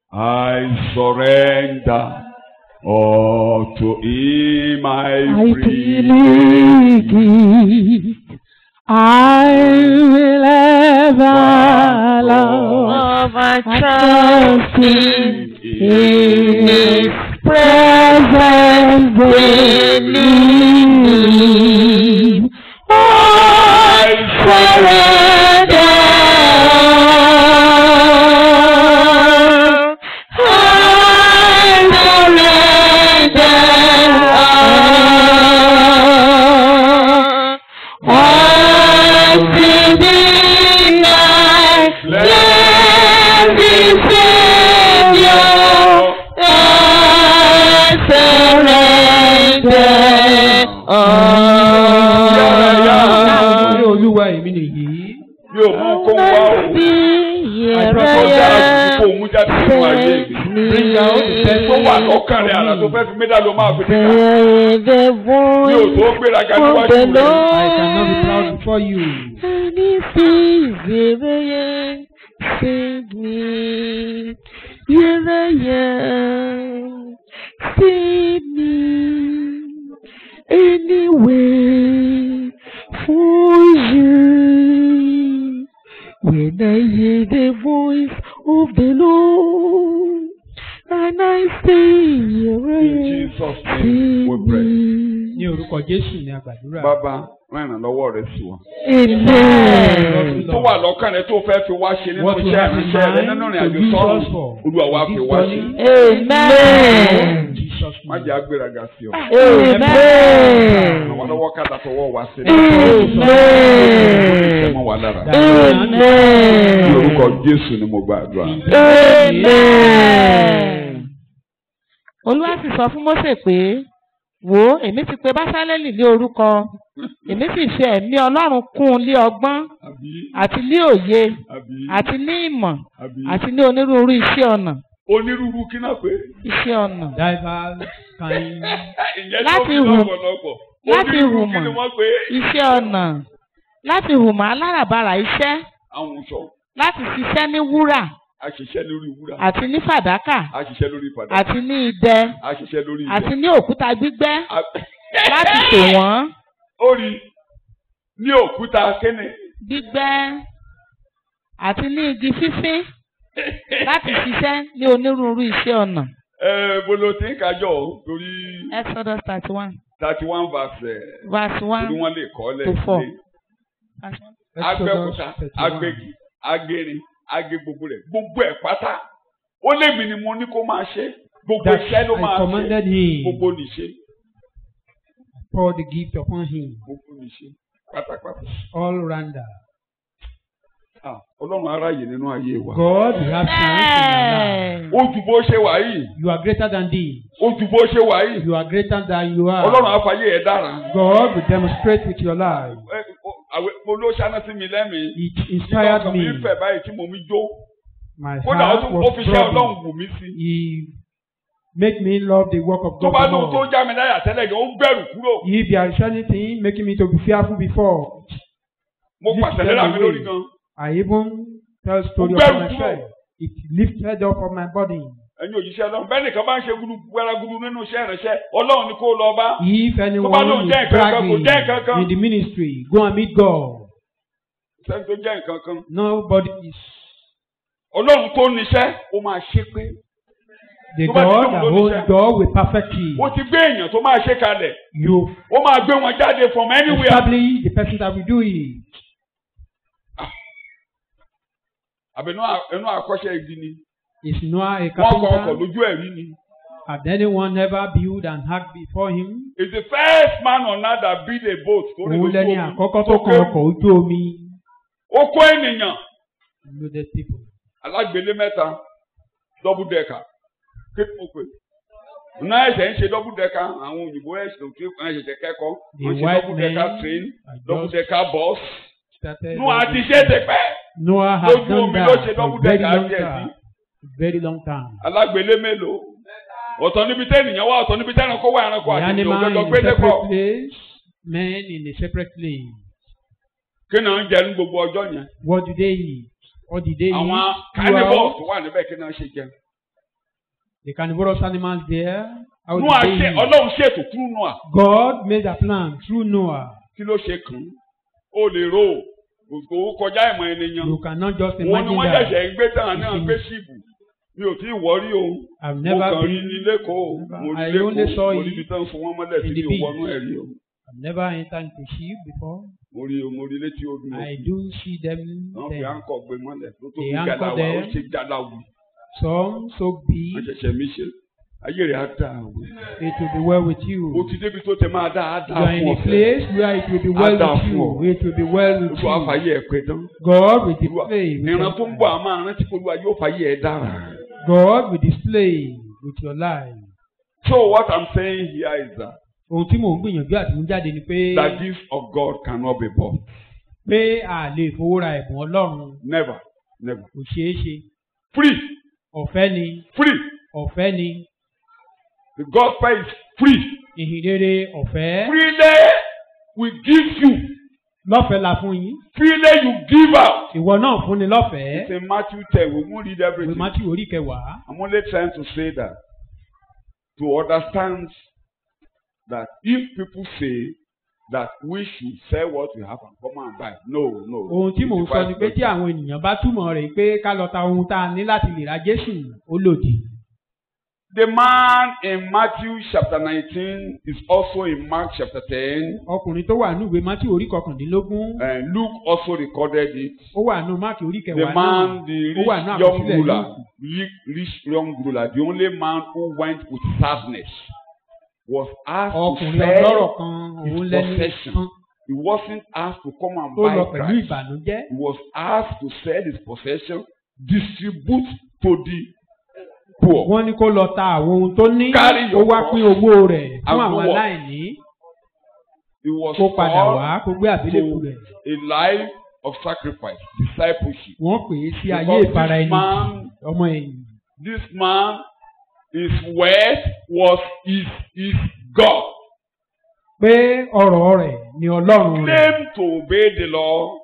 [SPEAKER 2] I surrender. All to Him I
[SPEAKER 4] I
[SPEAKER 2] freely
[SPEAKER 4] freely give. I will ever love
[SPEAKER 1] my
[SPEAKER 4] trust in His presence daily. I surrender. I surrender. All to thee I blessed Savior, I surrender
[SPEAKER 3] Ní
[SPEAKER 4] all.
[SPEAKER 3] olúwa èmi nìyí.
[SPEAKER 2] mi ò mú kó wá o àìsàn tó dára jù kó mú jáde nínú ayé mi
[SPEAKER 3] Bring out the best
[SPEAKER 2] tó wà lọ́kàn rẹ̀ àrà tó fẹ́ fi mí dá ló máa fi níta mi ò tó gbéraga níwájú rẹ̀
[SPEAKER 3] I cannot be proud before you.
[SPEAKER 4] Save me, here I am. Save me anyway for you. When I hear the voice of the Lord, and I say, here I
[SPEAKER 2] in
[SPEAKER 4] am.
[SPEAKER 2] Jesus name
[SPEAKER 4] Save
[SPEAKER 2] we pray.
[SPEAKER 3] Ní
[SPEAKER 4] me.
[SPEAKER 3] orúkọ Jésù ni a gbàdúrà.
[SPEAKER 2] bàbá rán ìrànlọ́wọ́ rẹ̀ sí wa.
[SPEAKER 4] Amen.
[SPEAKER 2] tó wà lọ́kàn rẹ̀ tó fẹ́ fi wá ṣe nínú
[SPEAKER 3] What you
[SPEAKER 2] iṣẹ́
[SPEAKER 3] have in
[SPEAKER 2] ìránṣẹ́ rẹ̀
[SPEAKER 3] mind
[SPEAKER 2] nínú
[SPEAKER 3] to
[SPEAKER 2] ìrìn àjò
[SPEAKER 3] use
[SPEAKER 2] sọ́run
[SPEAKER 3] us for.
[SPEAKER 2] olúwa wa fi wá ṣe.
[SPEAKER 4] Amen.
[SPEAKER 3] Jesus
[SPEAKER 2] má
[SPEAKER 3] name.
[SPEAKER 2] jẹ́ agbéraga sí ọ.
[SPEAKER 4] Amen.
[SPEAKER 2] àwọn lọ́wọ́ ká dàtọwọ́ wá sí.
[SPEAKER 4] Amen.
[SPEAKER 2] mọ́ wa lára. ní
[SPEAKER 4] Amen.
[SPEAKER 2] orúkọ Jésù ni mo gbàdúrà.
[SPEAKER 4] Amen. Olúwa sì sọ fún Mósè pé wò ó èmi ti pe Básálẹ́lì lé orúkọ èmi sì fi ẹ̀mí Ọlọ́run kún un lé ọgbọ́n
[SPEAKER 2] àbí
[SPEAKER 4] àti lé òye
[SPEAKER 2] àbí
[SPEAKER 4] àti ní ìmọ̀
[SPEAKER 2] àbí
[SPEAKER 4] àti ní onírúurú iṣẹ́ ọnà
[SPEAKER 2] onírúurú kí náà pé.
[SPEAKER 4] iṣẹ́ ọnà
[SPEAKER 3] Diverse kind.
[SPEAKER 2] ìyẹn tó
[SPEAKER 4] Láti
[SPEAKER 2] fi
[SPEAKER 4] hù-
[SPEAKER 2] lọ́pọ̀lọpọ̀.
[SPEAKER 4] láti
[SPEAKER 2] onírúurú
[SPEAKER 4] hùmọ̀.
[SPEAKER 2] kí ni wọ́n pé.
[SPEAKER 4] iṣẹ́ ọnà láti hùmọ̀ aláràbarà iṣẹ́
[SPEAKER 2] àwọn sọ
[SPEAKER 4] láti ṣiṣẹ́ ní wúrà
[SPEAKER 2] àṣìṣe lórí wúrà
[SPEAKER 4] àti ní fàdákà
[SPEAKER 2] àṣìṣe lórí padà
[SPEAKER 4] àti ní idẹ
[SPEAKER 2] àṣìṣe lórí
[SPEAKER 4] àti
[SPEAKER 2] ilẹ̀.
[SPEAKER 4] ní òkúta gbígbẹ́
[SPEAKER 2] A-
[SPEAKER 4] láti tò wọ́n
[SPEAKER 2] ó rí ní òkúta kéne
[SPEAKER 4] gbígbẹ́ àti ní igi fífín láti ṣiṣẹ́ ní onírúurú iṣẹ́ ọnà.
[SPEAKER 2] ẹ bolo tí ń kájọ o torí
[SPEAKER 4] Exodus thirty one
[SPEAKER 2] thirty one verse ẹ
[SPEAKER 4] verse
[SPEAKER 2] torí
[SPEAKER 4] one
[SPEAKER 2] wọ́n lè kọ́
[SPEAKER 4] to four.
[SPEAKER 2] lẹ́sílẹ̀ agbẹ́kúta agbẹ́gi agérin agé gbogbo rẹ̀ gbogbo ẹ̀ pátá ó lémi ni mo ní kó máa ṣe gbogbo
[SPEAKER 3] That
[SPEAKER 2] iṣẹ́ ló
[SPEAKER 3] I
[SPEAKER 2] máa ṣe
[SPEAKER 3] commanded him.
[SPEAKER 2] gbogbo nìṣe
[SPEAKER 3] Pour the gift upon him.
[SPEAKER 2] gbogbo nìṣe pátápátá
[SPEAKER 3] All rounder.
[SPEAKER 2] Ah, ọlọ́run aráyè nínú ayé wa
[SPEAKER 3] God, you have chance in our life.
[SPEAKER 2] ó ju bó ṣe wà yìí
[SPEAKER 3] You are greater than these.
[SPEAKER 2] ó ju bó ṣe wà yìí
[SPEAKER 3] You are greater than you are.
[SPEAKER 2] ọlọ́run àfàyè ẹ̀ dára.
[SPEAKER 3] God will demonstrate with your life.
[SPEAKER 2] Ẹ, o- àwẹ̀ mo ló ṣáná sí mi lẹ́mìí.
[SPEAKER 3] It
[SPEAKER 2] Nígbà
[SPEAKER 3] inspired
[SPEAKER 2] ọkàn mi
[SPEAKER 3] me.
[SPEAKER 2] ń fẹ̀ báyìí tí mo mi jó.
[SPEAKER 3] My
[SPEAKER 2] Kódà ó
[SPEAKER 3] heart
[SPEAKER 2] tún ó
[SPEAKER 3] was
[SPEAKER 2] fi ṣẹ́ ọlọ́run
[SPEAKER 3] troubled.
[SPEAKER 2] wù mí sí.
[SPEAKER 3] He made me love the work of
[SPEAKER 2] Tó
[SPEAKER 3] God
[SPEAKER 2] bá
[SPEAKER 3] the
[SPEAKER 2] lóhun tó
[SPEAKER 3] more.
[SPEAKER 2] já mi láyà tẹ́lẹ̀ gan, ó gbẹ̀rù kúrò.
[SPEAKER 3] If there is anything making me to be fearful before,
[SPEAKER 2] Mo
[SPEAKER 3] Lift
[SPEAKER 2] pàṣẹ
[SPEAKER 3] them
[SPEAKER 2] lẹ́la mi
[SPEAKER 3] away.
[SPEAKER 2] lórí gan.
[SPEAKER 3] I even tell story
[SPEAKER 2] Ó gbẹ̀rù
[SPEAKER 3] of myself. It lifted up of my body.
[SPEAKER 2] Ẹ̀yin òjíṣẹ́ ọlọ́run. Bẹ́ẹ̀ nìkan bá ń ṣe gudu gbẹ́rẹ́gudu nínú iṣẹ́ ìránṣẹ́. Ọlọ́run ni kó lọ bá.
[SPEAKER 3] If anyone
[SPEAKER 2] lóun
[SPEAKER 3] is
[SPEAKER 2] jẹ́ nǹkan kan, kò
[SPEAKER 3] bragging
[SPEAKER 2] jẹ́ nǹkan kan.
[SPEAKER 3] in the ministry, go and meet God.
[SPEAKER 2] Sẹ́ni tó jẹ́ nǹkan kan.
[SPEAKER 3] Nobody is
[SPEAKER 2] Ọlọ́run tó níṣẹ́, ó máa ṣe pé.
[SPEAKER 3] the
[SPEAKER 2] Tó bá ti
[SPEAKER 3] God
[SPEAKER 2] lóun
[SPEAKER 3] that
[SPEAKER 2] ló
[SPEAKER 3] holds
[SPEAKER 2] níṣẹ́.
[SPEAKER 3] God will perfect you.
[SPEAKER 2] Ó ti gbé èèyàn tó máa ṣe kalẹ̀.
[SPEAKER 3] You
[SPEAKER 2] Ó máa gbé wọn jáde from anywhere.
[SPEAKER 3] establish the person that will do it.
[SPEAKER 2] Àbẹ̀nú ẹnu àkọ́ṣẹ́ igi ni.
[SPEAKER 3] Is Noah a
[SPEAKER 2] Wọ́n kọ ọkọ̀
[SPEAKER 3] carpenter?
[SPEAKER 2] lójú ẹ̀rí ni.
[SPEAKER 3] Had anyone ever built an ark before him?
[SPEAKER 2] is the first man on earth that built a boat tó lè
[SPEAKER 3] Òun
[SPEAKER 2] lójú
[SPEAKER 3] lẹni
[SPEAKER 2] omi.
[SPEAKER 3] àkọ́kọ́ tó kan ọkọ̀ ojú omi.
[SPEAKER 2] ó kó ènìyàn
[SPEAKER 3] Loaded people.
[SPEAKER 2] alágbélé mẹ́ta double decker kí ni mo pè náà ẹ̀sẹ̀ ń ṣe double decker àwọn òyìnbó ẹ̀sìn tó wọ́n ṣẹ̀ṣẹ̀ kẹ́kọ̀ọ́
[SPEAKER 3] The
[SPEAKER 2] wọ́n ṣe
[SPEAKER 3] white
[SPEAKER 2] double
[SPEAKER 3] men
[SPEAKER 2] decker train
[SPEAKER 3] are
[SPEAKER 2] double
[SPEAKER 3] just
[SPEAKER 2] decker bus
[SPEAKER 3] started.
[SPEAKER 2] nú àti ṣe é ti pẹ́
[SPEAKER 3] Noah had
[SPEAKER 2] lójú
[SPEAKER 3] done
[SPEAKER 2] omi ló ṣe
[SPEAKER 3] that for
[SPEAKER 2] double
[SPEAKER 3] a very
[SPEAKER 2] decker
[SPEAKER 3] long
[SPEAKER 2] díẹ̀ sí
[SPEAKER 3] time. Very long time.
[SPEAKER 2] alágbélé mélòó ọ̀tọ̀ níbi tẹ́ ènìyàn wá ọ̀tọ̀ níbi tẹ́ ẹranko wá ẹranko
[SPEAKER 3] The
[SPEAKER 2] àti ìjọ
[SPEAKER 3] animal
[SPEAKER 2] òjòjò
[SPEAKER 3] in
[SPEAKER 2] gbé
[SPEAKER 3] a
[SPEAKER 2] dẹ́pọ̀
[SPEAKER 3] separate place, men in a separate place.
[SPEAKER 2] kí náà ń jẹ ní gbogbo ọjọ́ yẹn
[SPEAKER 3] What do they eat? What did they
[SPEAKER 2] àwọn
[SPEAKER 3] eat?
[SPEAKER 2] carnivores
[SPEAKER 3] Throughout
[SPEAKER 2] tó wà níbẹ̀ kí náà ṣe jẹun.
[SPEAKER 3] the carnivorous animals there. How
[SPEAKER 2] Noah
[SPEAKER 3] did
[SPEAKER 2] ṣe
[SPEAKER 3] they eat?
[SPEAKER 2] ọlọ́run ṣètò through Noah
[SPEAKER 3] God made a plan through Noah.
[SPEAKER 2] kí ló ṣe kàn án ó lè rò ó kò kọjá ìmọ̀ ènìyàn
[SPEAKER 3] You cannot just
[SPEAKER 2] wọn ni
[SPEAKER 3] imagine
[SPEAKER 2] wọ́n
[SPEAKER 3] that.
[SPEAKER 2] ṣẹ̀ṣẹ̀ ń gbé tán náà
[SPEAKER 3] Ìsinmi.
[SPEAKER 2] gbé ṣìbù mi ò tí ì wọ́rí o
[SPEAKER 3] I've
[SPEAKER 2] mo
[SPEAKER 3] never
[SPEAKER 2] kàn rí
[SPEAKER 3] been.
[SPEAKER 2] ní lẹ́kọ̀ọ́
[SPEAKER 3] Never.
[SPEAKER 2] mo rí
[SPEAKER 3] I only
[SPEAKER 2] lẹ́kọ̀ọ́
[SPEAKER 3] saw
[SPEAKER 2] mo rí
[SPEAKER 3] it
[SPEAKER 2] ibi tán fún wọn mọ́lẹ̀ tí
[SPEAKER 3] in
[SPEAKER 2] mi
[SPEAKER 3] the
[SPEAKER 2] ò
[SPEAKER 3] beach.
[SPEAKER 2] wọnú ẹ̀ rí o
[SPEAKER 3] I've never entered into ship before.
[SPEAKER 2] mo rí mo rí létí omi
[SPEAKER 3] I
[SPEAKER 2] òkun
[SPEAKER 3] do see them
[SPEAKER 2] wọ́n fi
[SPEAKER 3] there.
[SPEAKER 2] àǹkọ̀ gbé mọ́lẹ̀ tó tó
[SPEAKER 3] They
[SPEAKER 2] fi
[SPEAKER 3] anchor
[SPEAKER 2] gàdá wa ó
[SPEAKER 3] there.
[SPEAKER 2] ṣe gàdá wù
[SPEAKER 3] Some so
[SPEAKER 2] wọ́n
[SPEAKER 3] big,
[SPEAKER 2] ṣẹ̀ṣẹ̀ mí ṣe ayé rẹ̀ á dà o
[SPEAKER 3] it will be well with
[SPEAKER 2] o
[SPEAKER 3] you.
[SPEAKER 2] ti débi tó tẹ máa dá á dá
[SPEAKER 3] You are in
[SPEAKER 2] fún
[SPEAKER 3] a
[SPEAKER 2] ọ̀fẹ́
[SPEAKER 3] place where it will be well
[SPEAKER 2] Á dà
[SPEAKER 3] with
[SPEAKER 2] fún ọ.
[SPEAKER 3] you. It will be well with
[SPEAKER 2] olúwa
[SPEAKER 3] you.
[SPEAKER 2] fàyè ẹ̀ pé tán
[SPEAKER 3] God will
[SPEAKER 2] Olúwa,
[SPEAKER 3] display. with
[SPEAKER 2] ìran
[SPEAKER 3] your
[SPEAKER 2] tó ń
[SPEAKER 3] life.
[SPEAKER 2] bọ̀ àmọ́ àrántí pé olúwa yóò fàyè ẹ̀ dára.
[SPEAKER 3] God will display with your life.
[SPEAKER 2] so what I'm saying here is that
[SPEAKER 3] Ohun tí mò ń gbìyànjú àti mú jáde ni pé
[SPEAKER 2] the gifts of God cannot be bought
[SPEAKER 3] pé a lè fowó ra ẹ̀bùn Ọlọ́run
[SPEAKER 2] never never
[SPEAKER 3] kò ṣeé ṣe.
[SPEAKER 2] free
[SPEAKER 3] Ọ̀fẹ́ ni
[SPEAKER 2] free
[SPEAKER 3] ọ̀fẹ́ ni
[SPEAKER 2] the gospel is free
[SPEAKER 3] ìhìn rere ọ̀fẹ́.
[SPEAKER 2] freely we give you
[SPEAKER 3] Lọ́fẹ̀ẹ́ la fún yín.
[SPEAKER 2] freely you give out.
[SPEAKER 3] Ìwọ náà fún ni
[SPEAKER 2] It's
[SPEAKER 3] lọ́fẹ̀ẹ́.
[SPEAKER 2] in Matthew ten we won't read
[SPEAKER 3] Ìwé
[SPEAKER 2] everything.
[SPEAKER 3] Mátí orí kẹwàá.
[SPEAKER 2] I'm only trying to say that to understand that if people say that we should sell what we have and come and buy no no.
[SPEAKER 3] Ohun tí mò ń sọ ni pé tí àwọn ènìyàn bá túmọ̀ rẹ̀ pé ká lọ ta ohun tá a ní láti lè ra Jésù ó lòdì.
[SPEAKER 2] The man in Matthew chapter 19 is also in Mark chapter 10.
[SPEAKER 3] Ọkùnrin tó wà ní ìwé Mátí orí kọkàndínlógún.
[SPEAKER 2] And Luke also recorded it.
[SPEAKER 3] Ó wà ní Máàkì orí
[SPEAKER 2] The
[SPEAKER 3] kẹwàá náà.
[SPEAKER 2] man, the
[SPEAKER 3] Ó wà ní
[SPEAKER 2] rich young
[SPEAKER 3] àkọsílẹ̀
[SPEAKER 2] ruler,
[SPEAKER 3] Lúùkù.
[SPEAKER 2] rich, rich young ruler, the only man who went with sadness, was asked to
[SPEAKER 3] Ọkùnrin
[SPEAKER 2] sell.
[SPEAKER 3] ọlọ́rọ̀ kan
[SPEAKER 2] his
[SPEAKER 3] òun lẹ́ni
[SPEAKER 2] possession.
[SPEAKER 3] kan
[SPEAKER 2] He wasn't asked to come and
[SPEAKER 3] tó lọ
[SPEAKER 2] buy
[SPEAKER 3] pẹ̀lú
[SPEAKER 2] Christ.
[SPEAKER 3] ìbànújẹ́.
[SPEAKER 2] He was asked to sell his possession, distribute to the poor.
[SPEAKER 3] Wọ́n ní kó lọ ta àwọn ohun tó ní.
[SPEAKER 2] Carry
[SPEAKER 3] Ó
[SPEAKER 2] your
[SPEAKER 3] wá
[SPEAKER 2] cross
[SPEAKER 3] pín owó rẹ̀ fún
[SPEAKER 2] and
[SPEAKER 3] àwọn
[SPEAKER 2] go work.
[SPEAKER 3] aláìní.
[SPEAKER 2] He was
[SPEAKER 3] Kó padà
[SPEAKER 2] called
[SPEAKER 3] wá kó gbé àbílẹ̀kù rẹ̀.
[SPEAKER 2] a life of sacrifice, discipleship.
[SPEAKER 3] Wọ́n pè é sí ayé
[SPEAKER 2] Because
[SPEAKER 3] ìfara
[SPEAKER 2] this
[SPEAKER 3] ẹni
[SPEAKER 2] man,
[SPEAKER 3] ọmọ ẹ̀yìn.
[SPEAKER 2] this man, his wealth was his, his God.
[SPEAKER 3] Pé ọ̀rọ̀ rẹ̀ ni Ọlọ́run rẹ̀.
[SPEAKER 2] Claimed to obey the law,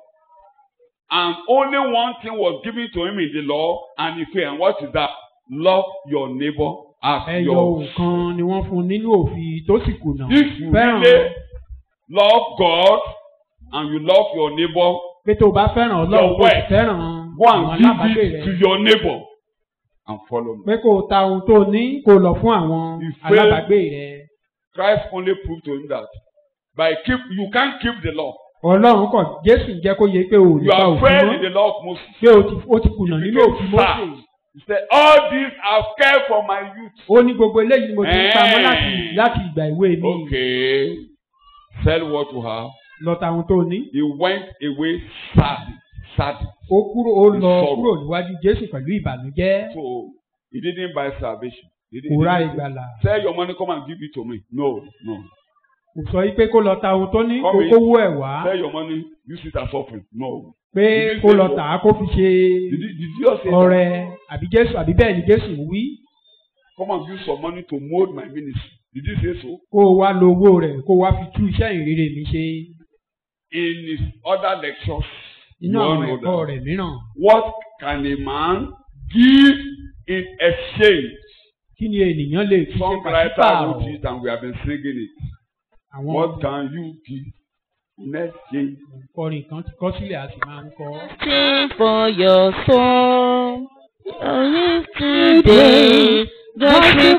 [SPEAKER 2] and only one thing was given to him in the law, and he failed. And what is that? Love your neighbor as
[SPEAKER 3] Ẹyọ
[SPEAKER 2] yours.
[SPEAKER 3] òkan ni wọ́n fún nínú òfin tó sì kùnà.
[SPEAKER 2] If you
[SPEAKER 3] Fẹ́ràn
[SPEAKER 2] really love God and you love your neighbor,
[SPEAKER 3] pé tó o bá fẹ́ràn Ọlọ́run
[SPEAKER 2] Your
[SPEAKER 3] kó o sì
[SPEAKER 2] wealth.
[SPEAKER 3] fẹ́ràn
[SPEAKER 2] go
[SPEAKER 3] àwọn
[SPEAKER 2] and give
[SPEAKER 3] alábàágbé
[SPEAKER 2] it to
[SPEAKER 3] rẹ̀.
[SPEAKER 2] your neighbor and follow me.
[SPEAKER 3] Pé kó o ta ohun tó o ní kó o lọ fún àwọn
[SPEAKER 2] Ìfẹ́-
[SPEAKER 3] alábàágbé rẹ̀.
[SPEAKER 2] Christ only proved to him that by keep you can't keep the law.
[SPEAKER 3] Ọlọ́run kọ̀ Jésù ń jẹ́ kó yẹ pé o ò lè
[SPEAKER 2] You
[SPEAKER 3] pa
[SPEAKER 2] are
[SPEAKER 3] òfin
[SPEAKER 2] failed
[SPEAKER 3] mọ́.
[SPEAKER 2] in the law of Moses.
[SPEAKER 3] Pé o ti o ti kùnà nínú
[SPEAKER 2] became
[SPEAKER 3] òfin
[SPEAKER 2] fat.
[SPEAKER 3] Mósè.
[SPEAKER 2] He said, All these I've cared for my youth.
[SPEAKER 3] Ó ní gbogbo eléyìí ni mo ti ń pamọ́
[SPEAKER 2] Eh.
[SPEAKER 3] láti láti ìgbà ìwé mi.
[SPEAKER 2] Okay. Sell what you have.
[SPEAKER 3] Lọ ta ohun tó o ní.
[SPEAKER 2] He went away sad. Sad.
[SPEAKER 3] Ó kúrò ó lọ
[SPEAKER 2] Ìsọ̀rọ̀.
[SPEAKER 3] kúrò níwájú Jésù pẹ̀lú ìbànújẹ́.
[SPEAKER 2] So he didn't buy salvation. He didn't,
[SPEAKER 3] Kò
[SPEAKER 2] he
[SPEAKER 3] ra
[SPEAKER 2] didn't
[SPEAKER 3] ìgbàlà.
[SPEAKER 2] sell your money, come and give it to me. No, no.
[SPEAKER 3] Kò sọ yí pé kó lọ ta ohun tó ní kó
[SPEAKER 2] Come in.
[SPEAKER 3] kówó ẹ̀ wá.
[SPEAKER 2] Sell your money, use it as offering. No.
[SPEAKER 3] Pé
[SPEAKER 2] Did you
[SPEAKER 3] kó
[SPEAKER 2] say
[SPEAKER 3] lọ
[SPEAKER 2] so?
[SPEAKER 3] tà á kó fi ṣe
[SPEAKER 2] Did, he- did you just say that?
[SPEAKER 3] ọrẹ àbí Jésù àbí bẹ́ẹ̀ ni Jésù ń wí.
[SPEAKER 2] come and use some money to mold my ministry? Did he say so?
[SPEAKER 3] Kó o wá lo owó rẹ̀ kó o wá fi tú iṣẹ́ ìrere mi ṣe.
[SPEAKER 2] In his other lectures,
[SPEAKER 3] Inú
[SPEAKER 2] you all
[SPEAKER 3] àwọn
[SPEAKER 2] know
[SPEAKER 3] ẹ̀kọ́
[SPEAKER 2] that.
[SPEAKER 3] rẹ̀ mìíràn.
[SPEAKER 2] What can a man give in exchange?
[SPEAKER 3] Kí ni ènìyàn lè fi ṣe
[SPEAKER 2] Songwriter
[SPEAKER 3] pàṣípààrọ̀?
[SPEAKER 2] wrote it and we have been singing it.
[SPEAKER 3] Àwọn
[SPEAKER 2] What can you give in exchange?
[SPEAKER 3] kọrin kan ti kọ sílẹ̀ a sì máa ń kọ.
[SPEAKER 4] Sing for your soul. Only today, just to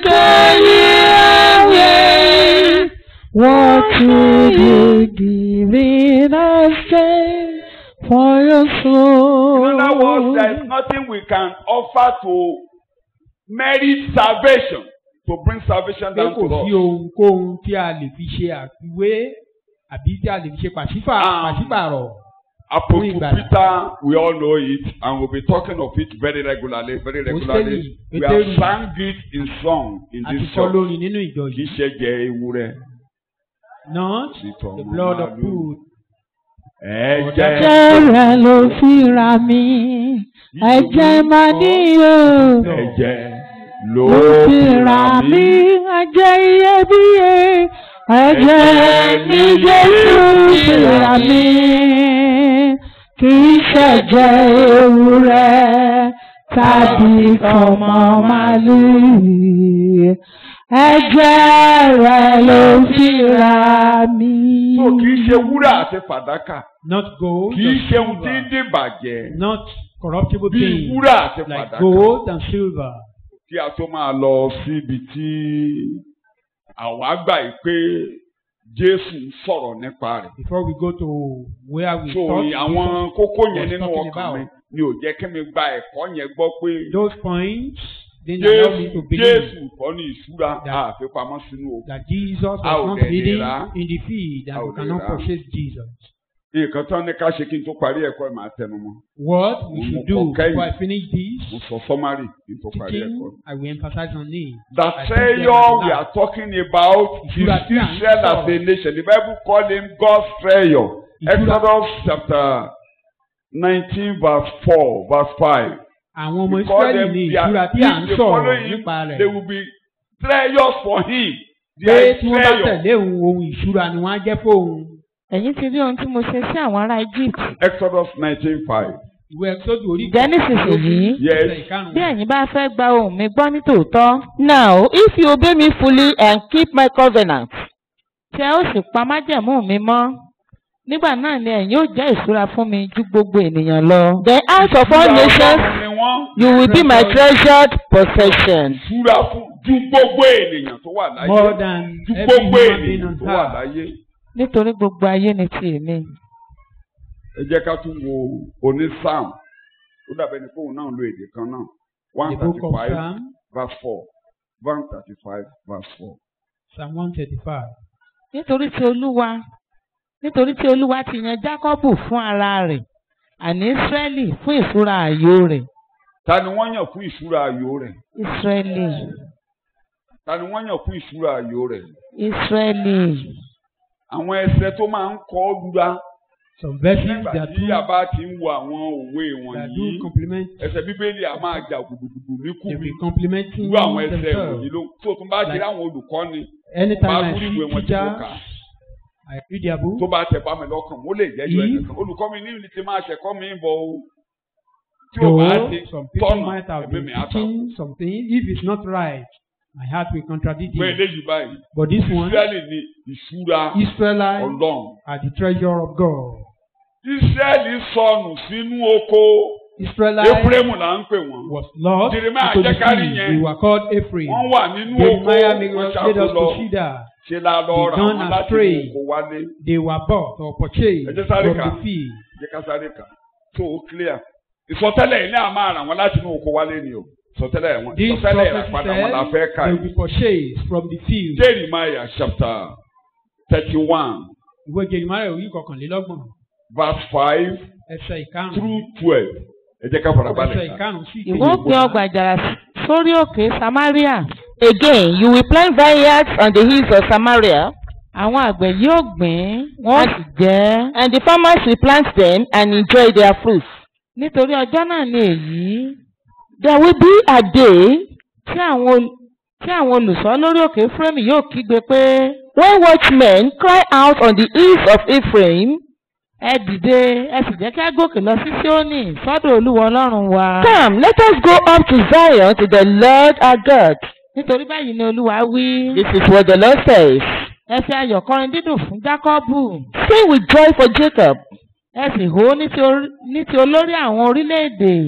[SPEAKER 4] carry away what would you give in exchange for your soul?
[SPEAKER 2] In other words, there is nothing we can offer to merit salvation, to bring salvation
[SPEAKER 3] pé
[SPEAKER 2] down
[SPEAKER 3] kò
[SPEAKER 2] to
[SPEAKER 3] sí
[SPEAKER 2] us.
[SPEAKER 3] ohunkóhun tí a lè fi ṣe àfiwé àbí tí a lè fi ṣe pàṣípà-
[SPEAKER 2] Um,
[SPEAKER 3] pàṣípààrọ̀.
[SPEAKER 2] Apostle
[SPEAKER 3] ìgbàlà.
[SPEAKER 2] Peter, we all know it, and we'll be talking of it very regularly, very regularly.
[SPEAKER 3] Pétérì,
[SPEAKER 2] We
[SPEAKER 3] Pétérì.
[SPEAKER 2] have sang it in song in
[SPEAKER 3] a ti
[SPEAKER 2] this
[SPEAKER 3] kọ́
[SPEAKER 2] church.
[SPEAKER 3] lórí nínú ìjọ
[SPEAKER 2] Kì í
[SPEAKER 3] yìí.
[SPEAKER 2] ṣe jẹ ewúrẹ́.
[SPEAKER 3] not
[SPEAKER 2] sí tọmọ
[SPEAKER 3] the blood of
[SPEAKER 2] màálù.
[SPEAKER 3] bull.
[SPEAKER 2] Ẹ̀jẹ̀
[SPEAKER 4] Ẹ̀jẹ̀ rẹ̀ ló fi ra mi, ẹ̀jẹ̀ máa ní o.
[SPEAKER 2] ẹ̀jẹ̀ ló
[SPEAKER 4] Ló fi ra mí, ẹ̀jẹ̀ iyebíye, ẹ̀jẹ̀ ní Jésù fi ra mí. Kì í ṣẹ̀jẹ̀ ewúrẹ́ tàbí ọmọ màlúù. ẹ̀jẹ̀ rẹ̀ ló fi rà mí.
[SPEAKER 2] tó kì í ṣe wúrà àti fàdákà
[SPEAKER 3] Not gold
[SPEAKER 2] kì í
[SPEAKER 3] and
[SPEAKER 2] ṣe ohun tí ń
[SPEAKER 3] silver.
[SPEAKER 2] dìbàjẹ́
[SPEAKER 3] Not corruptible
[SPEAKER 2] bí
[SPEAKER 3] things
[SPEAKER 2] wúrà àti
[SPEAKER 3] like
[SPEAKER 2] fàdákà
[SPEAKER 3] gold and silver.
[SPEAKER 2] kí a tó máa lọ síbi tí àwa gbà yìí pé Jésù ń sọ̀rọ̀ nípa rẹ̀.
[SPEAKER 3] Before we go to where we
[SPEAKER 2] so
[SPEAKER 3] thought
[SPEAKER 2] àwọn
[SPEAKER 3] Jesus
[SPEAKER 2] kókó yẹn
[SPEAKER 3] was
[SPEAKER 2] nínú
[SPEAKER 3] talking
[SPEAKER 2] ọkàn mi
[SPEAKER 3] about.
[SPEAKER 2] ni ò jẹ́ kí mi gba ẹ̀kọ́ yẹn gbọ́ pé
[SPEAKER 3] those points didn't allow me
[SPEAKER 2] Jésù
[SPEAKER 3] to believe
[SPEAKER 2] Jésù kọ́ ní ìṣúra
[SPEAKER 3] that-
[SPEAKER 2] àfipamọ́ sínú òkú.
[SPEAKER 3] that Jesus
[SPEAKER 2] A ò
[SPEAKER 3] was not
[SPEAKER 2] dẹ̀ lè
[SPEAKER 3] hidden
[SPEAKER 2] rà.
[SPEAKER 3] in the field
[SPEAKER 2] A
[SPEAKER 3] and
[SPEAKER 2] ò
[SPEAKER 3] we
[SPEAKER 2] lè
[SPEAKER 3] cannot
[SPEAKER 2] rà.
[SPEAKER 3] purchase Jesus.
[SPEAKER 2] nǹkan tán ní ká ṣe kí n tó parí ẹ̀kọ́ ẹ̀ máa tẹnu mọ́.
[SPEAKER 3] What we
[SPEAKER 2] Mo
[SPEAKER 3] should
[SPEAKER 2] kọ
[SPEAKER 3] do
[SPEAKER 2] kẹ́yìn.
[SPEAKER 3] before I finish
[SPEAKER 2] mo
[SPEAKER 3] this
[SPEAKER 2] sọ sọ́márì kí n tó parí ẹ̀kọ́.
[SPEAKER 3] teaching, I will emphasize on it.
[SPEAKER 2] The
[SPEAKER 3] I think
[SPEAKER 2] treasure
[SPEAKER 3] that
[SPEAKER 2] we
[SPEAKER 3] now-
[SPEAKER 2] are talking about is
[SPEAKER 3] Ìṣúra tí à ń
[SPEAKER 2] Israel as a
[SPEAKER 3] sọ̀rọ̀.
[SPEAKER 2] nation. The Bible call him God's treasure.
[SPEAKER 3] Ìṣúra-
[SPEAKER 2] Exodus chapter nineteen verse four verse five.
[SPEAKER 3] Àwọn ọmọ
[SPEAKER 2] We call
[SPEAKER 3] Ísírẹ́lì
[SPEAKER 2] them
[SPEAKER 3] ní
[SPEAKER 2] their-
[SPEAKER 3] ìṣúra tí à ń
[SPEAKER 2] if they
[SPEAKER 3] sọ̀rọ̀
[SPEAKER 2] follow him,
[SPEAKER 3] nípa
[SPEAKER 2] They
[SPEAKER 3] rẹ̀.
[SPEAKER 2] will be treasures for him. They
[SPEAKER 3] Pé
[SPEAKER 2] are
[SPEAKER 3] tí wọ́n bá
[SPEAKER 2] treasure.
[SPEAKER 3] tẹ̀lé òun ohun ìṣúra ni wọ́n á jẹ́ fóun.
[SPEAKER 4] ẹ̀yin ti rí ohun tí mo ṣe sí àwọn ará Egypt.
[SPEAKER 2] Exodus nineteen five.
[SPEAKER 3] Ìwé Ẹ́kísódù orí
[SPEAKER 4] Ǹjẹ́ nísinsìnyí
[SPEAKER 2] Yes.
[SPEAKER 3] ẹsẹ̀ ìkarùn-ún.
[SPEAKER 4] bí ẹ̀yin bá fẹ́ gba ohùn mi gbọ́ ní tòótọ́
[SPEAKER 1] Now, if you obey me fully and keep my covenant,
[SPEAKER 4] tí ẹ ó sì pa májẹ̀mú mi mọ́ nígbà náà ni ẹ̀yin ó jẹ́ ìṣúra fún mi ju gbogbo ènìyàn lọ.
[SPEAKER 1] then out of all
[SPEAKER 2] Ìṣúra
[SPEAKER 1] nations
[SPEAKER 2] Ọlọ́run ni wọ́n.
[SPEAKER 1] you will be my treasured possession.
[SPEAKER 2] Ìṣúra fún ju gbogbo ènìyàn tó wà láyé.
[SPEAKER 3] More than
[SPEAKER 2] Ju
[SPEAKER 3] every
[SPEAKER 2] gbogbo
[SPEAKER 3] human being
[SPEAKER 2] ènìyàn
[SPEAKER 3] on
[SPEAKER 2] tó wà
[SPEAKER 3] earth.
[SPEAKER 2] láyé.
[SPEAKER 4] nítorí gbogbo ayé ni ti èmi.
[SPEAKER 2] ẹ jẹ́ ká tún wo oní psalm ó dàbẹ̀ ní fóun náà lo èdè kan náà one
[SPEAKER 3] The book
[SPEAKER 2] thirty
[SPEAKER 3] of
[SPEAKER 2] five
[SPEAKER 3] Psalm,
[SPEAKER 2] verse four one thirty five verse four.
[SPEAKER 3] Psalm one thirty-five.
[SPEAKER 4] nítorí tí olúwa nítorí tí olúwa ti yan jákọ́bù fún ara rẹ̀ àní ísírẹ́lì fún ìṣúra ààyò rẹ̀
[SPEAKER 2] ta ni wọ́n yàn fún ìṣúra ayò rẹ̀
[SPEAKER 4] ísírẹ́lì
[SPEAKER 2] ta ni wọ́n yàn fún ìṣúra ayò rẹ̀
[SPEAKER 4] ísírẹ́lì
[SPEAKER 2] àwọn ẹsẹ̀ tó máa ń kọ́ ọ́ lura
[SPEAKER 3] Some verses
[SPEAKER 2] nígbà
[SPEAKER 3] that
[SPEAKER 2] tí
[SPEAKER 3] do
[SPEAKER 2] a bá ti ń wo àwọn òwe
[SPEAKER 3] that
[SPEAKER 2] wọ̀nyí
[SPEAKER 3] do complement
[SPEAKER 2] ẹsẹ̀ bíbélì a máa jà gbùdùgbùdù ní
[SPEAKER 3] they
[SPEAKER 2] kùbí
[SPEAKER 3] be complementing
[SPEAKER 2] irú àwọn ẹsẹ̀ wọ̀nyí
[SPEAKER 3] themselves.
[SPEAKER 2] ló tó tún bá ṣe
[SPEAKER 3] Like-
[SPEAKER 2] láwọn olùkọ́ni
[SPEAKER 3] Anytime
[SPEAKER 2] bá
[SPEAKER 3] I
[SPEAKER 2] tún ìwé
[SPEAKER 3] see
[SPEAKER 2] wọn tí mo
[SPEAKER 3] teachers,
[SPEAKER 2] kà á.
[SPEAKER 3] I read their book.
[SPEAKER 2] tó bá tẹ̀ bá mi lọ́kàn mo lè jẹ́jọ́
[SPEAKER 3] If-
[SPEAKER 2] ẹnìkan olùkọ́ mi ní ìlú ti máa ṣẹ̀kọ́ mi bọ̀ o tí o bá
[SPEAKER 3] Though
[SPEAKER 2] ti
[SPEAKER 3] some people
[SPEAKER 2] tọ́nà
[SPEAKER 3] might have
[SPEAKER 2] ẹ̀mí
[SPEAKER 3] been
[SPEAKER 2] mi á ta
[SPEAKER 3] teaching something, if it's not right, my heart will contradict
[SPEAKER 2] pé
[SPEAKER 3] it.
[SPEAKER 2] eléyìí báyìí
[SPEAKER 3] But this one,
[SPEAKER 2] Ísírẹ́lì ni ìṣúra
[SPEAKER 3] Israelites
[SPEAKER 2] Ọlọ́run
[SPEAKER 3] are the treasure of God.
[SPEAKER 2] Ísírẹ́lì sọnù sínú oko
[SPEAKER 3] Israelites
[SPEAKER 2] Éfrémù là ń pè wọ́n
[SPEAKER 3] was lost
[SPEAKER 2] Jeremiah
[SPEAKER 3] into the
[SPEAKER 2] jẹ́ kárí
[SPEAKER 3] sea.
[SPEAKER 2] yẹn.
[SPEAKER 3] They were called Ephraim.
[SPEAKER 2] wọ́n wà nínú oko
[SPEAKER 3] Jeremiah made
[SPEAKER 2] wọ́n
[SPEAKER 3] us, made
[SPEAKER 2] ṣàkó
[SPEAKER 3] us
[SPEAKER 2] lọ
[SPEAKER 3] to see that
[SPEAKER 2] ṣe la lọ
[SPEAKER 3] They
[SPEAKER 2] ra
[SPEAKER 3] gone
[SPEAKER 2] wọn láti
[SPEAKER 3] astray.
[SPEAKER 2] inú oko wálé
[SPEAKER 3] they were bought or purchased
[SPEAKER 2] Ẹ jẹ́ sáré
[SPEAKER 3] from
[SPEAKER 2] kà.
[SPEAKER 3] the field.
[SPEAKER 2] jẹ́ ká sáré kà tó o clear ìsọtẹ́lẹ̀ yìí náà máa rà wọ́n láti inú oko wálé ni o ìsọtẹ́lẹ̀ wọn
[SPEAKER 3] This
[SPEAKER 2] ìsọtẹ́lẹ̀
[SPEAKER 3] prophecy
[SPEAKER 2] ìràpadà wọn la fẹ́
[SPEAKER 3] said
[SPEAKER 2] kà
[SPEAKER 3] they
[SPEAKER 2] yìí.
[SPEAKER 3] will be purchased from the field.
[SPEAKER 2] Jeremiah chapter thirty-one
[SPEAKER 3] Ìwé Jeremiah orí kọkànlélọ́gbọ̀n
[SPEAKER 2] verse five
[SPEAKER 3] ẹsẹ̀ ìkarùn-ún.
[SPEAKER 2] through twelve. Ẹ jẹ́ ká fara
[SPEAKER 3] Ẹsẹ̀
[SPEAKER 2] balẹ̀ ká.
[SPEAKER 3] ìkarùn-ún sí
[SPEAKER 4] ìwọ ó gbin ọgbà àjàrà sórí òkè samaria
[SPEAKER 1] Again, you will plant vineyards on the hills of Samaria,
[SPEAKER 4] àwọn àgbẹ̀ yóò gbìn wọ́n sì jẹ
[SPEAKER 1] and the farmers will plant them and enjoy their fruits.
[SPEAKER 4] nítorí ọjọ́ náà ni èyí
[SPEAKER 1] There will be a day
[SPEAKER 4] tí àwọn ol- tí àwọn olùṣọ́ lórí òkè Éfrémù yóò kígbe pé
[SPEAKER 1] when watchmen cry out on the hills of Ephraim,
[SPEAKER 4] ẹ dìde ẹ sì jẹ́ kí á gòkè lọ sí Síónì sọ́dọ̀ Olúwa Ọlọ́run wa
[SPEAKER 1] Come, let us go up to Zion to the Lord our God.
[SPEAKER 4] nítorí báyìí ni Olúwa wí
[SPEAKER 1] This is what the Lord says.
[SPEAKER 4] ẹ fi ayọ̀ kọrin dídùn fún Jákọ́bù
[SPEAKER 1] Sing with joy for Jacob.
[SPEAKER 4] ẹ sì hó ní ti orí- ní ti olórí àwọn orílẹ̀-èdè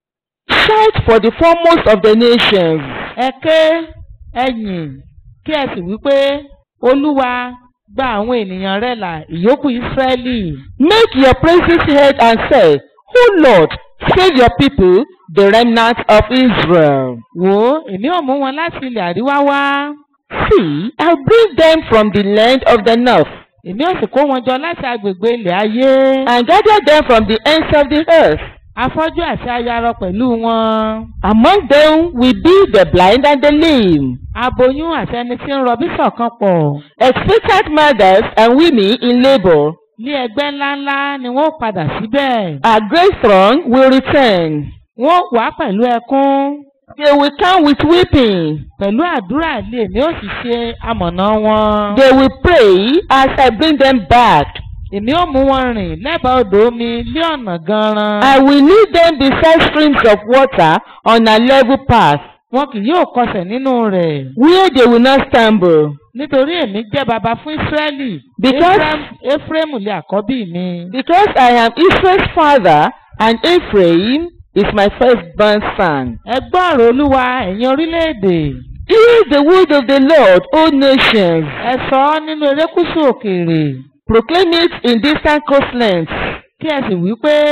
[SPEAKER 1] Shout for the foremost of the nations.
[SPEAKER 4] ẹ ké ẹ yìn kí ẹ sì wí pé Olúwa gba àwọn ènìyàn rẹ̀ là ìyókù Ísírẹ́lì.
[SPEAKER 1] Make your praises heard and say, O Lord, save your people, the remnant of Israel.
[SPEAKER 4] wò ó èmi ò mú wọn láti ilẹ̀ àríwá wá
[SPEAKER 1] See, I'll bring them from the land of the north,
[SPEAKER 4] èmi ò sì kó wọn jọ láti agbègbè ilẹ̀ ayé
[SPEAKER 1] and gather them from the ends of the earth.
[SPEAKER 4] afọ́jú àti ayarọ pẹ̀lú wọn
[SPEAKER 1] Among them will be the blind and the lame,
[SPEAKER 4] aboyún àti ẹni tí ń rọbí ṣọ̀kan pọ̀
[SPEAKER 1] expectant mothers and women in labor.
[SPEAKER 4] ní ẹgbẹ́ ńláńlá ni wọ́n ó padà síbẹ̀
[SPEAKER 1] A great throng will return.
[SPEAKER 4] wọ́n ó wá pẹ̀lú ẹkún
[SPEAKER 1] They will come with weeping.
[SPEAKER 4] pẹ̀lú àdúrà lé èmi ò sì ṣe amọ̀nà wọn
[SPEAKER 1] They will pray as I bring them back.
[SPEAKER 4] èmi ò mú wọn rìn lẹ́bàá odò omi lé ọ̀nà gan-an
[SPEAKER 1] I will lead them beside streams of water on a level path.
[SPEAKER 4] wọn kì yóò kọsẹ̀ nínú rẹ̀
[SPEAKER 1] where they will not stumble.
[SPEAKER 4] nítorí èmi jẹ́ baba fún Ísírẹ́lì
[SPEAKER 1] Because-
[SPEAKER 4] Éfrém- Éfrémù lé àkọ́bí mi
[SPEAKER 1] Because I am Israel's father, and Ephraim is my firstborn son.
[SPEAKER 4] ẹ gbọ́ ọ̀rọ̀ Olúwa ẹ̀yin orílẹ̀-èdè
[SPEAKER 1] Hear the word of the Lord, O nations.
[SPEAKER 4] ẹ sọ ọ́ nínú erékùṣù òkèèrè
[SPEAKER 1] Proclaim it in distant coastlands.
[SPEAKER 4] kí ẹ sì wí pé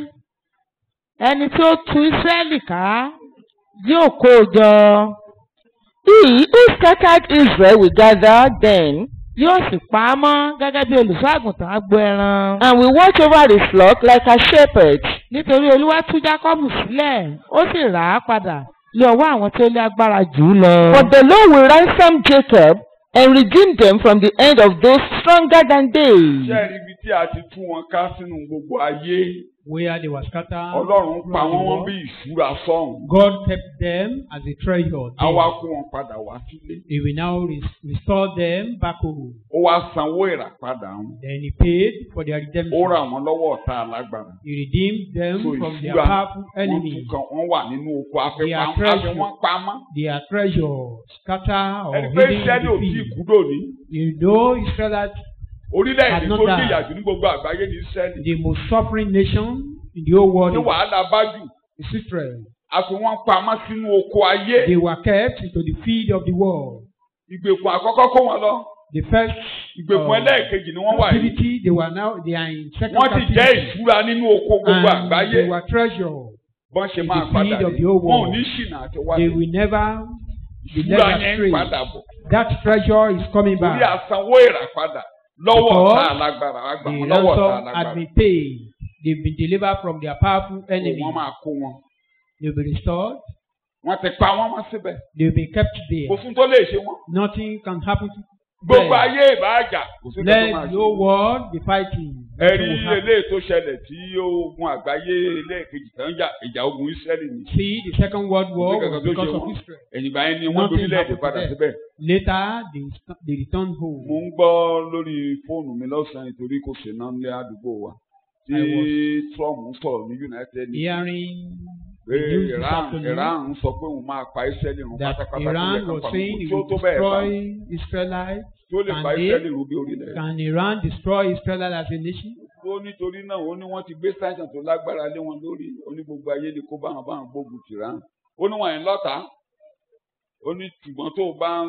[SPEAKER 4] ẹni tí ó tu Ísírẹ́lì ká yóò kó o jọ
[SPEAKER 1] He who scattered Israel will gather them,
[SPEAKER 4] yóò sì pa á mọ́ gẹ́gẹ́ bí olùṣọ́ àgùntàn agbo ẹran
[SPEAKER 1] and will watch over his flock like a shepherd.
[SPEAKER 4] nítorí Olúwa tú Jákọ́bù sílẹ̀ ó sì rà á padà lé ọwọ́ àwọn tí ó lé agbára jù ú lọ.
[SPEAKER 1] But the Lord will ransom Jacob and redeem them from the hand of those stronger than they.
[SPEAKER 2] ṣé ẹ rí ibi tí a ti tú wọn ká sínú gbogbo ayé
[SPEAKER 3] where they were scattered.
[SPEAKER 2] ọlọ́run pa
[SPEAKER 3] throughout the
[SPEAKER 2] wọ́n wọ́n
[SPEAKER 3] world.
[SPEAKER 2] bí ìṣúra sọ́hùn
[SPEAKER 3] God kept them as a treasure.
[SPEAKER 2] á wá
[SPEAKER 3] there.
[SPEAKER 2] kó wọn padà wá sílé
[SPEAKER 3] He will now res- restore them back home.
[SPEAKER 2] ó wá sanwó ìràpadà wọn
[SPEAKER 3] Then he paid for their
[SPEAKER 2] ó
[SPEAKER 3] redemption.
[SPEAKER 2] rà wọ́n lọ́wọ́ ọ̀tá alágbára
[SPEAKER 3] He redeemed them
[SPEAKER 2] so
[SPEAKER 3] from their
[SPEAKER 2] ìṣúra
[SPEAKER 3] powerful
[SPEAKER 2] wọ́n tún
[SPEAKER 3] enemies.
[SPEAKER 2] kan wọ́n wà nínú oko
[SPEAKER 3] They are
[SPEAKER 2] afẹ́fẹ́
[SPEAKER 3] treasure.
[SPEAKER 2] wọ́n pamọ́
[SPEAKER 3] Their treasure scattered or
[SPEAKER 2] ẹni pé
[SPEAKER 3] hidden
[SPEAKER 2] Ísírẹ́lì ò
[SPEAKER 3] in
[SPEAKER 2] tí
[SPEAKER 3] the
[SPEAKER 2] ì
[SPEAKER 3] field.
[SPEAKER 2] kú dòní
[SPEAKER 3] You know Israelites
[SPEAKER 2] orílẹ̀-èdè
[SPEAKER 3] Had not
[SPEAKER 2] tó
[SPEAKER 3] died.
[SPEAKER 2] jìyà jù ní gbogbo àgbáyé ní Ísírẹ́lì
[SPEAKER 3] the most suffering nation in the whole world
[SPEAKER 2] ní wàhálà bá jù
[SPEAKER 3] is Israel.
[SPEAKER 2] a fi wọ́n pamọ́ sínú oko ayé
[SPEAKER 3] They were kept into the field of the world.
[SPEAKER 2] ìgbèkùn àkọ́kọ́ kó wọn lọ
[SPEAKER 3] The first
[SPEAKER 2] ìgbèkùn
[SPEAKER 3] uh,
[SPEAKER 2] ẹlẹ́ẹ̀kejì ni wọ́n wà yìí
[SPEAKER 3] captivity, they were now they are in second
[SPEAKER 2] wọ́n ti jẹ́
[SPEAKER 3] captivity.
[SPEAKER 2] ìṣúra nínú oko gbogbo
[SPEAKER 3] And
[SPEAKER 2] àgbáyé
[SPEAKER 3] they were treasure.
[SPEAKER 2] bọ́n ṣe
[SPEAKER 3] in
[SPEAKER 2] máa
[SPEAKER 3] the
[SPEAKER 2] padà
[SPEAKER 3] field of
[SPEAKER 2] rí
[SPEAKER 3] the whole
[SPEAKER 2] wọn ò
[SPEAKER 3] world.
[SPEAKER 2] ní ṣìnà àti
[SPEAKER 3] They
[SPEAKER 2] wáyé
[SPEAKER 3] will never be
[SPEAKER 2] ìṣúra
[SPEAKER 3] led
[SPEAKER 2] yẹn ń
[SPEAKER 3] astray.
[SPEAKER 2] padà bọ̀
[SPEAKER 3] That treasure is coming
[SPEAKER 2] torí
[SPEAKER 3] back.
[SPEAKER 2] àsanwó ìràpadà lọ́wọ́
[SPEAKER 3] Because
[SPEAKER 2] ọ̀tá alágbára àgbà
[SPEAKER 3] The
[SPEAKER 2] wọn lọ́wọ́ ọ̀tá
[SPEAKER 3] ransom had
[SPEAKER 2] alágbára
[SPEAKER 3] been paid. They've been delivered from their powerful enemy.
[SPEAKER 2] wọ́n máa kó wọn
[SPEAKER 3] They'll be restored.
[SPEAKER 2] wọ́n ti pa wọ́n mọ́ síbẹ̀
[SPEAKER 3] They'll be kept there.
[SPEAKER 2] kò fún tó lè ṣe wọ́n
[SPEAKER 3] Nothing can happen to
[SPEAKER 2] gbogbo
[SPEAKER 3] them.
[SPEAKER 2] ayé ìbáàjà kò sí tó máa
[SPEAKER 3] Let
[SPEAKER 2] ṣe
[SPEAKER 3] the whole world be fighting.
[SPEAKER 2] ẹ̀rí
[SPEAKER 3] Nothing will happen.
[SPEAKER 2] eléyìí tó ṣẹlẹ̀ tí ogun àgbáyé eléèkejì tó ń jà ìjà ogun Ísírẹ́lì ni
[SPEAKER 3] See, the Second World War
[SPEAKER 2] Kò sí
[SPEAKER 3] was
[SPEAKER 2] kankan tó
[SPEAKER 3] because
[SPEAKER 2] ṣe
[SPEAKER 3] of
[SPEAKER 2] wọ́n.
[SPEAKER 3] Israel.
[SPEAKER 2] ẹ̀yìn báyìí ni wọ́n
[SPEAKER 3] Nothing
[SPEAKER 2] lórílẹ̀‐èdè
[SPEAKER 3] happened to
[SPEAKER 2] padà
[SPEAKER 3] them.
[SPEAKER 2] síbẹ̀
[SPEAKER 3] Later, they, st- they returned
[SPEAKER 2] mo
[SPEAKER 3] home.
[SPEAKER 2] ń gbọ́ lórí fóònù mi lọ́sàn-án nítorí kò sí náà ní àdúgbò wa tí
[SPEAKER 3] I was-
[SPEAKER 2] Trump ń sọ̀rọ̀ ní United Nations
[SPEAKER 3] Hearing
[SPEAKER 2] pé
[SPEAKER 3] the news this
[SPEAKER 2] Iran
[SPEAKER 3] afternoon
[SPEAKER 2] Iran ń sọ pé òun máa pa Ísírẹ́lì run
[SPEAKER 3] that
[SPEAKER 2] pátápátá tó yẹ
[SPEAKER 3] Iran
[SPEAKER 2] ká
[SPEAKER 3] was
[SPEAKER 2] pa
[SPEAKER 3] saying
[SPEAKER 2] gbogbo
[SPEAKER 3] it
[SPEAKER 2] tí ó
[SPEAKER 3] will
[SPEAKER 2] tó bẹ́ẹ̀ pa
[SPEAKER 3] destroy Israelites.
[SPEAKER 2] tí ó lè
[SPEAKER 3] and
[SPEAKER 2] pa
[SPEAKER 3] they-
[SPEAKER 2] Ísírẹ́lì run bí orílẹ̀
[SPEAKER 3] Can Iran destroy Israel as a nation?
[SPEAKER 2] ó nítorí náà ó ní wọ́n ti gbé sáìsàn tó lágbára lé wọn lórí ó ní gbogbo ayé ni kó báwọn báwọn gbógun tìrán ó ní wọn ẹ̀ lọ́ta ó ní ṣùgbọ́n tó o bá ń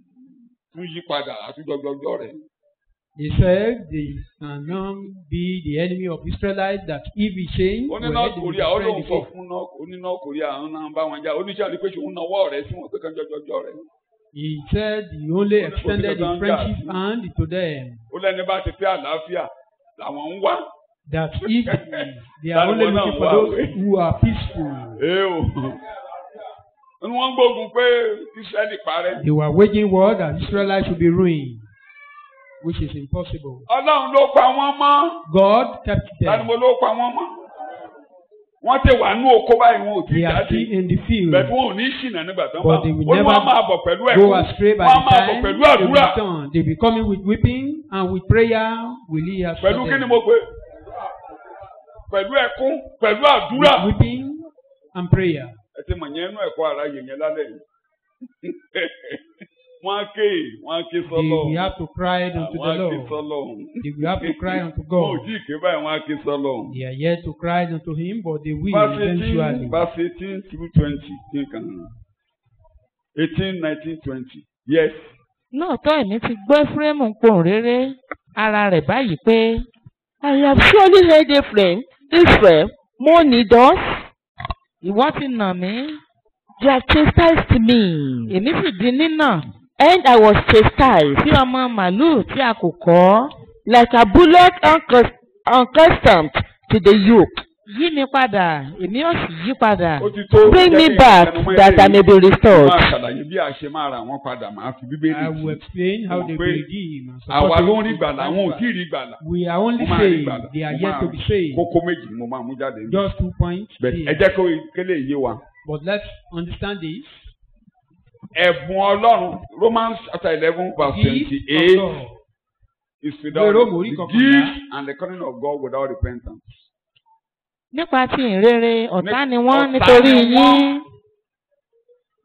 [SPEAKER 2] tún yí padà àtúndọ̀gbọ̀gbọ̀ rẹ̀
[SPEAKER 3] They said they cannot be the enemy of Israelites, that if he change,
[SPEAKER 2] ó ní
[SPEAKER 3] well,
[SPEAKER 2] north
[SPEAKER 3] they will
[SPEAKER 2] korea ó
[SPEAKER 3] destroy
[SPEAKER 2] lóun
[SPEAKER 3] the
[SPEAKER 2] sọ
[SPEAKER 3] faith.
[SPEAKER 2] fún north ó ní north korea àwọn náà ń bá wọn jà ó ní sàlẹ̀ pé ṣòun náwó rẹ̀ sí wọn pé kan jọjọjọ rẹ̀
[SPEAKER 3] He said he only
[SPEAKER 2] Ó ní kò sí
[SPEAKER 3] extended
[SPEAKER 2] kankan
[SPEAKER 3] his
[SPEAKER 2] jà
[SPEAKER 3] friendship
[SPEAKER 2] sí.
[SPEAKER 3] hand to them.
[SPEAKER 2] ó lẹ́ni bá ti fẹ́ àlàáfíà làwọn ń wá.
[SPEAKER 3] That if they are
[SPEAKER 2] That
[SPEAKER 3] only
[SPEAKER 2] one
[SPEAKER 3] looking
[SPEAKER 2] now,
[SPEAKER 3] for
[SPEAKER 2] wow.
[SPEAKER 3] those who are peaceful,
[SPEAKER 2] ee o ó ní wọ́n ń gbógun pé israẹli parẹ́.
[SPEAKER 3] they were waging war that Israelites should be ruined, which is impossible.
[SPEAKER 2] ọlọ́run ló pa wọ́n mọ́
[SPEAKER 3] God kept
[SPEAKER 2] tani
[SPEAKER 3] them.
[SPEAKER 2] mo ló pa wọ́n mọ́. wọ́n ti wà ní oko báyìí wọn ò tí ì
[SPEAKER 3] They are
[SPEAKER 2] jáde
[SPEAKER 3] still in the field.
[SPEAKER 2] bẹ́ẹ̀ tí wọn ò ní ṣìnà nígbà tó ń bá
[SPEAKER 3] But they will
[SPEAKER 2] ó ní wọ́n
[SPEAKER 3] never
[SPEAKER 2] máa bọ̀ pẹ̀lú
[SPEAKER 3] Go
[SPEAKER 2] ẹ̀kọ́
[SPEAKER 3] astray by
[SPEAKER 2] wọ́n
[SPEAKER 3] the
[SPEAKER 2] máa bọ̀
[SPEAKER 3] time
[SPEAKER 2] pẹ̀lú
[SPEAKER 3] they will
[SPEAKER 2] àdúrà
[SPEAKER 3] return. They will be coming with weeping and with prayer will he answer
[SPEAKER 2] pẹ̀lú kí ni
[SPEAKER 3] them.
[SPEAKER 2] mo pè pẹ̀lú ẹkún pẹ̀lú àdúrà.
[SPEAKER 3] With weeping and prayer.
[SPEAKER 2] ẹ ti mọ̀ yẹn nú ẹ̀kọ́ ara yẹn yẹn lálẹ́ yìí. wọ́n á ké wọ́n á ké
[SPEAKER 3] They
[SPEAKER 2] sọ́lọ́
[SPEAKER 3] will have to cry unto
[SPEAKER 2] wọ́n
[SPEAKER 3] the
[SPEAKER 2] á ké
[SPEAKER 3] Lord.
[SPEAKER 2] sọ́lọ́
[SPEAKER 3] They will have to cry unto
[SPEAKER 2] wọn ò
[SPEAKER 3] God.
[SPEAKER 2] tí ì ké báyìí wọ́n á ké sọ́lọ́.
[SPEAKER 3] They are yet to cry unto him, but they will
[SPEAKER 2] verse
[SPEAKER 3] eventually.
[SPEAKER 2] eighteen verse eighteen through twenty kí n kàn án eighteen nineteen twenty yes
[SPEAKER 4] lóòótọ́ èmi ti gbọ́ Éfrémù pohùn réré ara rẹ̀ báyìí pé
[SPEAKER 1] I have surely heard Ephraim, Israel, mourning thus.
[SPEAKER 4] ìwọ ti nà mí
[SPEAKER 1] You have chastised me,
[SPEAKER 4] èmi sì di nínà
[SPEAKER 1] and I was chastised,
[SPEAKER 4] bí ọmọ màlúù tí a kò kọ́
[SPEAKER 1] like a bullock uncus- unaccustomed to the yoke.
[SPEAKER 4] yí mi padà èmi ò sì yí padà
[SPEAKER 2] ó ti tó
[SPEAKER 1] Bring
[SPEAKER 2] jẹ́
[SPEAKER 1] me
[SPEAKER 2] kí n
[SPEAKER 1] back
[SPEAKER 2] tẹnumọ́
[SPEAKER 1] that I
[SPEAKER 2] eléyìí.
[SPEAKER 1] may be
[SPEAKER 2] Mo
[SPEAKER 1] restored.
[SPEAKER 2] máa ṣàlàyé bí a ṣe máa ra wọn padà máa fi bíbélì
[SPEAKER 3] I will
[SPEAKER 2] sí.
[SPEAKER 3] explain how they
[SPEAKER 2] Pé
[SPEAKER 3] will redeem. and
[SPEAKER 2] àwa
[SPEAKER 3] support
[SPEAKER 2] ló ń
[SPEAKER 3] them.
[SPEAKER 2] rí gbàlà àwọn ò tí ì rí gbàlà.
[SPEAKER 3] We are only
[SPEAKER 2] Mo máa rí
[SPEAKER 3] saved.
[SPEAKER 2] gbàlà.
[SPEAKER 3] They are
[SPEAKER 2] Mo
[SPEAKER 3] yet
[SPEAKER 2] máa-
[SPEAKER 3] to be saved.
[SPEAKER 2] kókó méjì ni mo máa mú jáde. níbẹ̀.
[SPEAKER 3] Just two points.
[SPEAKER 2] Bẹ́ẹ̀
[SPEAKER 3] here.
[SPEAKER 2] ẹ jẹ́ kó kélé yé wa.
[SPEAKER 3] But let's understand this.
[SPEAKER 2] ẹ̀bùn ọlọ́run Romans chapter eleven verse
[SPEAKER 3] Gift
[SPEAKER 2] twenty-eight
[SPEAKER 3] of God.
[SPEAKER 2] is without
[SPEAKER 3] Ìwé Róòmù orí
[SPEAKER 2] the
[SPEAKER 3] kọkànlá.
[SPEAKER 2] gift and the calling of God without repentance.
[SPEAKER 4] nípa ti ìrere ọ̀tá ni wọ́n
[SPEAKER 2] Ọ̀tá
[SPEAKER 4] nítorí
[SPEAKER 2] ni wọ́n.
[SPEAKER 4] yín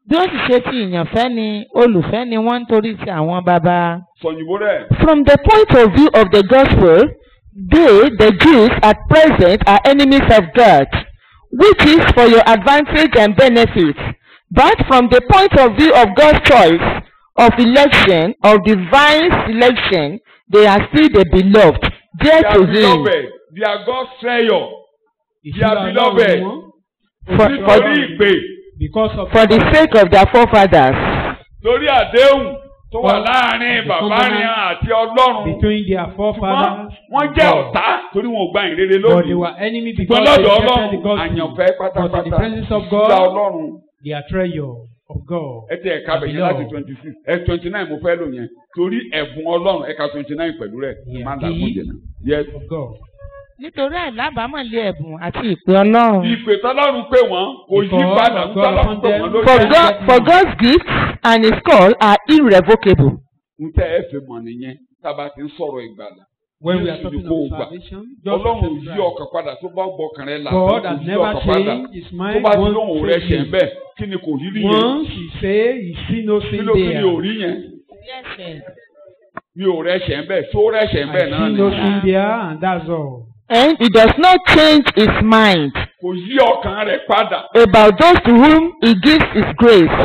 [SPEAKER 4] bí ó sì ṣe ti ìyànfẹ́ ni olùfẹ́ ni wọ́n ń torí ti àwọn baba.
[SPEAKER 2] sọ̀yìnbó rẹ̀
[SPEAKER 1] From the point of view of the gospel, they, the Jews at present, are enemies of God, which is for your advantage and benefit. But from the point of view of God's choice, of election, of divine selection, they are still the beloved,
[SPEAKER 2] they
[SPEAKER 1] dear
[SPEAKER 2] are
[SPEAKER 1] to Him.
[SPEAKER 2] beloved they are God's treasure
[SPEAKER 3] ìṣúra
[SPEAKER 2] are
[SPEAKER 3] ọlọ́run
[SPEAKER 2] beloved.
[SPEAKER 3] ni wọ́n
[SPEAKER 1] For, for,
[SPEAKER 2] nítorí ìpè
[SPEAKER 3] because of
[SPEAKER 1] for the sake of their forefathers.
[SPEAKER 2] torí àdéhùn tó wà
[SPEAKER 3] For
[SPEAKER 2] láàrin
[SPEAKER 3] the
[SPEAKER 2] bàbá
[SPEAKER 3] covenant
[SPEAKER 2] rìn àti ọlọ́run
[SPEAKER 3] between their
[SPEAKER 2] ṣùgbọ́n
[SPEAKER 3] forefathers
[SPEAKER 2] wọ́n jẹ́ ọ̀tá torí wọn ò gba ìrere
[SPEAKER 3] but they
[SPEAKER 2] lónìí
[SPEAKER 3] were enemy
[SPEAKER 2] ṣùgbọ́n
[SPEAKER 3] because they
[SPEAKER 2] lọ́dọ̀
[SPEAKER 3] rejected the
[SPEAKER 2] ọlọ́run
[SPEAKER 3] gospel
[SPEAKER 2] àyànfẹ́
[SPEAKER 3] but in
[SPEAKER 2] pátápátá
[SPEAKER 3] the presence of
[SPEAKER 2] ìṣúra
[SPEAKER 3] God
[SPEAKER 2] ọlọ́run
[SPEAKER 3] they are treasure of God
[SPEAKER 2] ẹ tẹ ẹ̀ka bẹ̀yẹn láti twenty six ẹ twenty nine mo fẹ́ lò yẹn torí ẹ̀bùn ọlọ́run ẹ̀ka twenty nine pẹ̀lú rẹ̀
[SPEAKER 3] Yeah.
[SPEAKER 2] má dàgbọ́n jẹ̀ náà yes.
[SPEAKER 3] of God
[SPEAKER 4] nítorí àìlábàámọ̀lé ẹ̀bùn àti ìpè ọlọ́run.
[SPEAKER 2] ìpè tọ́lọ́run pé wọ́n kò yí
[SPEAKER 3] Because
[SPEAKER 2] padà
[SPEAKER 3] of God
[SPEAKER 2] tọ́lọ́run pé
[SPEAKER 3] upon
[SPEAKER 2] wọ́n
[SPEAKER 3] them.
[SPEAKER 2] ló
[SPEAKER 1] For
[SPEAKER 2] jẹ́
[SPEAKER 1] God, for God's gifts and His call are irrevocable.
[SPEAKER 2] n tẹ́ ẹ fi mọ̀ nìyẹn tába ti ń sọ̀rọ̀ ìgbàlà
[SPEAKER 3] when we are
[SPEAKER 2] Jésù
[SPEAKER 3] talking
[SPEAKER 2] ni kó o
[SPEAKER 3] of
[SPEAKER 2] gbà.
[SPEAKER 3] salvation just
[SPEAKER 2] ọlọ́run ò
[SPEAKER 3] accept
[SPEAKER 2] yí
[SPEAKER 3] Christ.
[SPEAKER 2] ọkàn padà tó bá gbọ́kàn rẹ̀ là
[SPEAKER 3] God
[SPEAKER 2] kò
[SPEAKER 3] has
[SPEAKER 2] yí
[SPEAKER 3] never
[SPEAKER 2] ọkàn padà
[SPEAKER 3] changed his
[SPEAKER 2] tó
[SPEAKER 3] mind
[SPEAKER 2] bá ti
[SPEAKER 3] once
[SPEAKER 2] lóhùn rẹ̀ ṣẹ̀ ń
[SPEAKER 3] saved
[SPEAKER 2] bẹ̀ kí ni kò rí rí
[SPEAKER 3] him.
[SPEAKER 2] yẹn
[SPEAKER 3] once he say he see no
[SPEAKER 2] kí
[SPEAKER 3] sin
[SPEAKER 2] ló kí ni ò
[SPEAKER 3] there
[SPEAKER 2] rí yẹn
[SPEAKER 4] Yes,
[SPEAKER 2] mi ò rẹ̀ ṣẹ̀ ń bẹ̀ tó rẹ̀ ṣẹ̀ ń
[SPEAKER 3] I
[SPEAKER 2] bẹ̀ náà
[SPEAKER 3] see
[SPEAKER 2] ni
[SPEAKER 3] no sin there and that's all
[SPEAKER 1] And He does not change His mind
[SPEAKER 2] kò yí ọkàn rẹ̀ padà
[SPEAKER 1] about those to whom He gives His grace.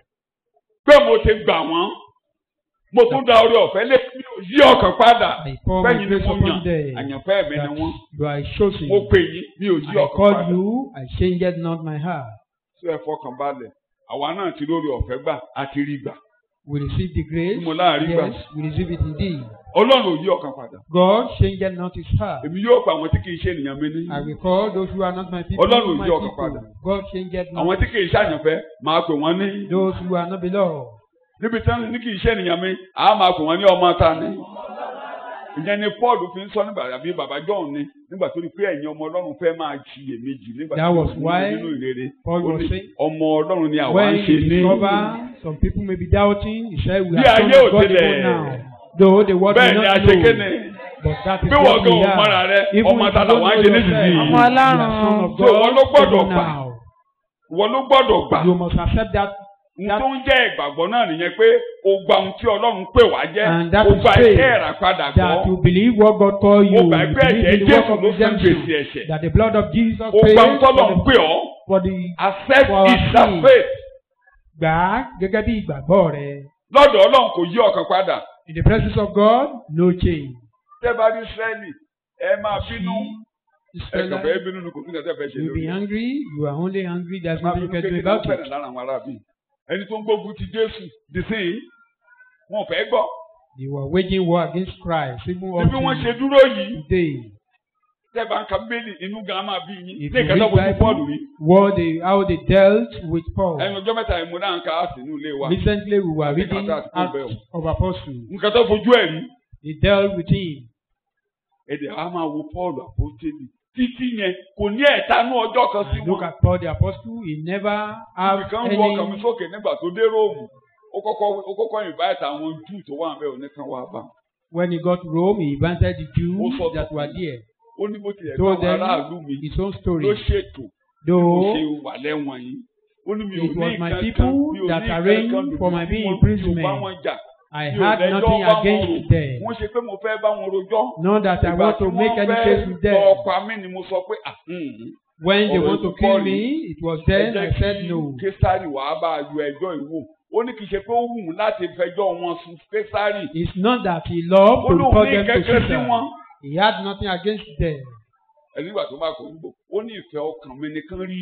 [SPEAKER 2] pé mo ti gbà wọ́n mo tún da orí ọ̀fẹ́ lé mi ò yí ọkàn padà
[SPEAKER 3] I pour my
[SPEAKER 2] fẹ́yìn ni
[SPEAKER 3] grace
[SPEAKER 2] mo
[SPEAKER 3] upon
[SPEAKER 2] yàn
[SPEAKER 3] them
[SPEAKER 2] àyànfẹ́ mi ni
[SPEAKER 3] that
[SPEAKER 2] wọ́n
[SPEAKER 3] you are chosen
[SPEAKER 2] mo pè yín mi ò yí
[SPEAKER 3] I
[SPEAKER 2] ọkàn
[SPEAKER 3] call
[SPEAKER 2] padà
[SPEAKER 3] you I changed not my heart
[SPEAKER 2] tó ẹ fọkàn balẹ̀ àwa náà ti lórí ọ̀fẹ́ gbà á ti rí gbà
[SPEAKER 3] we receive the grace
[SPEAKER 2] Mo láàrin gbà.
[SPEAKER 3] yes we receive it indeed
[SPEAKER 2] ọlọ́run ò yí ọkàn padà
[SPEAKER 3] God changed not his heart
[SPEAKER 2] èmi yóò pa àwọn tí kì í ṣe ènìyàn mi ní
[SPEAKER 3] I will call those who are not my people
[SPEAKER 2] Ọlọ́run ò
[SPEAKER 3] my
[SPEAKER 2] yí ọkàn
[SPEAKER 3] people
[SPEAKER 2] padà.
[SPEAKER 3] God changed not
[SPEAKER 2] àwọn tí kì í ṣàyànfẹ́ máa pè wọ́n ní
[SPEAKER 3] those who are not beloved
[SPEAKER 2] níbi tí wọ́n ní kì í ṣe ènìyàn mi àá máa pè wọ́n ní ọmọ ta ni ìyẹn ni Paul fi ń sọ nígbà àbí bàbá John ni nígbà tó rí pé ẹ̀yin ọmọ Ọlọ́run fẹ́ máa ṣiyèméjì nígbà
[SPEAKER 3] That
[SPEAKER 2] tó
[SPEAKER 3] was
[SPEAKER 2] wọ́n
[SPEAKER 3] why
[SPEAKER 2] nínú ìrere
[SPEAKER 3] Paul
[SPEAKER 2] Ó
[SPEAKER 3] was
[SPEAKER 2] ní,
[SPEAKER 3] saying,
[SPEAKER 2] ọmọ Ọlọ́run ni àwa ń
[SPEAKER 3] when
[SPEAKER 2] ṣe
[SPEAKER 3] you
[SPEAKER 2] ní
[SPEAKER 3] discover some people may be doubting he said we
[SPEAKER 2] Bí
[SPEAKER 3] are
[SPEAKER 2] ayé
[SPEAKER 3] sons
[SPEAKER 2] ò
[SPEAKER 3] of God
[SPEAKER 2] tilẹ̀-
[SPEAKER 3] even now though the world may
[SPEAKER 2] bẹ́ẹ̀ ni
[SPEAKER 3] not
[SPEAKER 2] àṣeké ni
[SPEAKER 3] know but that is
[SPEAKER 2] bí wọ́n
[SPEAKER 3] what
[SPEAKER 2] gan
[SPEAKER 3] we
[SPEAKER 2] ò mọ́ra
[SPEAKER 3] are
[SPEAKER 2] rẹ
[SPEAKER 3] even
[SPEAKER 2] ọmọ
[SPEAKER 3] if
[SPEAKER 2] ta
[SPEAKER 3] you
[SPEAKER 2] làwọn á
[SPEAKER 3] don't
[SPEAKER 2] ṣe
[SPEAKER 3] know
[SPEAKER 2] nísinsìnyí
[SPEAKER 3] yourself
[SPEAKER 4] Ọmọ
[SPEAKER 3] you
[SPEAKER 4] Ọlọ́run.
[SPEAKER 3] are son of
[SPEAKER 2] So wọ́n ló
[SPEAKER 3] God
[SPEAKER 2] gbọ́dọ̀
[SPEAKER 3] even
[SPEAKER 2] gbà.
[SPEAKER 3] now
[SPEAKER 2] wọ́n ló gbọ́dọ̀ gbà
[SPEAKER 3] you must accept that
[SPEAKER 2] n tó ń jẹ́ ìgbàgbọ́ náà nìyẹn pé o gba ohun tí Ọlọ́run pè wá jẹ́
[SPEAKER 3] And that
[SPEAKER 2] o
[SPEAKER 3] is
[SPEAKER 2] gba
[SPEAKER 3] faith.
[SPEAKER 2] iṣẹ́ ìràpadà
[SPEAKER 3] that
[SPEAKER 2] gbọ́
[SPEAKER 3] you believe what God call you
[SPEAKER 2] o
[SPEAKER 3] you
[SPEAKER 2] gbà pé
[SPEAKER 3] believe
[SPEAKER 2] ẹ̀jẹ̀
[SPEAKER 3] in the work
[SPEAKER 2] Jésù
[SPEAKER 3] of
[SPEAKER 2] ló san
[SPEAKER 3] redemption
[SPEAKER 2] gbèsè ẹ̀ṣẹ̀
[SPEAKER 3] that the blood of Jesus
[SPEAKER 2] o gba ohun
[SPEAKER 3] paid
[SPEAKER 2] tọ́lọ́run
[SPEAKER 3] for
[SPEAKER 2] pè
[SPEAKER 3] the,
[SPEAKER 2] ọ́
[SPEAKER 3] for the
[SPEAKER 2] accept
[SPEAKER 3] For our
[SPEAKER 2] it that
[SPEAKER 3] sin.
[SPEAKER 2] faith
[SPEAKER 3] gbà á gẹ́gẹ́ bí ìgbàgbọ́ rẹ
[SPEAKER 2] lọ́dọ̀ Ọlọ́run kò yí ọkàn padà
[SPEAKER 3] in the presence of God no change.
[SPEAKER 2] tẹ́ bá rí Ísírẹ́lì ẹ máa bínú ẹ kàn fẹ́
[SPEAKER 3] Israelites,
[SPEAKER 2] bínú ni kò sí nǹkan tẹ́ fẹ́ ṣe
[SPEAKER 3] you be
[SPEAKER 2] lórí ẹ̀.
[SPEAKER 3] angry you are only angry there's
[SPEAKER 2] máa
[SPEAKER 3] nothing
[SPEAKER 2] bínú
[SPEAKER 3] you can do
[SPEAKER 2] kékeré
[SPEAKER 3] about
[SPEAKER 2] fẹ́ràn
[SPEAKER 3] it.
[SPEAKER 2] lára àwọn arábì ẹni tó ń gbógun ti Jésù dìsín wọn ò fẹ́ gbọ́
[SPEAKER 3] they were waging war against Christ even up
[SPEAKER 2] níbi wọ́n ṣe
[SPEAKER 3] to
[SPEAKER 2] dúró yìí
[SPEAKER 3] today.
[SPEAKER 2] tẹ́ bá ń ka bíbélì inú gan máa bí yín
[SPEAKER 3] If
[SPEAKER 2] ní
[SPEAKER 3] you
[SPEAKER 2] ìkẹta
[SPEAKER 3] read
[SPEAKER 2] fojú Pọ́ọ̀lù rí
[SPEAKER 3] Bible what they how they dealt with Paul.
[SPEAKER 2] ẹnu ọjọ́ mẹ́ta ìmú náà ń ka á sí inú ilé wa
[SPEAKER 3] Recently we were
[SPEAKER 2] Àti
[SPEAKER 3] reading
[SPEAKER 2] kàtà àti kó bẹ́ẹ̀ o.
[SPEAKER 3] Acts of Apostles.
[SPEAKER 2] nǹkan tó fojú ẹ̀ rí
[SPEAKER 3] They dealt with him.
[SPEAKER 2] èdè á máa wo Pọ́ọ̀lù àpótélì títí yẹn kò ní ẹ̀tanú ọjọ́ kan sí
[SPEAKER 3] Look
[SPEAKER 2] wọn
[SPEAKER 3] at Paul the apostle he never have
[SPEAKER 2] nǹkan ń wọ ọkàn mi
[SPEAKER 3] any
[SPEAKER 2] sókè nígbà tó dé Róòmù ó kọ́kọ́ ó kọ́kọ́ invite àwọn Júù tó wà bẹ́ẹ̀ oníkan wá bá
[SPEAKER 3] when he got Rome he invited the Jews
[SPEAKER 2] Ó sọ
[SPEAKER 3] that
[SPEAKER 2] fún
[SPEAKER 3] were
[SPEAKER 2] mi.
[SPEAKER 3] there.
[SPEAKER 2] ó ní bó tilẹ̀
[SPEAKER 3] Told
[SPEAKER 2] bá àwọn aráàlú
[SPEAKER 3] them
[SPEAKER 2] mi
[SPEAKER 3] his own
[SPEAKER 2] ló
[SPEAKER 3] story.
[SPEAKER 2] ṣètò bí mo
[SPEAKER 3] Though
[SPEAKER 2] ṣe wà lẹ́wọ̀n yìí ó ní mi ò
[SPEAKER 3] It
[SPEAKER 2] ní
[SPEAKER 3] was my
[SPEAKER 2] nǹkan
[SPEAKER 3] people
[SPEAKER 2] kan mi ò ní
[SPEAKER 3] that
[SPEAKER 2] nǹkan
[SPEAKER 3] arranged
[SPEAKER 2] kan lòdì
[SPEAKER 3] for my
[SPEAKER 2] sí
[SPEAKER 3] being
[SPEAKER 2] wọn,
[SPEAKER 3] imprisonment.
[SPEAKER 2] mi ò bá wọn jà
[SPEAKER 3] I
[SPEAKER 2] mi ò
[SPEAKER 3] had
[SPEAKER 2] lẹ́jọ́
[SPEAKER 3] nothing
[SPEAKER 2] bá wọn
[SPEAKER 3] against
[SPEAKER 2] rò
[SPEAKER 3] them.
[SPEAKER 2] wọ́n ṣe pé mo fẹ́ bá wọn rojọ́
[SPEAKER 3] Not that I
[SPEAKER 2] ìgbà
[SPEAKER 3] want
[SPEAKER 2] tí
[SPEAKER 3] to make
[SPEAKER 2] wọ́n
[SPEAKER 3] any
[SPEAKER 2] fẹ́
[SPEAKER 3] case with them.
[SPEAKER 2] lọ pa mí ni mo sọ pé ah hmm,
[SPEAKER 3] When they
[SPEAKER 2] ọ̀rọ̀
[SPEAKER 3] want to
[SPEAKER 2] ìkú
[SPEAKER 3] kill
[SPEAKER 2] Paul
[SPEAKER 3] me, it was
[SPEAKER 2] ẹ
[SPEAKER 3] then
[SPEAKER 2] jẹ́
[SPEAKER 3] I said
[SPEAKER 2] kí
[SPEAKER 3] no.
[SPEAKER 2] Késárì wàá bá a yọ ẹjọ́ ìwò ó ní kì í ṣe pé ó wù ú láti fẹjọ́ wọn sùn Késárì
[SPEAKER 3] It's not that he loved
[SPEAKER 2] ó
[SPEAKER 3] to
[SPEAKER 2] lóun
[SPEAKER 3] report
[SPEAKER 2] ní
[SPEAKER 3] them to
[SPEAKER 2] kẹ́kẹ́ sí
[SPEAKER 3] Caesar.
[SPEAKER 2] wọn
[SPEAKER 3] He had nothing against them.
[SPEAKER 2] ẹni nígbà tó bá kọ níbò ó ní ìfẹ́ ọkàn mi nìkan rí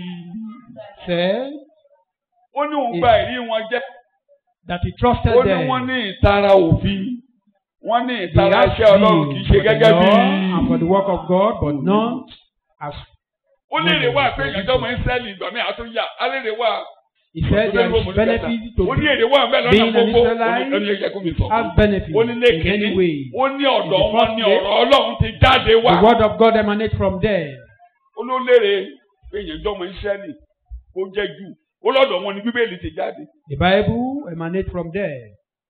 [SPEAKER 3] Said
[SPEAKER 2] ó ní òun gba ìrí wọn jẹ́
[SPEAKER 3] that he trusted
[SPEAKER 2] ó ní
[SPEAKER 3] them.
[SPEAKER 2] wọ́n ní ìtara òfin wọ́n ní
[SPEAKER 3] They
[SPEAKER 2] ìtara
[SPEAKER 3] had
[SPEAKER 2] iṣẹ́ Ọlọ́run kì í ṣe
[SPEAKER 3] zeal for the
[SPEAKER 2] gẹ́gẹ́ bí
[SPEAKER 3] law and for the work of God, but not as
[SPEAKER 2] ó lè rè wá pé ìyàjọ́ ọmọ Ísírẹ́lì ìgbà mi àtúnyà á lè rè wá
[SPEAKER 3] he said there is benefit to
[SPEAKER 2] ó ní èrè wà mẹ́lọ náà
[SPEAKER 3] being an
[SPEAKER 2] gbogbo
[SPEAKER 3] Israelite,
[SPEAKER 2] ó ní ẹ̀jẹ̀ kó mi sọ
[SPEAKER 3] have benefit
[SPEAKER 2] ó ní
[SPEAKER 3] in
[SPEAKER 2] lẹ́kẹ̀ẹ́
[SPEAKER 3] any way.
[SPEAKER 2] ó ní ọ̀dọ̀
[SPEAKER 3] In the
[SPEAKER 2] wọn
[SPEAKER 3] first
[SPEAKER 2] ní
[SPEAKER 3] place,
[SPEAKER 2] ọ̀rọ̀ Ọlọ́run ti jáde wá
[SPEAKER 3] The word of God emanates from there.
[SPEAKER 2] ó ló lérè pé ìyànjọ́ ọmọ Ísírẹ́lì kó jẹ́ jù ó lọ́dọ̀ wọn ni Bíbélì ti jáde
[SPEAKER 3] The Bible emanates from there.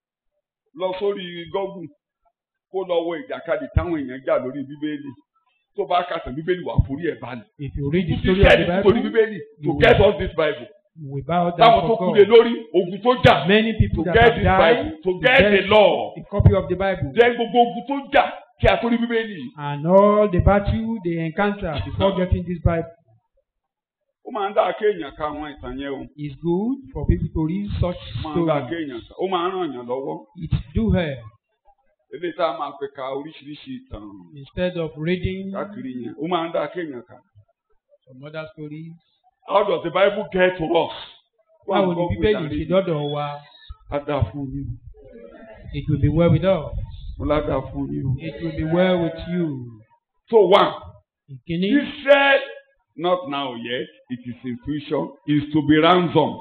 [SPEAKER 2] lọ sórí Google kó lọ wo ìjàkadì táwọn èèyàn jà lórí Bíbélì tó bá kàtà Bíbélì wà forí ẹ̀ balẹ̀
[SPEAKER 3] If you read the
[SPEAKER 2] Ti
[SPEAKER 3] story of the
[SPEAKER 2] sẹ́ẹ̀dì torí
[SPEAKER 3] Bible,
[SPEAKER 2] Bíbélì to
[SPEAKER 3] you
[SPEAKER 2] get us this Bible
[SPEAKER 3] We bow down
[SPEAKER 2] táwọn tó
[SPEAKER 3] for
[SPEAKER 2] kú lé
[SPEAKER 3] God.
[SPEAKER 2] lórí ogun tó jà
[SPEAKER 3] Many people
[SPEAKER 2] to
[SPEAKER 3] that
[SPEAKER 2] get
[SPEAKER 3] have
[SPEAKER 2] this
[SPEAKER 3] died
[SPEAKER 2] bible to
[SPEAKER 3] to
[SPEAKER 2] get the
[SPEAKER 3] get
[SPEAKER 2] law
[SPEAKER 3] a copy of the Bible
[SPEAKER 2] jẹ́ gbogbo ogun tó jà kí a tó rí bíbélì
[SPEAKER 3] and all the battle they encounter before getting this Bible
[SPEAKER 2] ó máa ń dá kéèyàn ka àwọn ìtàn yẹn o
[SPEAKER 3] is good for people to read such
[SPEAKER 2] ó máa ń dá
[SPEAKER 3] stories.
[SPEAKER 2] kéèyàn ka ó máa ń ràn yàn lọ́wọ́
[SPEAKER 3] It do help
[SPEAKER 2] eléyìí tá a máa fi ka oríṣiríṣi ìtàn
[SPEAKER 3] instead of reading
[SPEAKER 2] káàkiri yẹn ó máa ń dá kéèyàn ka
[SPEAKER 3] some other stories.
[SPEAKER 2] how does the bible get to us?
[SPEAKER 3] Báwo ni Bíbélì ṣe dọ́dọ̀ wa?
[SPEAKER 2] á dá fún yín
[SPEAKER 3] It will be well with us.
[SPEAKER 2] mo lá dá fún yín o.
[SPEAKER 3] It will be well with you.
[SPEAKER 2] so one
[SPEAKER 3] Ìkíní.
[SPEAKER 2] Israel not now yet it is in future is to be ransomed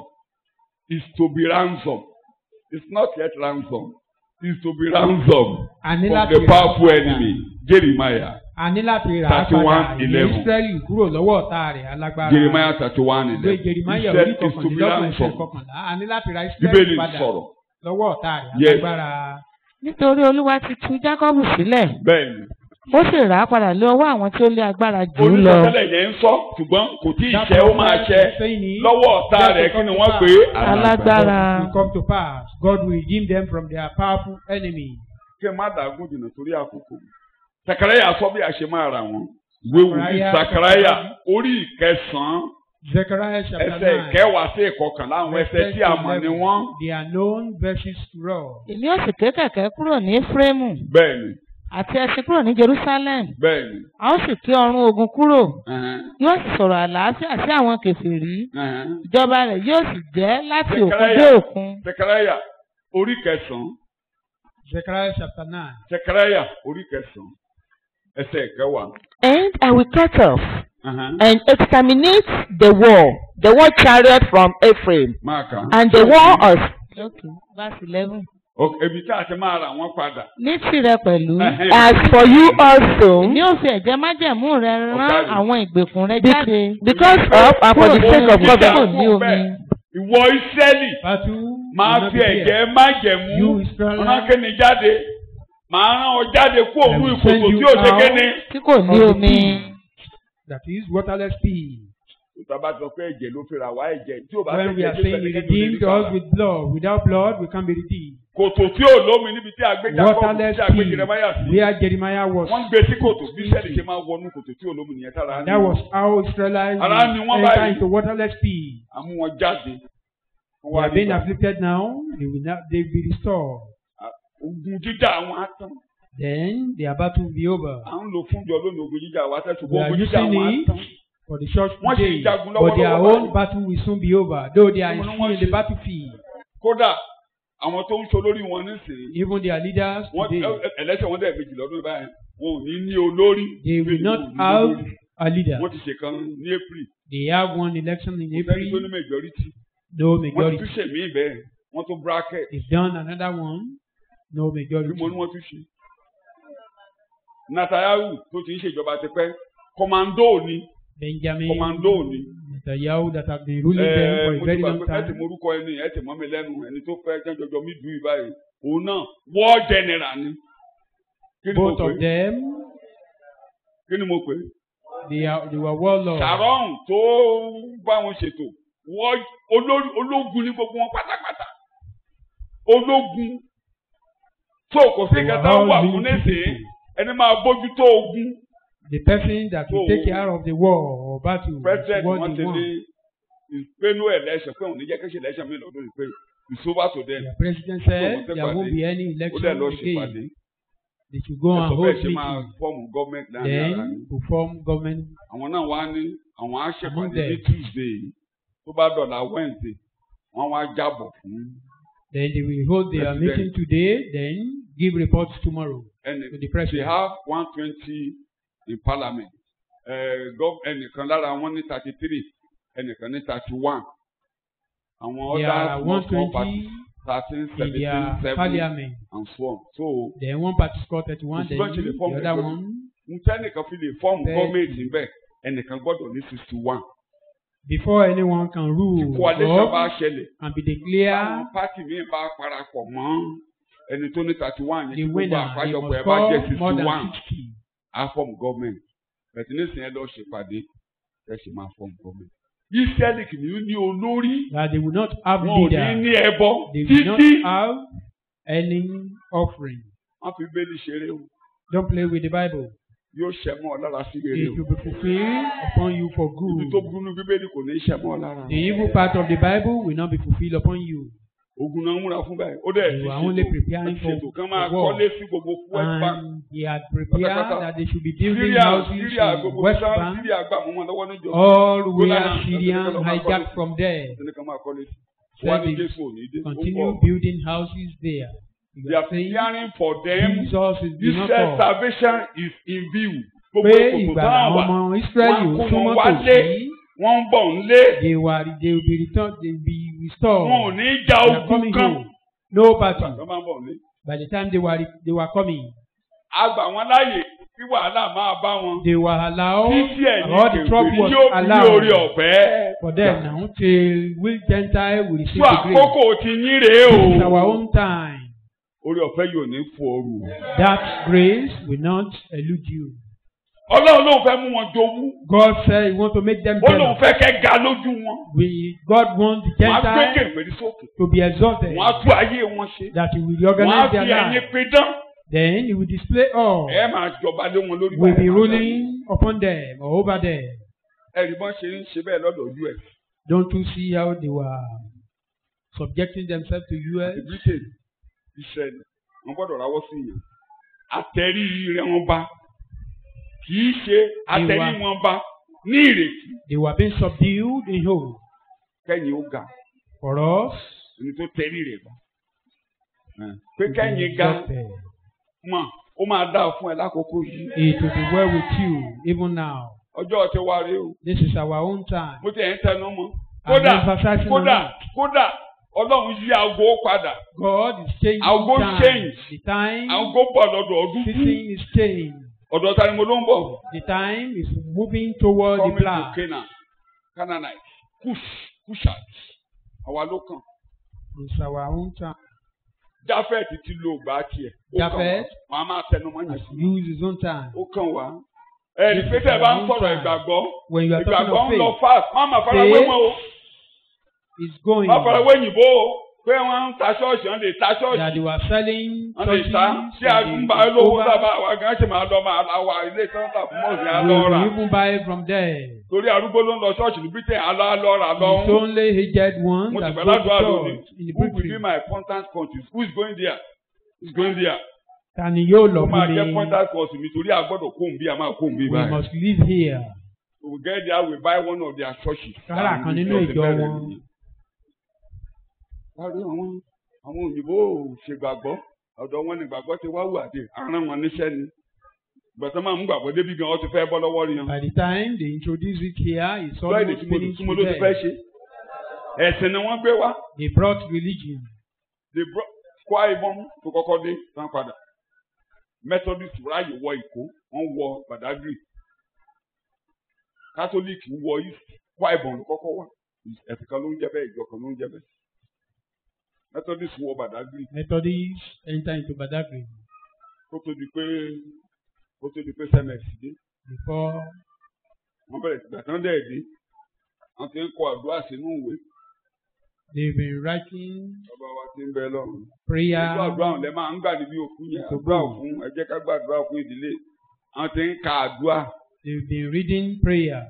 [SPEAKER 2] is to be ransomed it's not yet ransomed is to be ransomed
[SPEAKER 3] A ní
[SPEAKER 2] from
[SPEAKER 3] láti
[SPEAKER 2] the
[SPEAKER 3] rà á
[SPEAKER 2] powerful
[SPEAKER 3] padà.
[SPEAKER 2] enemy Jeremiah
[SPEAKER 3] A ní láti rà á
[SPEAKER 2] 31,
[SPEAKER 3] padà ní
[SPEAKER 2] 11.
[SPEAKER 3] Ísírẹ́lì kúrò lọ́wọ́ ọ̀tá rẹ̀ alágbára.
[SPEAKER 2] Jeremiah thirty one
[SPEAKER 3] Ìwé
[SPEAKER 2] eleven
[SPEAKER 3] Jeremiah
[SPEAKER 2] Israel
[SPEAKER 3] orí
[SPEAKER 2] is to be
[SPEAKER 3] kọkànlélọ́gbọ̀n ẹsẹ̀
[SPEAKER 2] ransomed
[SPEAKER 3] kọkànlá. A ní láti ra
[SPEAKER 2] Bíbélì
[SPEAKER 3] Ísírẹ́lì padà
[SPEAKER 2] sọ̀rọ̀
[SPEAKER 3] lọ́wọ́ ọ̀tá rẹ̀
[SPEAKER 2] Yes.
[SPEAKER 3] alágbára.
[SPEAKER 4] nítorí olúwa ti tú jákọ́bù sílẹ̀
[SPEAKER 2] bẹ́ẹ̀ ni
[SPEAKER 4] ó sì rà á padà lé ọwọ́ àwọn tí ó lé agbára jù ú lọ.
[SPEAKER 2] onísọtẹ́lẹ̀ yẹn ń sọ ṣùgbọ́n kò tí ì ṣe ó máa ṣe lọ́wọ́ ọ̀tá rẹ̀ kí ni wọ́n pè é
[SPEAKER 4] Alágbára.
[SPEAKER 3] will come to pass. God will redeem them from their powerful enemy.
[SPEAKER 2] kí ẹ má dàgún jìnnà torí àkókò sakaraya sọ bí a ṣe máa rà wọn wéwu ní
[SPEAKER 3] Sakaraya-
[SPEAKER 2] sakaraya orí ìkẹsàn-án
[SPEAKER 3] Zechariah chapter
[SPEAKER 2] ẹsẹ̀
[SPEAKER 3] nine.
[SPEAKER 2] ìkẹwàá sí ìkọkànlá àwọn ẹsẹ̀ tí a mọ̀ ni wọ́n.
[SPEAKER 3] They are known verses to all.
[SPEAKER 4] èmi ó sì ké kẹ̀kẹ́ kúrò ní Éfrémù
[SPEAKER 2] bẹ́ẹ̀ni
[SPEAKER 4] àti ẹṣin kúrò ní Jerusalem
[SPEAKER 2] bẹ́ẹ̀ni
[SPEAKER 4] a ó sì ké ọrùn ogun kúrò
[SPEAKER 2] ẹ̀hẹ́n,
[SPEAKER 4] yóò sì sọ̀rọ̀ àlàáfíà sí àwọn kèfèrí
[SPEAKER 2] ẹ̀hẹ́n.
[SPEAKER 4] ìjọba rẹ̀ yóò sì jẹ́ láti òkun
[SPEAKER 2] Zechariah.
[SPEAKER 4] dé òkun.
[SPEAKER 2] sakaraya orí kẹsàn-án
[SPEAKER 3] Zechariah chapter nine.
[SPEAKER 2] sakaraya orí kẹsàn-án ẹsẹ̀ ìkẹwàá.
[SPEAKER 1] And I will cut off
[SPEAKER 2] ẹ̀hẹ́n.
[SPEAKER 1] and exterminate the war, the war chariot from Ephraim,
[SPEAKER 2] máa kà á.
[SPEAKER 1] and the war of
[SPEAKER 4] Okay, verse eleven.
[SPEAKER 2] Ok, ibi tí a ti máa rà wọ́n padà.
[SPEAKER 4] ní tirẹ̀ pẹ̀lú
[SPEAKER 2] Ẹ̀hẹ́n.
[SPEAKER 1] as for you also,
[SPEAKER 4] èmi ò fi ẹ̀jẹ̀ májẹ̀mú rẹ rán
[SPEAKER 2] Ọ̀gá mi.
[SPEAKER 4] àwọn ìgbèkùn rẹ
[SPEAKER 1] Be-
[SPEAKER 4] jáde
[SPEAKER 1] because of and for the sake of
[SPEAKER 4] kúrò
[SPEAKER 1] covenant.
[SPEAKER 4] ní omi.
[SPEAKER 2] ìwọ Ísírẹ́lì
[SPEAKER 3] Battle.
[SPEAKER 2] máa
[SPEAKER 3] will not
[SPEAKER 2] fi
[SPEAKER 3] be there.
[SPEAKER 2] ẹ̀jẹ̀ májẹ̀mú
[SPEAKER 3] You Israel.
[SPEAKER 2] rán kíni jáde máa rán ọ jáde kó òun
[SPEAKER 3] I will
[SPEAKER 2] ìkòkò
[SPEAKER 3] send
[SPEAKER 2] tí
[SPEAKER 3] you
[SPEAKER 2] ò ṣe
[SPEAKER 3] out.
[SPEAKER 2] kíni.
[SPEAKER 4] tí kò ní
[SPEAKER 3] Of the
[SPEAKER 4] omi.
[SPEAKER 3] sea. That is waterless pea.
[SPEAKER 2] Tàbá sọ pé ẹ̀jẹ̀ ló fi rà wá ẹ̀jẹ̀ tí ò bá
[SPEAKER 3] When we
[SPEAKER 2] fẹ́
[SPEAKER 3] are
[SPEAKER 2] jẹ́
[SPEAKER 3] saying he redeemed us with blood, without blood we can't be redeemed.
[SPEAKER 2] Kòtò tí ò lómi níbi tí a gbé Jacob
[SPEAKER 3] Waterless
[SPEAKER 2] tí a gbé
[SPEAKER 3] pea.
[SPEAKER 2] Jeremiah sí.
[SPEAKER 3] Where Jeremiah was.
[SPEAKER 2] Wọ́n gbé sí kòtò bí sẹ́ẹ̀lì ṣe máa wọnú kòtò tí ò lómi nìyẹn tára ní.
[SPEAKER 3] That was how Israelites
[SPEAKER 2] Ara ni wọ́n
[SPEAKER 3] enter
[SPEAKER 2] báyìí.
[SPEAKER 3] into waterless pea.
[SPEAKER 2] Àmú wọn jáde. Wọ́n
[SPEAKER 3] They
[SPEAKER 2] wá
[SPEAKER 3] are being
[SPEAKER 2] nígbà.
[SPEAKER 3] afflicted now. They will not. They will be restored.
[SPEAKER 2] Ogun jíjà àwọn atán.
[SPEAKER 3] Then their battle will be over.
[SPEAKER 2] À ń lo fúnjọ lónìí ogun jíjà àwọn atán
[SPEAKER 3] We
[SPEAKER 2] ṣùgbọ́n
[SPEAKER 3] are
[SPEAKER 2] ogun jíjà
[SPEAKER 3] using
[SPEAKER 2] àwọn
[SPEAKER 3] it
[SPEAKER 2] atán.
[SPEAKER 3] for the church
[SPEAKER 2] Wọ́n sì
[SPEAKER 3] today,
[SPEAKER 2] ń jagun
[SPEAKER 3] but their
[SPEAKER 2] lọ́wọ́lọ́wọ́
[SPEAKER 3] own
[SPEAKER 2] báyìí.
[SPEAKER 3] battle will soon be over. Though they are
[SPEAKER 2] Wọ́n ní
[SPEAKER 3] still
[SPEAKER 2] wọ́n
[SPEAKER 3] in the
[SPEAKER 2] ṣe-
[SPEAKER 3] battlefield,
[SPEAKER 2] Kódà àwọn tó ń so lórí wọn nísìnyí.
[SPEAKER 3] even their leaders
[SPEAKER 2] Wọ́n
[SPEAKER 3] today,
[SPEAKER 2] ẹ- ẹlẹ́sẹ̀ wọn dẹ̀ méjì lọ́dún báyìí. Wọn ò ní ní olórí.
[SPEAKER 3] they will
[SPEAKER 2] Bẹ́ẹ̀ni,
[SPEAKER 3] not
[SPEAKER 2] wọn ò ní
[SPEAKER 3] have
[SPEAKER 2] olórí.
[SPEAKER 3] a leader.
[SPEAKER 2] Wọ́n ti ṣèkan ní April.
[SPEAKER 3] They have one election in
[SPEAKER 2] Kò sẹ́ni tó ní
[SPEAKER 3] April,
[SPEAKER 2] majority.
[SPEAKER 3] no
[SPEAKER 2] Wọ́n ti
[SPEAKER 3] majority.
[SPEAKER 2] tún ṣèmí bẹ́ẹ̀. Wọ́n tún bracket.
[SPEAKER 3] They've done another one, no
[SPEAKER 2] Bí
[SPEAKER 3] majority.
[SPEAKER 2] mo ní wọ́n tún ṣe. Netanyahu tó ti ń ṣèjọba tipẹ́. Kọ̀mándó ni.
[SPEAKER 3] Benjamin
[SPEAKER 2] Commando ni.
[SPEAKER 3] Netanyahu that have been ruling them
[SPEAKER 2] Ẹ
[SPEAKER 3] for
[SPEAKER 2] mo
[SPEAKER 3] a very
[SPEAKER 2] ti gbà
[SPEAKER 3] long
[SPEAKER 2] pé ẹ ti
[SPEAKER 3] time.
[SPEAKER 2] morúkọ ẹni ẹ ti mọ́ mi lẹ́nu ẹni tó fẹ́ jẹ́jọjọ mí dùn ìbáyìí. Òun náà war general ni. Kí ni mo
[SPEAKER 3] Both
[SPEAKER 2] pè
[SPEAKER 3] of
[SPEAKER 2] é?
[SPEAKER 3] them,
[SPEAKER 2] Kí ni mo pè é?
[SPEAKER 3] they are they were warlords.
[SPEAKER 2] Sharon tó bá wọn ṣètò wọ́n olórí ológun ní gbogbo wọn pátápátá ológun tó kò sí
[SPEAKER 3] They were
[SPEAKER 2] kẹta
[SPEAKER 3] all
[SPEAKER 2] wà fún
[SPEAKER 3] military
[SPEAKER 2] nísìnyí
[SPEAKER 3] people.
[SPEAKER 2] ẹni máa bójú tó ogun
[SPEAKER 3] The person that will
[SPEAKER 2] So,
[SPEAKER 3] take care of the war or battle is
[SPEAKER 2] president
[SPEAKER 3] what
[SPEAKER 2] wọn
[SPEAKER 3] they
[SPEAKER 2] ti ní
[SPEAKER 3] want.
[SPEAKER 2] ìpinnu election pé òun ní jẹ́ kí ṣe election mi lọ́dún yìí pé it's over to them
[SPEAKER 3] The president
[SPEAKER 2] So,
[SPEAKER 3] said
[SPEAKER 2] wọ́n fẹ́
[SPEAKER 3] there won't
[SPEAKER 2] pàdé.
[SPEAKER 3] be any
[SPEAKER 2] ó dẹ̀
[SPEAKER 3] election
[SPEAKER 2] lọ ṣèpàdé
[SPEAKER 3] again. They should go and
[SPEAKER 2] ẹ̀sọ́
[SPEAKER 3] hold
[SPEAKER 2] bẹ́ẹ̀ ṣe máa
[SPEAKER 3] meeting.
[SPEAKER 2] fọ́ọ̀mù gọ́ọ̀mẹ̀ntì láàrin ara ni
[SPEAKER 3] Then to form government.
[SPEAKER 2] àwọn náà wá ní àwọn á
[SPEAKER 3] Among
[SPEAKER 2] ṣèpàdé
[SPEAKER 3] them.
[SPEAKER 2] ní Tuesday tó bá dọ̀là Wednesday wọ́n wá jábọ̀ fún
[SPEAKER 3] Then they will hold their
[SPEAKER 2] President.
[SPEAKER 3] meeting today. Then give reports tomorrow
[SPEAKER 2] ẹnì
[SPEAKER 3] to the
[SPEAKER 2] they
[SPEAKER 3] president.
[SPEAKER 2] have one twenty in parliament uh, gov ẹnìkan lára wọn ní thirty three ẹnìkan ní thirty one àwọn
[SPEAKER 3] There are
[SPEAKER 2] other small small
[SPEAKER 3] 120
[SPEAKER 2] parties thirteen
[SPEAKER 3] in
[SPEAKER 2] seventeen
[SPEAKER 3] their
[SPEAKER 2] seven
[SPEAKER 3] parliament.
[SPEAKER 2] and so on so
[SPEAKER 3] Then one party scored 31. Then
[SPEAKER 2] President should form
[SPEAKER 3] the
[SPEAKER 2] the
[SPEAKER 3] other
[SPEAKER 2] government.
[SPEAKER 3] one.
[SPEAKER 2] n tẹ́nìkan fi lè fọ́ọ̀mù
[SPEAKER 3] Bẹ́ẹ̀.
[SPEAKER 2] gọ́ọ̀mẹ̀ntì níbẹ̀ ẹnìkan gbọ́dọ̀ ní sixty one
[SPEAKER 3] Before anyone can rule
[SPEAKER 2] coalition bá
[SPEAKER 3] or
[SPEAKER 2] ṣẹlẹ̀
[SPEAKER 3] and be
[SPEAKER 2] báwọn
[SPEAKER 3] declared
[SPEAKER 2] pátì míì bá parapọ̀ mọ́ ẹni tó ní thirty one yẹn
[SPEAKER 3] the
[SPEAKER 2] tí gbogbo
[SPEAKER 3] winner, they
[SPEAKER 2] àpájọpọ̀
[SPEAKER 3] must
[SPEAKER 2] ẹ bá jẹ́
[SPEAKER 3] score more
[SPEAKER 2] sixty one
[SPEAKER 3] than 60.
[SPEAKER 2] á fọ́ọ̀mù gọ́ọ̀mẹ̀ntì bẹ̀tẹ̀ nísìnyẹn lọ ṣèpàdé ẹ sì máa fọ́ọ̀mù gọ́ọ̀mẹ̀ntì Ísírẹ́lì kì í ní olórí
[SPEAKER 3] that they will not have
[SPEAKER 2] wọn ò ní
[SPEAKER 3] leader.
[SPEAKER 2] ní ẹbọ
[SPEAKER 3] They will not
[SPEAKER 2] títí
[SPEAKER 3] have any offering.
[SPEAKER 2] wọn fi bẹ́ẹ̀lì ṣeré o
[SPEAKER 3] Don't play with the Bible.
[SPEAKER 2] yóò ṣẹ mọ́ ọ lára sí rere
[SPEAKER 3] It
[SPEAKER 2] o
[SPEAKER 3] will be fulfilled upon you for
[SPEAKER 2] ibi tó
[SPEAKER 3] good.
[SPEAKER 2] burú ní bíbélì kò ní ṣẹ mọ́ ọ lára
[SPEAKER 3] The evil part of the Bible will not be fulfilled upon you.
[SPEAKER 2] ogun náà ń múra fún báyìí ó dẹ̀
[SPEAKER 3] They
[SPEAKER 2] ti
[SPEAKER 3] were only
[SPEAKER 2] ṣètò
[SPEAKER 3] preparing
[SPEAKER 2] wọ́n ti ṣètò
[SPEAKER 3] for
[SPEAKER 2] kán máa
[SPEAKER 3] for war.
[SPEAKER 2] kọ́lé sí gbogbo west bank
[SPEAKER 3] And he had prepared
[SPEAKER 2] Pátápátá.
[SPEAKER 3] that they should be building
[SPEAKER 2] Syria
[SPEAKER 3] houses
[SPEAKER 2] Syria
[SPEAKER 3] in
[SPEAKER 2] gbogbo
[SPEAKER 3] West
[SPEAKER 2] sáà
[SPEAKER 3] Bank.
[SPEAKER 2] Syria gbà mọ́ wọn lọ́wọ́ níjọ
[SPEAKER 3] All were
[SPEAKER 2] Jonathan,
[SPEAKER 3] Syrian
[SPEAKER 2] Jonathan,
[SPEAKER 3] hijacked from there.
[SPEAKER 2] ẹni kan máa kọ́lé sí
[SPEAKER 3] Said
[SPEAKER 2] wọ́n á ní
[SPEAKER 3] they
[SPEAKER 2] Jésù ò ní dé ó
[SPEAKER 3] Continue
[SPEAKER 2] bọ̀
[SPEAKER 3] building houses there. You
[SPEAKER 2] they
[SPEAKER 3] are
[SPEAKER 2] are
[SPEAKER 3] saying
[SPEAKER 2] preparing for them
[SPEAKER 3] Jesus is the
[SPEAKER 2] this
[SPEAKER 3] not
[SPEAKER 2] said
[SPEAKER 3] all.
[SPEAKER 2] salvation is in view gbogbo
[SPEAKER 3] Pé
[SPEAKER 2] ìkòkò
[SPEAKER 3] ìgbà
[SPEAKER 2] táwọn
[SPEAKER 3] àwọn
[SPEAKER 2] wà
[SPEAKER 3] ọmọ Ísírẹ́lì
[SPEAKER 2] wọ́n
[SPEAKER 3] ò
[SPEAKER 2] kó
[SPEAKER 3] súnmọ́
[SPEAKER 2] wọn wálé.
[SPEAKER 3] tòsí.
[SPEAKER 2] wọ́n ń bọ̀ ń lé
[SPEAKER 3] They were they will be returned they will be restored.
[SPEAKER 2] wọn ò ní ja
[SPEAKER 3] They are
[SPEAKER 2] ogun
[SPEAKER 3] coming
[SPEAKER 2] kan
[SPEAKER 3] home. No battle.
[SPEAKER 2] wọ́n máa ń bọ̀ ń lé
[SPEAKER 3] By the time they were they were coming,
[SPEAKER 2] a gbà wọ́n láàyè kí wàhálà máa bá wọn
[SPEAKER 3] they were allowed
[SPEAKER 2] títí
[SPEAKER 3] all the
[SPEAKER 2] ẹ̀yìn
[SPEAKER 3] trouble
[SPEAKER 2] kèfèrí
[SPEAKER 3] was
[SPEAKER 2] yóò fi ní
[SPEAKER 3] allowed
[SPEAKER 2] orí ọ̀fẹ́
[SPEAKER 3] for them now till we Gentile will receive
[SPEAKER 2] fún
[SPEAKER 3] the grace.
[SPEAKER 2] àkókò tí yín rèé o
[SPEAKER 3] It's our own time.
[SPEAKER 2] orí ọ̀fẹ́ yóò ní fún ooru
[SPEAKER 3] That grace will not elude you.
[SPEAKER 2] ọlọ́run ló ń fẹ́ mú wọn jowú
[SPEAKER 3] God said He wants to make them
[SPEAKER 2] ó lóun
[SPEAKER 3] jealous.
[SPEAKER 2] fẹ́ kẹ́ ga lójú wọn
[SPEAKER 3] We God wants the
[SPEAKER 2] wọ́n á gbé
[SPEAKER 3] Gentiles
[SPEAKER 2] kèfèrí sókè
[SPEAKER 3] to be exalted.
[SPEAKER 2] wọ́n á tú ayé wọn ṣe
[SPEAKER 3] That He will
[SPEAKER 2] wọ́n á
[SPEAKER 3] reorganize
[SPEAKER 2] fi
[SPEAKER 3] their
[SPEAKER 2] ẹ̀yìn
[SPEAKER 3] life.
[SPEAKER 2] pidán
[SPEAKER 3] Then He will display all.
[SPEAKER 2] ẹ máa jọba lé wọn lórí
[SPEAKER 3] Will be
[SPEAKER 2] báyìí.
[SPEAKER 3] ruling upon them or over them.
[SPEAKER 2] ẹ̀rí bọ́n ṣe ń ṣe bẹ́ẹ̀ lọ́dọ̀ ojú ẹ̀
[SPEAKER 3] Don't you see how they were subjecting themselves to US?
[SPEAKER 2] àti Britain Israel wọ́n gbọ́dọ̀ rawọ́ sí yẹn àtẹ̀rí rẹ̀ wọn bá kì í ṣe àtẹ̀rí
[SPEAKER 3] Ìwà.
[SPEAKER 2] wọn bá ní ìrètí
[SPEAKER 3] They were being subdued in hope.
[SPEAKER 2] kẹ́yìn ó ga
[SPEAKER 3] For us,
[SPEAKER 2] ẹni tó tẹ̀rí rẹ̀ bá pé
[SPEAKER 3] to be
[SPEAKER 2] kẹ́yìn ga
[SPEAKER 3] exalted.
[SPEAKER 2] mọ̀ ó máa dáa fún ẹ lákòókò yìí
[SPEAKER 3] It will be well with you even now.
[SPEAKER 2] ọjọ́ ti wá rí o
[SPEAKER 3] This is our own time.
[SPEAKER 2] mo ti ẹ̀ ń tẹnu mọ́
[SPEAKER 3] I'm
[SPEAKER 2] kódà
[SPEAKER 3] emphasizing on
[SPEAKER 2] kódà
[SPEAKER 3] it.
[SPEAKER 2] kódà ọlọ́run yí aago padà
[SPEAKER 3] God is changing
[SPEAKER 2] I'll go
[SPEAKER 3] time.
[SPEAKER 2] change.
[SPEAKER 3] The time,
[SPEAKER 2] aago bọ̀ lọ́dọ̀ ọdún
[SPEAKER 3] season is changed.
[SPEAKER 2] ọ̀dọ̀ ta ni mo ló ń bọ̀
[SPEAKER 3] The time is moving toward the
[SPEAKER 2] coming to
[SPEAKER 3] black.
[SPEAKER 2] Canaan Canaanite Cush Cushat àwa ló kàn
[SPEAKER 3] It's our own time.
[SPEAKER 2] Jafet ti lo ògbà tiẹ̀ ó kàn wá
[SPEAKER 3] Japheth.
[SPEAKER 2] wọn a máa tẹnu mọ́ yẹn sí
[SPEAKER 3] Use his own time.
[SPEAKER 2] ó kàn wá ẹ̀rí pé tẹ̀ bá ń sọ̀rọ̀ ìgbàgbọ́
[SPEAKER 3] When you are talking
[SPEAKER 2] ìgbàgbọ́
[SPEAKER 3] of
[SPEAKER 2] ń lọ
[SPEAKER 3] faith,
[SPEAKER 2] fast má má farawé
[SPEAKER 3] Faith
[SPEAKER 2] wọn o
[SPEAKER 3] it's going
[SPEAKER 2] má farawé òyìnbó o pé wọ́n ń ta ṣọ́ọ̀ṣì wọ́n lè ta
[SPEAKER 3] that
[SPEAKER 2] ṣọ́ọ̀ṣì
[SPEAKER 3] they were selling
[SPEAKER 2] wọ́n lè
[SPEAKER 3] churches.
[SPEAKER 2] ta ṣé
[SPEAKER 3] and
[SPEAKER 2] àgbà
[SPEAKER 3] they-
[SPEAKER 2] lówó
[SPEAKER 3] over-
[SPEAKER 2] sábà àwa gan ṣe máa lọ máa la wa ilé tí wọ́n tà fún mọ́ọ̀sì á
[SPEAKER 3] We
[SPEAKER 2] lọ rà
[SPEAKER 3] will even buy from there.
[SPEAKER 2] torí arúgbó ló ń lọ ṣọ́ọ̀ṣì ní Britain á lọ á lọ rà
[SPEAKER 3] It's
[SPEAKER 2] lọ́hún.
[SPEAKER 3] only aged ones
[SPEAKER 2] mo ti
[SPEAKER 3] that
[SPEAKER 2] gbà
[SPEAKER 3] go to
[SPEAKER 2] ládùúgbò àlónì
[SPEAKER 3] church in the
[SPEAKER 2] who will be
[SPEAKER 3] Britain.
[SPEAKER 2] my contact countries who is going there who is going there
[SPEAKER 3] Ta ni yóò lọ
[SPEAKER 2] ó máa
[SPEAKER 3] fún
[SPEAKER 2] jẹ́
[SPEAKER 3] mi?
[SPEAKER 2] contact country mi torí àgbọ̀dọ̀ kó n bí a máa kó n bí
[SPEAKER 3] We
[SPEAKER 2] báyìí
[SPEAKER 3] must live here.
[SPEAKER 2] we get there we buy one of their churches.
[SPEAKER 3] Kára kan nínú ìjọ wọn.
[SPEAKER 2] wá rí àwọn àwọn òyìnbó ò ṣègbàgbọ́ ọ̀dọ̀ wọn ni gbàgbọ́ ti wá wù àdé aràn wọn níṣẹ́ ni gbọ̀tọ́ máa ń gbàgbọ́ débi gan ọ ti fẹ́ bọ́ lọ́wọ́ rí yan.
[SPEAKER 3] By the time they introduce it here, it's
[SPEAKER 2] lọ́ọ̀dì
[SPEAKER 3] almost
[SPEAKER 2] tí mo lò
[SPEAKER 3] finished
[SPEAKER 2] tí mo ló ti
[SPEAKER 3] with
[SPEAKER 2] fẹ́
[SPEAKER 3] them.
[SPEAKER 2] ṣe ẹ̀sìn ni wọ́n gbé wá
[SPEAKER 3] They brought religion.
[SPEAKER 2] they brought Kwa Ibom tó kọ́kọ́ dé tán padà Methodist ráàyè wọ Èkó wọ́n wọ Badagry Catholic wọ East Kwa Ibom ló kọ́kọ́ wà ẹ̀sìn kan ló ń jẹ́ bẹ́ẹ̀ ìjọ kan ló ń jẹ́ bẹ́ẹ̀ Methodist wọ Badagry
[SPEAKER 3] Methodists enter into Badagry
[SPEAKER 2] kó tó di pé kó tó di pé sms dé
[SPEAKER 3] before
[SPEAKER 2] wọ́n bẹ̀rẹ̀ sí gbàtàn dẹ̀ dé wọ́n ti ń kọ àdúrà sínú ìwé
[SPEAKER 3] they've been writing
[SPEAKER 2] bàbá wa ti ń bẹ lọ́run.
[SPEAKER 3] prayer.
[SPEAKER 2] Ojú àdúrà ọ̀hún lẹ máa ń gbà níbi òkú yẹn àdúrà fún ẹ jẹ́ ká gbàdúrà fún ìdílé àwọn ti ń ka àdúrà
[SPEAKER 3] They've been reading prayer.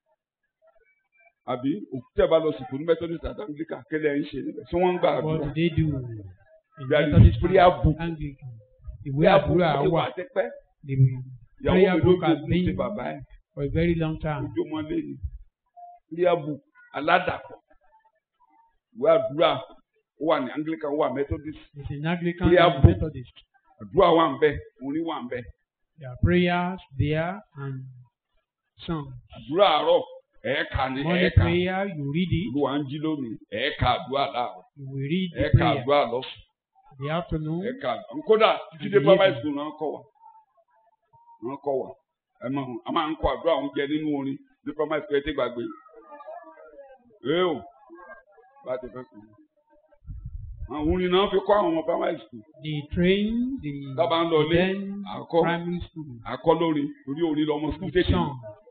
[SPEAKER 2] àbí òkú tẹ̀ bá lọ sùkúrú ní Methodist àti Anglican kẹlẹ̀ ń ṣe níbẹ̀ tí wọ́n ń gbà
[SPEAKER 3] What
[SPEAKER 2] àdúrà.
[SPEAKER 3] do they do? In
[SPEAKER 2] There is
[SPEAKER 3] Methodist
[SPEAKER 2] prayer book.
[SPEAKER 3] Anglican. Ìwé àdúrà
[SPEAKER 2] Bí
[SPEAKER 3] wà.
[SPEAKER 2] a ti pẹ́
[SPEAKER 3] The
[SPEAKER 2] ìyàwó
[SPEAKER 3] prayer
[SPEAKER 2] mi ló
[SPEAKER 3] book has
[SPEAKER 2] gbógun ti
[SPEAKER 3] been
[SPEAKER 2] bàbá ẹ̀
[SPEAKER 3] for a very long time.
[SPEAKER 2] ojú ọmọlé ni prayer book aládàpọ̀ ìwé àdúrà ó wà ní Anglican ó wà Methodist
[SPEAKER 3] It's in Anglican
[SPEAKER 2] Prayer
[SPEAKER 3] and
[SPEAKER 2] book.
[SPEAKER 3] Methodist.
[SPEAKER 2] àdúrà wà ń bẹ orin wà ń bẹ
[SPEAKER 3] There are prayers there and songs.
[SPEAKER 2] àdúrà àárọ̀ ẹ̀ẹ́ka ni
[SPEAKER 3] Morning
[SPEAKER 2] ẹ̀ẹ́ka
[SPEAKER 3] prayer, you read it.
[SPEAKER 2] olúwa ń jí lónìí ẹ̀ẹ́ka àdúrà láàárọ̀
[SPEAKER 3] You will read the
[SPEAKER 2] ẹ̀ẹ́ka
[SPEAKER 3] prayer.
[SPEAKER 2] àdúrà lọ́sùn.
[SPEAKER 3] The afternoon,
[SPEAKER 2] ẹ̀ka kódà títí dé primary school náà kọ́ wa náà kọ́ wa ẹ máa a máa ń kọ́ àdúrà oúnjẹ nínú orin ní primary school ẹ ti gbàgbé ẹ o bá ti fẹ́ kú àwọn orin náà fi kọ́ àwọn ọmọ primary school
[SPEAKER 3] the train, the
[SPEAKER 2] Tá bá ń lọ ilé,
[SPEAKER 3] then
[SPEAKER 2] àkọ́.
[SPEAKER 3] primary school,
[SPEAKER 2] àkọ́ lórin torí orin lọ́mọ school tètè
[SPEAKER 3] song.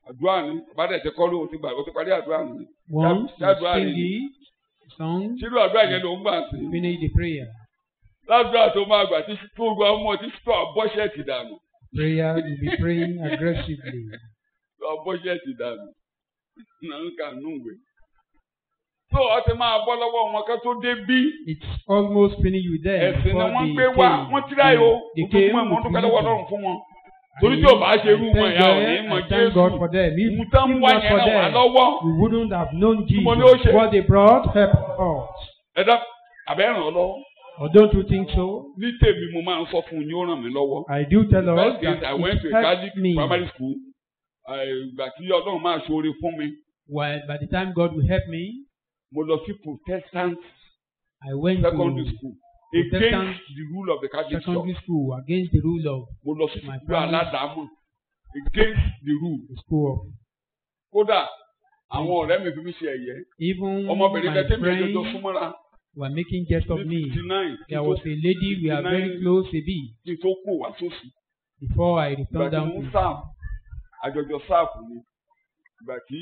[SPEAKER 2] àdúrà ni bá dẹ̀ ti kọ́ ló ti gbà ó ti parí àdúrà ni
[SPEAKER 3] Once you
[SPEAKER 2] ṣáàdúrà
[SPEAKER 3] sing
[SPEAKER 2] ni
[SPEAKER 3] the song,
[SPEAKER 2] ṣírú àdúrà yẹn ló ń gbà sí
[SPEAKER 3] finish the prayer.
[SPEAKER 2] ládùúrà tó máa gbà tí tó gba ọmọ tí tó àbọ̀ṣẹ̀tì dànù
[SPEAKER 3] Prayer, you'll be praying aggressively.
[SPEAKER 2] tó àbọ̀ṣẹ̀tì dànù náà ń kà nù wẹ̀. tó o ti máa bọ́ lọ́wọ́ wọn ká tó dé bí
[SPEAKER 3] It's almost pinning you there
[SPEAKER 2] ẹ̀sìn ni
[SPEAKER 3] before
[SPEAKER 2] wọ́n
[SPEAKER 3] they
[SPEAKER 2] gbé wá
[SPEAKER 3] came.
[SPEAKER 2] wọ́n tíráyò o
[SPEAKER 3] They
[SPEAKER 2] ojoojúmọ́
[SPEAKER 3] came
[SPEAKER 2] ìmọ̀
[SPEAKER 3] with
[SPEAKER 2] dúpẹ́ lọ́wọ́
[SPEAKER 3] religion.
[SPEAKER 2] Ọlọ́run fún wọn. torí tí ò bá ṣe irú wọn ìyá ò ní mọ
[SPEAKER 3] I thank God for
[SPEAKER 2] Jésù
[SPEAKER 3] them. If
[SPEAKER 2] ìmú tán
[SPEAKER 3] if
[SPEAKER 2] wá
[SPEAKER 3] not
[SPEAKER 2] yẹn
[SPEAKER 3] for
[SPEAKER 2] ràn wá
[SPEAKER 3] them,
[SPEAKER 2] lọ́wọ́
[SPEAKER 3] we wouldn't have known
[SPEAKER 2] mo ní ó
[SPEAKER 3] Jesus.
[SPEAKER 2] ṣe?
[SPEAKER 3] What they brought helped us.
[SPEAKER 2] ẹ̀dá àbẹ́ ràn ọ́ lọ́wọ́
[SPEAKER 3] Or don't you think so?
[SPEAKER 2] ní tèmi mo máa ń sọ fún un yóò ràn mí lọ́wọ́.
[SPEAKER 3] I do tell us
[SPEAKER 2] First is
[SPEAKER 3] that
[SPEAKER 2] I went to
[SPEAKER 3] it
[SPEAKER 2] a
[SPEAKER 3] helped
[SPEAKER 2] Catholic
[SPEAKER 3] me.
[SPEAKER 2] primary school ìgbà tí Ọlọ́run máa ṣoore fún mi
[SPEAKER 3] While by the time God will help me,
[SPEAKER 2] mo lọ sí Protestant
[SPEAKER 3] I went
[SPEAKER 2] secondary
[SPEAKER 3] to
[SPEAKER 2] school
[SPEAKER 3] Protestant
[SPEAKER 2] against the rule of the Catholic
[SPEAKER 3] secondary
[SPEAKER 2] Church
[SPEAKER 3] school against the rule of
[SPEAKER 2] mo lọ sí
[SPEAKER 3] My
[SPEAKER 2] ìlú
[SPEAKER 3] primary-
[SPEAKER 2] aládàámọ̀ against the rule
[SPEAKER 3] the school of
[SPEAKER 2] kódà àwọn ọ̀rẹ́ mi fi mí ṣe ẹ̀yẹ
[SPEAKER 3] even
[SPEAKER 2] ọmọbìnrin
[SPEAKER 3] my
[SPEAKER 2] kan tẹ́mi ẹjọ́
[SPEAKER 3] friends
[SPEAKER 2] súnmọ́ra
[SPEAKER 3] were making jest of
[SPEAKER 2] ní
[SPEAKER 3] me.
[SPEAKER 2] fifty nine kí
[SPEAKER 3] There
[SPEAKER 2] n
[SPEAKER 3] was
[SPEAKER 2] tó-
[SPEAKER 3] a lady we are very
[SPEAKER 2] 59
[SPEAKER 3] close a bit
[SPEAKER 2] kí n tó kó wá sósì
[SPEAKER 3] before I
[SPEAKER 2] ìgbà
[SPEAKER 3] returned
[SPEAKER 2] tí
[SPEAKER 3] down
[SPEAKER 2] mo ń
[SPEAKER 3] to
[SPEAKER 2] sáàfù àjọjọ sáàfù ni ìgbà tí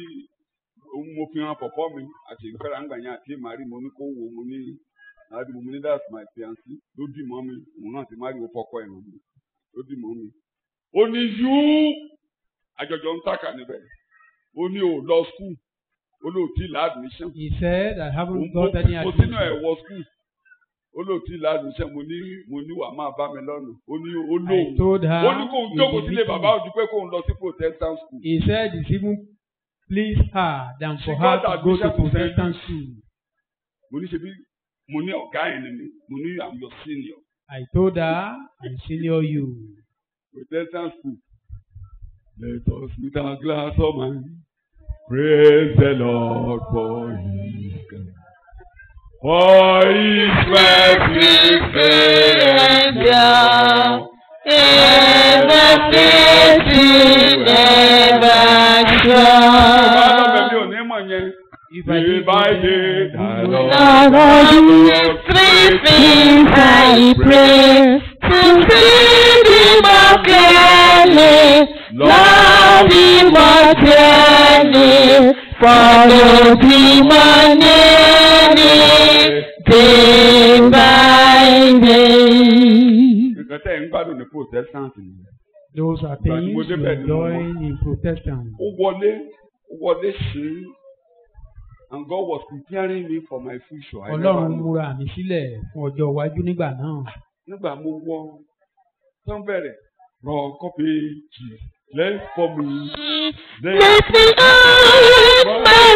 [SPEAKER 2] mo fi hàn pọ̀pọ́ mi àti ìfẹ́ra ń gbà yẹn àti màrí mo ní kó wo mo ní àdúgbò mo ní that's my fiancé ló dì mọ́ mi òun náà ti má rí o fọkọ ẹ̀ mọ́ mi ló dì mọ́ mi. ó ní yú àjọjọ ń tàkà níbẹ̀ ó ní ò lọ skul ó lóò tí ì láàdùnmíṣàn
[SPEAKER 3] he said I haven't
[SPEAKER 2] mo
[SPEAKER 3] got any
[SPEAKER 2] mo sínú ẹ̀
[SPEAKER 3] admission.
[SPEAKER 2] wọ skul ó lóò tí ì láàdùnmíṣàn mo ní mo ní wàá máa bá mi lọ́nà ó ní ó
[SPEAKER 3] I
[SPEAKER 2] lóò
[SPEAKER 3] told her
[SPEAKER 2] ó ní kóun
[SPEAKER 3] in
[SPEAKER 2] jókòó
[SPEAKER 3] the
[SPEAKER 2] sílé
[SPEAKER 3] meeting,
[SPEAKER 2] bàbá òjú pé kóun lọ sí protestant school.
[SPEAKER 3] he said it's even please her than for
[SPEAKER 2] She
[SPEAKER 3] her
[SPEAKER 2] got
[SPEAKER 3] to go to
[SPEAKER 2] admission to
[SPEAKER 3] Protestant
[SPEAKER 2] St.
[SPEAKER 3] school.
[SPEAKER 2] mo ní ṣe bí mo ní ọ̀gá ẹ̀ ni mi mo ní i'm your senior
[SPEAKER 3] I told her I senior you.
[SPEAKER 2] protestant school. let us with our glass of wine praise the lord for his good. for his mercy faithful. Bàbá lọ́bẹ̀ mi ò ní mọ̀ yẹn.
[SPEAKER 3] If I did,
[SPEAKER 2] If I did, I love
[SPEAKER 5] Lord, three things I pray to see thee more clearly, love thee more dearly, follow thee more nearly, day by day.
[SPEAKER 2] nǹkan tẹ́ ẹ̀ ń gbádùn ní protestant ni.
[SPEAKER 3] those are
[SPEAKER 2] Ìgbà tí
[SPEAKER 3] things
[SPEAKER 2] mo
[SPEAKER 3] you
[SPEAKER 2] débẹ̀ ni mo
[SPEAKER 3] enjoy
[SPEAKER 2] mọ̀.
[SPEAKER 3] in Protestant.
[SPEAKER 2] ó wọlé ó wọlé sí i and God was preparing me for my future. I never
[SPEAKER 3] Ọlọ́run
[SPEAKER 2] knew.
[SPEAKER 3] múra mi sílẹ̀ fún ọjọ́ iwájú nígbà náà.
[SPEAKER 2] nígbà mo wọ tó ń bẹ̀rẹ̀ rọ kọ́pì jì lẹ́yìn fọ́ mi.
[SPEAKER 5] Let me out my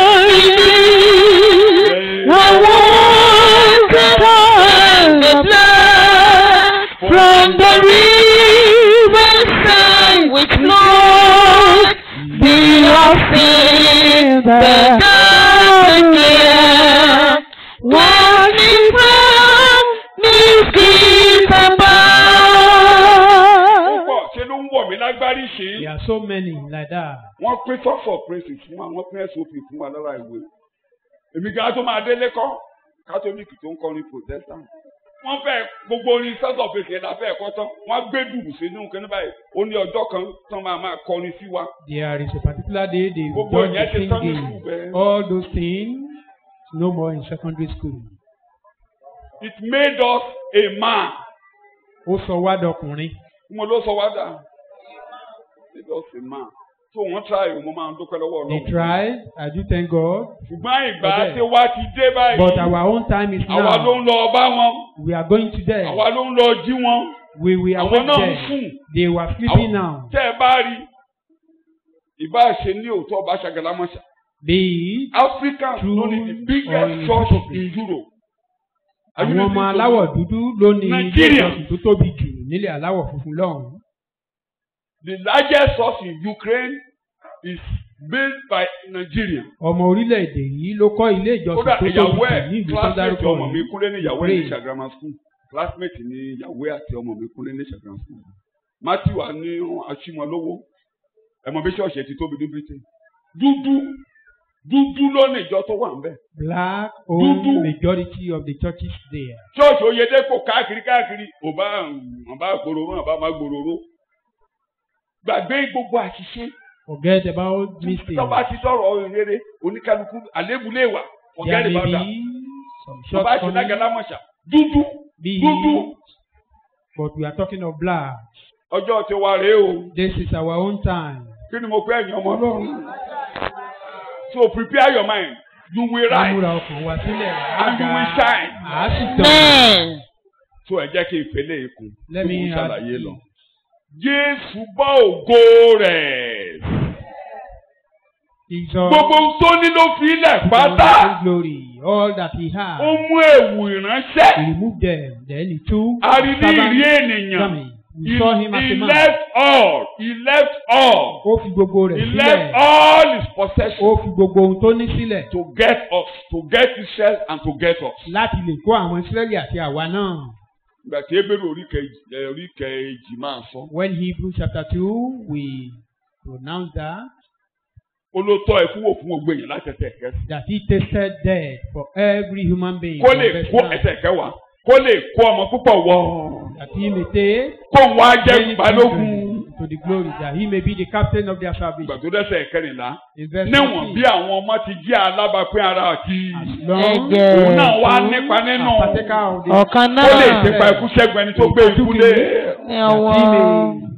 [SPEAKER 5] soul, I want to turn the blood from the river side which flows be of sin, the dark year, washing from mistakes
[SPEAKER 2] ó
[SPEAKER 5] above.
[SPEAKER 2] pọ̀ ṣe ló ń wọ̀ mí lágbárí ṣe é.
[SPEAKER 3] There are so many like that.
[SPEAKER 2] wọ́n pín sọ́ọ̀sì of praise fún wa wọ́n pín sop fún wa lára ìwé. èmi gan tó máa délé kọ́ kátólíìkì tó ń kọrin protestant. wọ́n fẹ́ gbogbo orin sọ́ọ̀sì of praise yẹn la fẹ́ kọ́ tán wọ́n á gbé dùrù sínú kíní báyìí ó ní ọjọ́ kan tán máa máa kọrin sí wa.
[SPEAKER 3] There is a particular day they
[SPEAKER 2] gbogbo
[SPEAKER 3] done
[SPEAKER 2] ìyẹn
[SPEAKER 3] the
[SPEAKER 2] ti tán ní
[SPEAKER 3] singing.
[SPEAKER 2] sùn bẹ́ẹ̀.
[SPEAKER 3] All those things no more in secondary school.
[SPEAKER 2] it made us a man.
[SPEAKER 3] Ó sọ wá dọkùnrin.
[SPEAKER 2] mo ló sọ wá dà made us a man. so wọ́n try o mo máa ń dúpẹ́ lọ́wọ́
[SPEAKER 3] They
[SPEAKER 2] ọlọ́run.
[SPEAKER 3] tried. I do thank God.
[SPEAKER 2] ṣùgbọ́n ìgbà
[SPEAKER 3] But then-
[SPEAKER 2] tí wá ti dé báyìí.
[SPEAKER 3] But our own time is
[SPEAKER 2] àwa ló
[SPEAKER 3] now.
[SPEAKER 2] ń lọ bá wọn.
[SPEAKER 3] We are going to there.
[SPEAKER 2] àwa ló ń lọ jí wọn.
[SPEAKER 3] We we are
[SPEAKER 2] àwọn náà ń
[SPEAKER 3] there.
[SPEAKER 2] sùn.
[SPEAKER 3] They were sleeping now.
[SPEAKER 2] tẹ́ ẹ bá rí ìbá ṣe ní òótọ́ ọba ṣàgàlámọ́ṣà.
[SPEAKER 3] Be it
[SPEAKER 2] Africans
[SPEAKER 3] True
[SPEAKER 2] ló ní the
[SPEAKER 3] or
[SPEAKER 2] biggest
[SPEAKER 3] in
[SPEAKER 2] church
[SPEAKER 3] hypocrisy.
[SPEAKER 2] in Europe. Are you
[SPEAKER 3] àwọn ọmọ
[SPEAKER 2] listening to
[SPEAKER 3] aláwọ̀
[SPEAKER 2] me?
[SPEAKER 3] dúdú ló ní ilé
[SPEAKER 2] Nigeria.
[SPEAKER 3] ìjọsìn tó tóbi jù nílẹ̀ aláwọ̀ funfun lọ́hùn-ún.
[SPEAKER 2] The largest church in Ukraine is built by Nigeria.
[SPEAKER 3] ọmọ orílẹ̀-èdè yìí ló kọ́ ilé ìjọsìn
[SPEAKER 2] kódà
[SPEAKER 3] tó tóbi
[SPEAKER 2] ìyàwó
[SPEAKER 3] jù
[SPEAKER 2] ẹ̀
[SPEAKER 3] ní ìlú tó
[SPEAKER 2] classmate
[SPEAKER 3] dárúkọ
[SPEAKER 2] ọmọ mi
[SPEAKER 3] yìí.
[SPEAKER 2] kúnlé ní ìyàwó ẹ̀ ní
[SPEAKER 3] Ukraine.
[SPEAKER 2] Ṣàgámà school classmate ní ìyàwó ẹ̀ àti ọmọ mi kúnlé ní Ṣàgámà school. Matthew wa ní aṣímọlówó ẹ̀mọ bí ṣọ́ọ̀ṣì ẹ̀ ti tóbi ní Britain. Dúdú dúdú ló ní ìjọ tó wà ń bẹ̀.
[SPEAKER 3] black owned
[SPEAKER 2] Dúdú.
[SPEAKER 3] majority of the churches there.
[SPEAKER 2] ṣọ́ọ̀ṣì Oyèdépò káàkiri káàkiri ò bá ò bá gbòòrò ò bá má gbòòrò gbàgbé gbogbo àṣìṣe
[SPEAKER 3] Forget about mistakes.
[SPEAKER 2] tọ́ba ti sọ̀rọ̀ rere oníkálukú àlébù lè wà forget
[SPEAKER 3] There
[SPEAKER 2] about
[SPEAKER 3] may
[SPEAKER 2] that
[SPEAKER 3] be some
[SPEAKER 2] tọ́ba ti
[SPEAKER 3] shortcomings.
[SPEAKER 2] lágalámọ̀ṣà dúdú
[SPEAKER 3] Be
[SPEAKER 2] dúdú
[SPEAKER 3] but we are talking of blood.
[SPEAKER 2] ọjọ́ ti wá rèé o
[SPEAKER 3] This is our own time.
[SPEAKER 2] kí ni mo pẹ́ ẹ̀yìn ọmọ ọlọ́run so prepare your mind you will
[SPEAKER 3] Ká
[SPEAKER 2] rise
[SPEAKER 3] múra ọkàn wa sílẹ̀.
[SPEAKER 2] And you will shine.
[SPEAKER 3] Àá sì tàn.
[SPEAKER 5] Amen.
[SPEAKER 2] so ẹ jẹ́ kí n fẹ́lẹ́ ikùn
[SPEAKER 3] Let
[SPEAKER 2] tí
[SPEAKER 3] me
[SPEAKER 2] mo ń
[SPEAKER 3] add
[SPEAKER 2] ṣàlàyé
[SPEAKER 3] this.
[SPEAKER 2] lọ. Jésù bá ògo rẹ̀
[SPEAKER 3] Jesus.
[SPEAKER 2] gbogbo ohun tó ní ló fi ilẹ̀
[SPEAKER 3] His
[SPEAKER 2] pátá
[SPEAKER 3] glory. All that he
[SPEAKER 2] ó
[SPEAKER 3] had.
[SPEAKER 2] mú èwù ìránṣẹ́
[SPEAKER 3] He removed them. Then he took
[SPEAKER 2] arídìrí
[SPEAKER 3] servant
[SPEAKER 2] ènìyàn
[SPEAKER 3] garment.
[SPEAKER 2] he
[SPEAKER 3] We saw him as
[SPEAKER 2] he
[SPEAKER 3] a man.
[SPEAKER 2] left all he left all
[SPEAKER 3] Ó fi gbogbo
[SPEAKER 2] he
[SPEAKER 3] rẹ̀
[SPEAKER 2] left
[SPEAKER 3] sílẹ̀.
[SPEAKER 2] all his possessions
[SPEAKER 3] Ó fi gbogbo ohun tó ní sílẹ̀.
[SPEAKER 2] to get us to get Israel and to get us.
[SPEAKER 3] Láti lè kó àwọn Ísírẹ́lì àti àwa náà.
[SPEAKER 2] ìgbà tí ebèrè orí kejì ẹ, orí kejì máa sọ
[SPEAKER 3] When Hebrews chapter two we pronounce that
[SPEAKER 2] ó ló tọ́ ẹ fún wò fún gbogbo èèyàn láti ẹsẹ̀ kẹsì.
[SPEAKER 3] that he tasted death for every human being.
[SPEAKER 2] kó
[SPEAKER 3] from
[SPEAKER 2] lè
[SPEAKER 3] verse
[SPEAKER 2] kó
[SPEAKER 3] nine.
[SPEAKER 2] ẹsẹ̀ kẹwàá kó lè kó ọmọ púpọ̀ wọ̀
[SPEAKER 3] That he may take
[SPEAKER 2] kó ń wá jẹ́
[SPEAKER 3] many
[SPEAKER 2] balógun.
[SPEAKER 3] children to the glory that he may be the captain of their
[SPEAKER 2] ìgbà
[SPEAKER 3] salvation.
[SPEAKER 2] tó dẹ́sẹ̀ kẹrìnlá
[SPEAKER 3] In verse
[SPEAKER 2] níwọ̀n bí
[SPEAKER 3] 14,
[SPEAKER 2] àwọn ọmọ ti jẹ́ alábàápín ara àti
[SPEAKER 3] as long
[SPEAKER 5] Ẹ̀jẹ̀.
[SPEAKER 2] òun náà wá
[SPEAKER 3] as
[SPEAKER 2] nípa nínú
[SPEAKER 3] a partaker of the
[SPEAKER 5] Ọ̀kan
[SPEAKER 2] ó lè
[SPEAKER 5] náà.
[SPEAKER 2] ṣèpa ikú ṣẹ́gun ẹni tó gbé ikú lé.
[SPEAKER 5] Ní
[SPEAKER 3] that
[SPEAKER 5] ọwọ́.
[SPEAKER 3] he may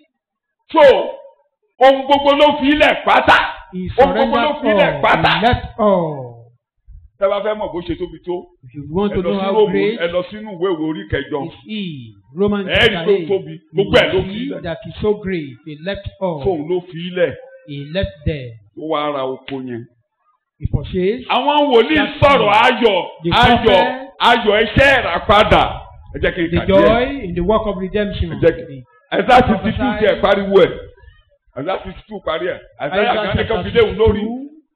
[SPEAKER 2] so ohun gbogbo ló fi ilẹ̀ pátá
[SPEAKER 3] he
[SPEAKER 2] ohun gbogbo ló
[SPEAKER 3] surrendered
[SPEAKER 2] fi ilẹ̀
[SPEAKER 3] all,
[SPEAKER 2] pátá.
[SPEAKER 3] he left all.
[SPEAKER 2] tẹ́ bá fẹ́ mọ̀ bó ṣe tóbi tó
[SPEAKER 3] If you want
[SPEAKER 2] ẹ
[SPEAKER 3] to
[SPEAKER 2] lọ
[SPEAKER 3] know
[SPEAKER 2] sí
[SPEAKER 3] how
[SPEAKER 2] Róòmù
[SPEAKER 3] great
[SPEAKER 2] ẹ lọ sínú ìwé ìwé orí kẹjọ
[SPEAKER 3] is he, Romans
[SPEAKER 2] ẹ rí
[SPEAKER 3] chapter
[SPEAKER 2] pé ó
[SPEAKER 3] eight,
[SPEAKER 2] tóbi
[SPEAKER 3] you
[SPEAKER 2] gbogbo ẹ̀ ló
[SPEAKER 3] will
[SPEAKER 2] fi
[SPEAKER 3] see
[SPEAKER 2] ilẹ̀
[SPEAKER 3] that he's so great, he left all,
[SPEAKER 2] fóun ló fi ilẹ̀
[SPEAKER 3] he left there,
[SPEAKER 2] tó wá ara oko yẹn.
[SPEAKER 3] he purchased
[SPEAKER 2] àwọn wòlíì
[SPEAKER 3] That's
[SPEAKER 2] sọ̀rọ̀
[SPEAKER 3] it.
[SPEAKER 2] ayọ̀
[SPEAKER 3] The
[SPEAKER 2] ayọ̀
[SPEAKER 3] prophet-
[SPEAKER 2] ayọ̀ iṣẹ́ ìràpadà ẹ jẹ́ kí n
[SPEAKER 3] the
[SPEAKER 2] kà díẹ̀
[SPEAKER 3] joy in the work of redemption.
[SPEAKER 2] Ẹ jẹ́ kí- ẹ̀dá sixty two
[SPEAKER 3] prophesy-
[SPEAKER 2] tiẹ̀ pariwo ẹ̀ ẹ̀dá sixty two parí ẹ̀ ẹ̀dá yàgànnì kan fi léwu lórí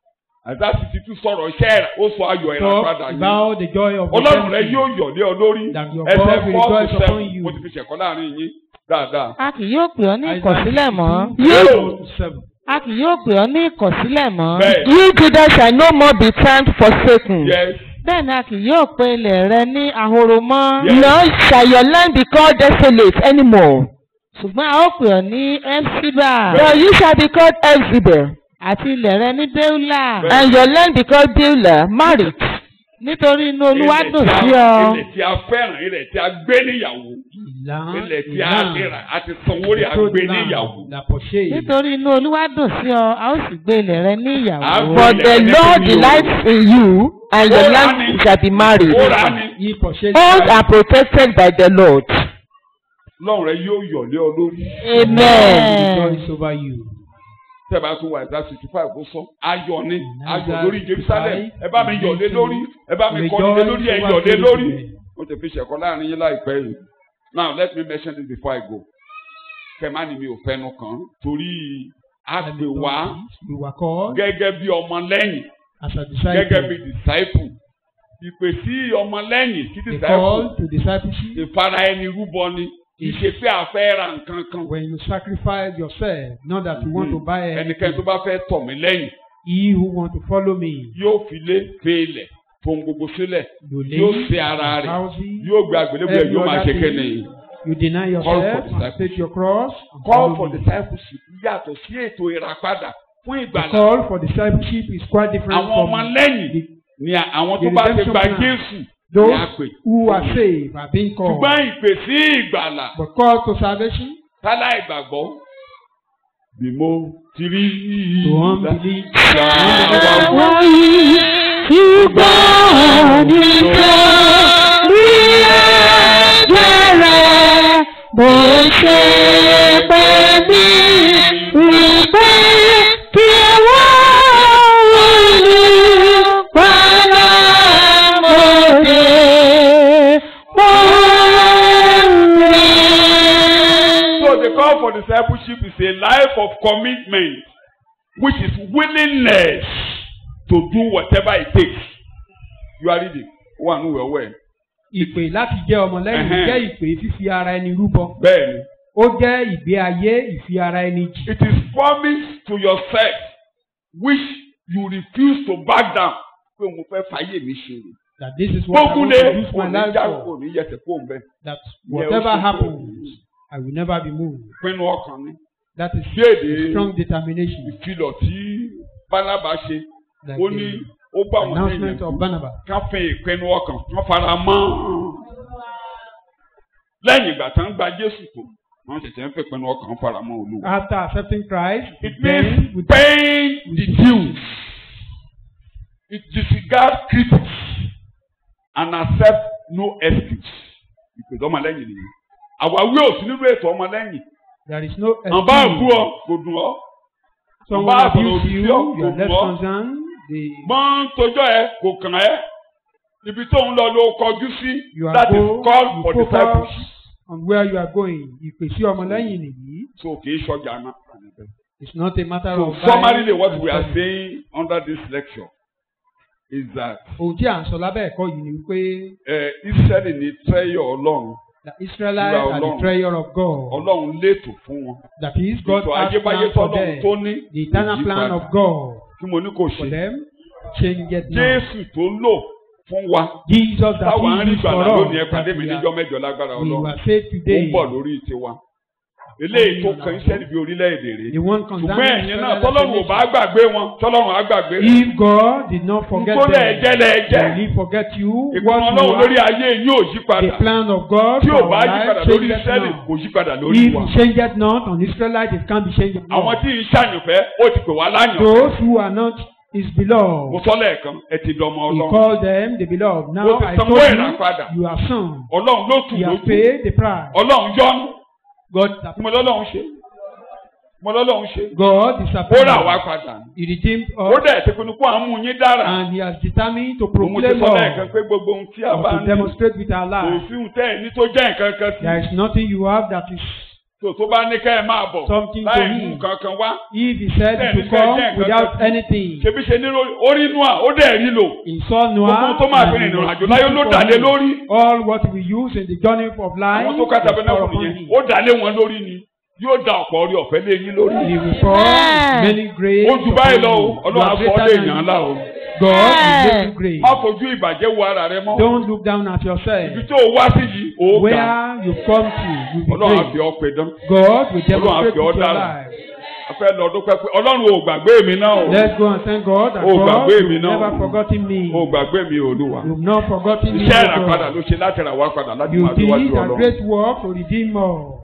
[SPEAKER 2] ẹ̀dá sixty two sọ̀rọ̀ iṣẹ́ ìrà ó sọ ayọ̀ ìràpadà
[SPEAKER 3] Talk
[SPEAKER 2] yìí
[SPEAKER 3] about the joy of
[SPEAKER 2] ọlọ́run rẹ yóò
[SPEAKER 3] redemption.
[SPEAKER 2] yọ̀ lé ọ lórí
[SPEAKER 3] That your
[SPEAKER 2] ẹsẹ̀
[SPEAKER 3] God will
[SPEAKER 2] four to
[SPEAKER 3] rejoice upon
[SPEAKER 2] seven
[SPEAKER 3] you.
[SPEAKER 2] mo ti fi ṣẹ̀kọ́ láàrin yín dáadáa.
[SPEAKER 4] a kì yóò pè ọ́ ní
[SPEAKER 3] Isaiah
[SPEAKER 4] ìkọ̀sílẹ̀ mọ́.
[SPEAKER 3] 62, four to seven.
[SPEAKER 4] a kì yóò pè ọ́ ní ìkọ̀sílẹ̀ mọ́.
[SPEAKER 2] bẹ́ẹ̀
[SPEAKER 5] You Judah shall no more be termed forsaken.
[SPEAKER 2] yes
[SPEAKER 4] bẹ́ẹ̀ ni a kì yóò pe ilẹ̀ rẹ ní ahoro mọ́.
[SPEAKER 2] Yes.
[SPEAKER 5] Nor shall your land be called desolate anymore.
[SPEAKER 4] ṣùgbọ́n a ó pè ọ́ ní ẹ́fṣíbà
[SPEAKER 5] But you shall be called Elzebel,
[SPEAKER 4] àti ilẹ̀ rẹ ní béúlà
[SPEAKER 2] Bẹ́ẹ̀.
[SPEAKER 5] and your land be called Beulah, married.
[SPEAKER 4] nítorí inú olúwa
[SPEAKER 2] ilẹ̀
[SPEAKER 4] dùn
[SPEAKER 2] tí a-
[SPEAKER 4] sí ọ.
[SPEAKER 2] ilẹ̀ tí a fẹ́ràn ilẹ̀ tí a gbé níyàwó
[SPEAKER 3] Ìlànà
[SPEAKER 2] ilẹ̀ tí a ti rà a ti sanwó rẹ̀ a gbé níyàwó.
[SPEAKER 3] La purchase.
[SPEAKER 4] nítorí inú olúwa dùn sí ọ a ó sì gbé ilẹ̀ rẹ ní ìyàwó.
[SPEAKER 2] Àgbo
[SPEAKER 5] For
[SPEAKER 2] ilẹ̀
[SPEAKER 5] the
[SPEAKER 2] rẹ
[SPEAKER 5] Lord
[SPEAKER 2] ní
[SPEAKER 5] delights in you, and your
[SPEAKER 2] Ó rà
[SPEAKER 5] land
[SPEAKER 2] ní.
[SPEAKER 5] shall be married.
[SPEAKER 2] ó rà á ní
[SPEAKER 3] Ye purchase.
[SPEAKER 5] Owned and protected by the Lord.
[SPEAKER 2] lọ́run rẹ yóò yọ̀ lé ọ lórí.
[SPEAKER 5] Amen.
[SPEAKER 3] Rejoice over you.
[SPEAKER 2] tẹ́ bá tún wà ẹ̀dá sixty five ó sọ ayọ̀ ni ayọ̀
[SPEAKER 3] Isaiah
[SPEAKER 2] lórí Jerusalem
[SPEAKER 3] 65,
[SPEAKER 2] ẹ bá mi yọ̀ lé lórí ẹ bá mi kọ́ni lé lórí ẹ
[SPEAKER 3] Rejoice
[SPEAKER 2] yọ̀ lé
[SPEAKER 3] over
[SPEAKER 2] lórí.
[SPEAKER 3] Jerusalem.
[SPEAKER 2] ó ti fi ṣẹ̀kọ́ láàrin yín láìpẹ́ yìí now let me mention this before I go kẹ́má ni mi ò fẹ́nu kàn torí a
[SPEAKER 3] Let me
[SPEAKER 2] pè
[SPEAKER 3] tell
[SPEAKER 2] wá
[SPEAKER 3] you this. We were called
[SPEAKER 2] gẹ́gẹ́ bí ọmọ lẹ́yìn
[SPEAKER 3] as a
[SPEAKER 2] gẹ́gẹ́ bí
[SPEAKER 3] disciple.
[SPEAKER 2] disciple ìpè sí ọmọ lẹ́yìn sí
[SPEAKER 3] The
[SPEAKER 2] disciple
[SPEAKER 3] call to discipleship.
[SPEAKER 2] ìfara ẹni rúbọ ni kì í ṣe pé a fẹ́ ra nǹkan kan
[SPEAKER 3] When you sacrifice yourself, not that you want to buy
[SPEAKER 2] ẹnikẹ́ni tó
[SPEAKER 3] anything.
[SPEAKER 2] bá fẹ́ tọ̀ mí lẹ́yìn
[SPEAKER 3] He who want to follow me,
[SPEAKER 2] yóò fi lé fèlè fohùn gbogbo sílẹ̀
[SPEAKER 3] you
[SPEAKER 2] yóò
[SPEAKER 3] leave
[SPEAKER 2] ṣe ara rẹ̀
[SPEAKER 3] houses,
[SPEAKER 2] yóò gbé àgbélébùú ẹ̀ yóò máa ṣe kéne.
[SPEAKER 3] you deny
[SPEAKER 2] Call for
[SPEAKER 3] yourself,
[SPEAKER 2] discipleship.
[SPEAKER 3] and take your cross. and
[SPEAKER 2] call
[SPEAKER 3] follow
[SPEAKER 2] for
[SPEAKER 3] me.
[SPEAKER 2] discipleship yàtọ̀ sí ètò ìràpadà fún
[SPEAKER 3] The
[SPEAKER 2] ìgbàlá
[SPEAKER 3] call for discipleship is quite different
[SPEAKER 2] àwọn
[SPEAKER 3] from
[SPEAKER 2] ọmọ lẹ́yìn
[SPEAKER 3] the-
[SPEAKER 2] ni àwọn
[SPEAKER 3] the
[SPEAKER 2] tó bá ti
[SPEAKER 3] redemption
[SPEAKER 2] gba
[SPEAKER 3] plan.
[SPEAKER 2] Jésù ni a
[SPEAKER 3] those
[SPEAKER 2] pè
[SPEAKER 3] who are saved are being called.
[SPEAKER 2] ṣùgbọ́n ìpè sí ìgbàlà
[SPEAKER 3] But called to salvation,
[SPEAKER 2] tálá ìgbàgbọ́ bí mo ti rí
[SPEAKER 3] to unbelief,
[SPEAKER 5] Àwọn yìí ṣùgbọ́n nítorí ẹ̀jẹ̀ bó ṣe pé mí wípé kí wọ́n olùpàdà mọ́dé mọ́dé.
[SPEAKER 2] So the call for discipleship is a life of commitment which is willingness to do whatever it takes. You are reading one who were well.
[SPEAKER 3] ìpè láti jẹ́ ọmọlẹ́yìn
[SPEAKER 2] Ẹhẹ́n.
[SPEAKER 3] jẹ́ ìpè fífi ara ẹni rúbọ.
[SPEAKER 2] Bẹ́ẹ̀ni,
[SPEAKER 3] Ó jẹ́ ìgbé ayé ìfi ara ẹni jì.
[SPEAKER 2] it is promise to yourself which you refuse to back down. Pé mo fẹ́ fàyè mi ṣe rè.
[SPEAKER 3] That this is what I
[SPEAKER 2] Gbógun
[SPEAKER 3] want
[SPEAKER 2] lé
[SPEAKER 3] to use my
[SPEAKER 2] òní
[SPEAKER 3] life
[SPEAKER 2] já
[SPEAKER 3] for.
[SPEAKER 2] òní yẹsẹ̀ kó ń bẹ́.
[SPEAKER 3] That
[SPEAKER 2] Yeah,
[SPEAKER 3] whatever
[SPEAKER 2] also-
[SPEAKER 3] happens, I will never be moved.
[SPEAKER 2] Pinnu ọkàn mi.
[SPEAKER 3] That is
[SPEAKER 2] bí èdè
[SPEAKER 3] strong determination.
[SPEAKER 2] ìfilọ̀ tí bánábà ṣe
[SPEAKER 3] Like
[SPEAKER 2] ó ní ó
[SPEAKER 3] the
[SPEAKER 2] bá àwọn
[SPEAKER 3] announcement
[SPEAKER 2] èèyàn
[SPEAKER 3] of Barnabas.
[SPEAKER 2] ká fẹ́ ìpinnu ọkàn wọ́n fara mọ́ lẹ́yìn ìgbà tán gba Jésù tó wọ́n ṣẹ̀ṣẹ̀ ń fẹ́ ìpinnu ọkàn fara mọ́ Olúwa.
[SPEAKER 3] After accepting Christ,
[SPEAKER 2] It
[SPEAKER 3] then
[SPEAKER 2] means
[SPEAKER 3] with
[SPEAKER 2] paying the dues. It disregards critics and accept no excuse. Ìpèsè ọmọlẹ́yìn nìyẹn. Àwáwí ò sí nínú ètò ọmọlẹ́yìn.
[SPEAKER 3] there is no
[SPEAKER 2] Àbá àbú ọ kò dùn ọ́.
[SPEAKER 3] Someone
[SPEAKER 2] Àbá
[SPEAKER 3] abuse
[SPEAKER 2] àbọ̀rọ̀
[SPEAKER 3] you,
[SPEAKER 2] òbí
[SPEAKER 3] you
[SPEAKER 2] ọ̀
[SPEAKER 3] are
[SPEAKER 2] kò
[SPEAKER 3] less
[SPEAKER 2] dùn ọ́.
[SPEAKER 3] concerned. The,
[SPEAKER 2] Mọ́ tójọ́ ẹ kò kàn ẹ́. Ibi tó ń lọ ló kọjú sí.
[SPEAKER 3] You are
[SPEAKER 2] That is
[SPEAKER 3] go-
[SPEAKER 2] called
[SPEAKER 3] you
[SPEAKER 2] for
[SPEAKER 3] focus
[SPEAKER 2] discipleship.
[SPEAKER 3] on where you are going. Ìpèsè ọmọlẹ́yìn nìyí.
[SPEAKER 2] So kì í ṣọjà náà.
[SPEAKER 3] It's not a matter
[SPEAKER 2] So
[SPEAKER 3] of.
[SPEAKER 2] summarily
[SPEAKER 3] buying
[SPEAKER 2] what
[SPEAKER 3] and
[SPEAKER 2] we are
[SPEAKER 3] selling.
[SPEAKER 2] saying under this lecture is that
[SPEAKER 3] Ohun tí à ń sọ lábẹ́ ẹ̀kọ́ yìí ni wípé
[SPEAKER 2] uh, Israẹli ní tẹ́yọ̀ Ọlọ́run.
[SPEAKER 3] the Israelites
[SPEAKER 2] Ìwà
[SPEAKER 3] are the
[SPEAKER 2] Ọlọ́run.
[SPEAKER 3] treasure of God.
[SPEAKER 2] Ọlọ́run létò fún wọn.
[SPEAKER 3] That is God
[SPEAKER 2] Ètò
[SPEAKER 3] has
[SPEAKER 2] ayébáyé
[SPEAKER 3] plan for
[SPEAKER 2] tọ́lọ́run
[SPEAKER 3] them.
[SPEAKER 2] tó ní.
[SPEAKER 3] The eternal
[SPEAKER 2] kò yí
[SPEAKER 3] plan
[SPEAKER 2] padà.
[SPEAKER 3] of God
[SPEAKER 2] Tí mo ní kò
[SPEAKER 3] for
[SPEAKER 2] ṣe.
[SPEAKER 3] them change it now.
[SPEAKER 2] Jésù tó lò fún wa.
[SPEAKER 3] Jesus that
[SPEAKER 2] Táwa ń
[SPEAKER 3] he
[SPEAKER 2] rí
[SPEAKER 3] used for
[SPEAKER 2] gbàdá
[SPEAKER 3] us
[SPEAKER 2] lónìí ẹ
[SPEAKER 3] that
[SPEAKER 2] pàdé mi
[SPEAKER 3] we
[SPEAKER 2] níjọ́
[SPEAKER 3] are,
[SPEAKER 2] mẹ́jọ lágbára
[SPEAKER 3] we
[SPEAKER 2] Ọlọ́run.
[SPEAKER 3] were saved
[SPEAKER 2] Ó ń
[SPEAKER 3] today.
[SPEAKER 2] bọ̀ lórí tiwa. Eléyìí tó kan Ísírẹ́lì bí orílẹ̀-èdè rèé.
[SPEAKER 3] The one
[SPEAKER 2] Ṣùgbọ́n
[SPEAKER 3] concerning
[SPEAKER 2] ẹ̀yin náà
[SPEAKER 3] Israel
[SPEAKER 2] tọ́lọ́run ò bá gbàgbé wọn tọ́lọ́run á gbàgbé rẹ̀.
[SPEAKER 3] If God did not forget
[SPEAKER 2] Nkólẹ̀
[SPEAKER 3] them,
[SPEAKER 2] ẹ̀jẹ̀ lẹ̀ ẹ̀jẹ̀.
[SPEAKER 3] will he forget you?
[SPEAKER 2] Ìpinnu
[SPEAKER 3] What
[SPEAKER 2] Ọlọ́run
[SPEAKER 3] you
[SPEAKER 2] lórí
[SPEAKER 3] are,
[SPEAKER 2] ayé yín ò yí
[SPEAKER 3] the
[SPEAKER 2] padà.
[SPEAKER 3] plan of God
[SPEAKER 2] Tí ò
[SPEAKER 3] for
[SPEAKER 2] bá
[SPEAKER 3] our
[SPEAKER 2] yí padà
[SPEAKER 3] life
[SPEAKER 2] lórí
[SPEAKER 3] changes
[SPEAKER 2] Ísírẹ́lì
[SPEAKER 3] now.
[SPEAKER 2] kò yí padà lórí
[SPEAKER 3] If
[SPEAKER 2] wa.
[SPEAKER 3] he changed not on Israelites, it can be changed
[SPEAKER 2] Àwọn
[SPEAKER 3] now.
[SPEAKER 2] tí ń ṣàyànfẹ́ ó ti pè wá láyàn.
[SPEAKER 3] Those who are not his
[SPEAKER 2] Mo
[SPEAKER 3] beloved,
[SPEAKER 2] sọ lẹ́ẹ̀kan ẹ ti dọmọ
[SPEAKER 3] he
[SPEAKER 2] Ọlọ́run.
[SPEAKER 3] called them the beloved. Now
[SPEAKER 2] Ó ti
[SPEAKER 3] I
[SPEAKER 2] sanwó
[SPEAKER 3] told
[SPEAKER 2] ìràpadà.
[SPEAKER 3] you, you are son.
[SPEAKER 2] Ọlọ́run ló tù
[SPEAKER 3] You have
[SPEAKER 2] lójú.
[SPEAKER 3] paid the price.
[SPEAKER 2] Ọlọ́run yọ́nú.
[SPEAKER 3] God,
[SPEAKER 2] Mo lọ́lọ́run ṣe. Mo lọ́lọ́run ṣe.
[SPEAKER 3] God
[SPEAKER 2] Ó
[SPEAKER 3] disappointed.
[SPEAKER 2] rà wá padà.
[SPEAKER 3] He redeemed
[SPEAKER 2] Ó
[SPEAKER 3] us,
[SPEAKER 2] dẹ̀ ti pinnu kó àmú yín dára.
[SPEAKER 3] and he has determined to
[SPEAKER 2] Mo ti
[SPEAKER 3] proclaim
[SPEAKER 2] sọ lẹ́ẹ̀kan
[SPEAKER 3] us
[SPEAKER 2] pé gbogbo ohun tí a
[SPEAKER 3] or
[SPEAKER 2] bá
[SPEAKER 3] to
[SPEAKER 2] ń ní
[SPEAKER 3] demonstrate with our life.
[SPEAKER 2] òfin tẹ́ ẹ̀ ní tó jẹ́ nǹkan kan sí.
[SPEAKER 3] There is nothing you have that is
[SPEAKER 2] Tó tó bá ní ká ẹ máa bọ̀
[SPEAKER 3] Something to
[SPEAKER 2] láì
[SPEAKER 3] him.
[SPEAKER 2] mú nǹkan kan wá.
[SPEAKER 3] if he said
[SPEAKER 2] Then
[SPEAKER 3] to
[SPEAKER 2] he said,
[SPEAKER 3] come
[SPEAKER 2] "Jẹ́ nǹkan
[SPEAKER 3] without
[SPEAKER 2] kan."
[SPEAKER 3] anything.
[SPEAKER 2] Ṣebí ṣe ní orí inú à ó dẹ̀ rí lò.
[SPEAKER 3] He saw
[SPEAKER 2] Gbogbo ohun
[SPEAKER 3] Noah
[SPEAKER 2] tó máa fi
[SPEAKER 3] and
[SPEAKER 2] rìnrìn
[SPEAKER 3] he
[SPEAKER 2] àjò
[SPEAKER 3] was
[SPEAKER 2] láyé ló
[SPEAKER 3] looking
[SPEAKER 2] dà
[SPEAKER 3] for
[SPEAKER 2] lé
[SPEAKER 3] him.
[SPEAKER 2] lórí.
[SPEAKER 3] All what we use in the journey of life
[SPEAKER 2] Àwọn tó ká
[SPEAKER 3] is
[SPEAKER 2] tabernacle
[SPEAKER 3] upon
[SPEAKER 2] yẹn
[SPEAKER 3] him.
[SPEAKER 2] ó dà lé wọn lórí ni. Yóò da ọ̀pọ̀ orí ọ̀fẹ́ lé yín lórí.
[SPEAKER 3] He will pour many grace
[SPEAKER 2] Ó ju báyìí lọ o,
[SPEAKER 3] upon you. You
[SPEAKER 2] Ọlọ́run á
[SPEAKER 3] are
[SPEAKER 2] sọ ọ́
[SPEAKER 3] greater
[SPEAKER 2] lé
[SPEAKER 3] than
[SPEAKER 2] èèyàn ńlá o.
[SPEAKER 3] God will make you great.
[SPEAKER 2] Má fojú ìbàjẹ́ wo ara rẹ mọ́.
[SPEAKER 3] Don't look down at yourself.
[SPEAKER 2] Ibi tó o wá sí yìí, ó ga.
[SPEAKER 3] Where you come to, you be
[SPEAKER 2] Ọlọ́run á fi
[SPEAKER 3] great.
[SPEAKER 2] ọ́ pe dán.
[SPEAKER 3] God will demonstrate
[SPEAKER 2] fi ọ́
[SPEAKER 3] with your
[SPEAKER 2] dára.
[SPEAKER 3] life.
[SPEAKER 2] A fẹ́ lọ dúpẹ́ pé Ọlọ́run ò gbàgbé mi náà o.
[SPEAKER 3] Let's go and thank God that
[SPEAKER 2] Oh,
[SPEAKER 3] God
[SPEAKER 2] gbàgbé mi
[SPEAKER 3] will
[SPEAKER 2] náà.
[SPEAKER 3] never forgotten me.
[SPEAKER 2] O gbàgbé mi Olúwa.
[SPEAKER 3] You've not forgotten me.
[SPEAKER 2] Iṣẹ́
[SPEAKER 3] O
[SPEAKER 2] ìràpadà
[SPEAKER 3] God.
[SPEAKER 2] ló ṣe láti rà wá padà láti
[SPEAKER 3] You
[SPEAKER 2] máa fi wájú
[SPEAKER 3] did a
[SPEAKER 2] Ọlọ́run.
[SPEAKER 3] great work to redeem us.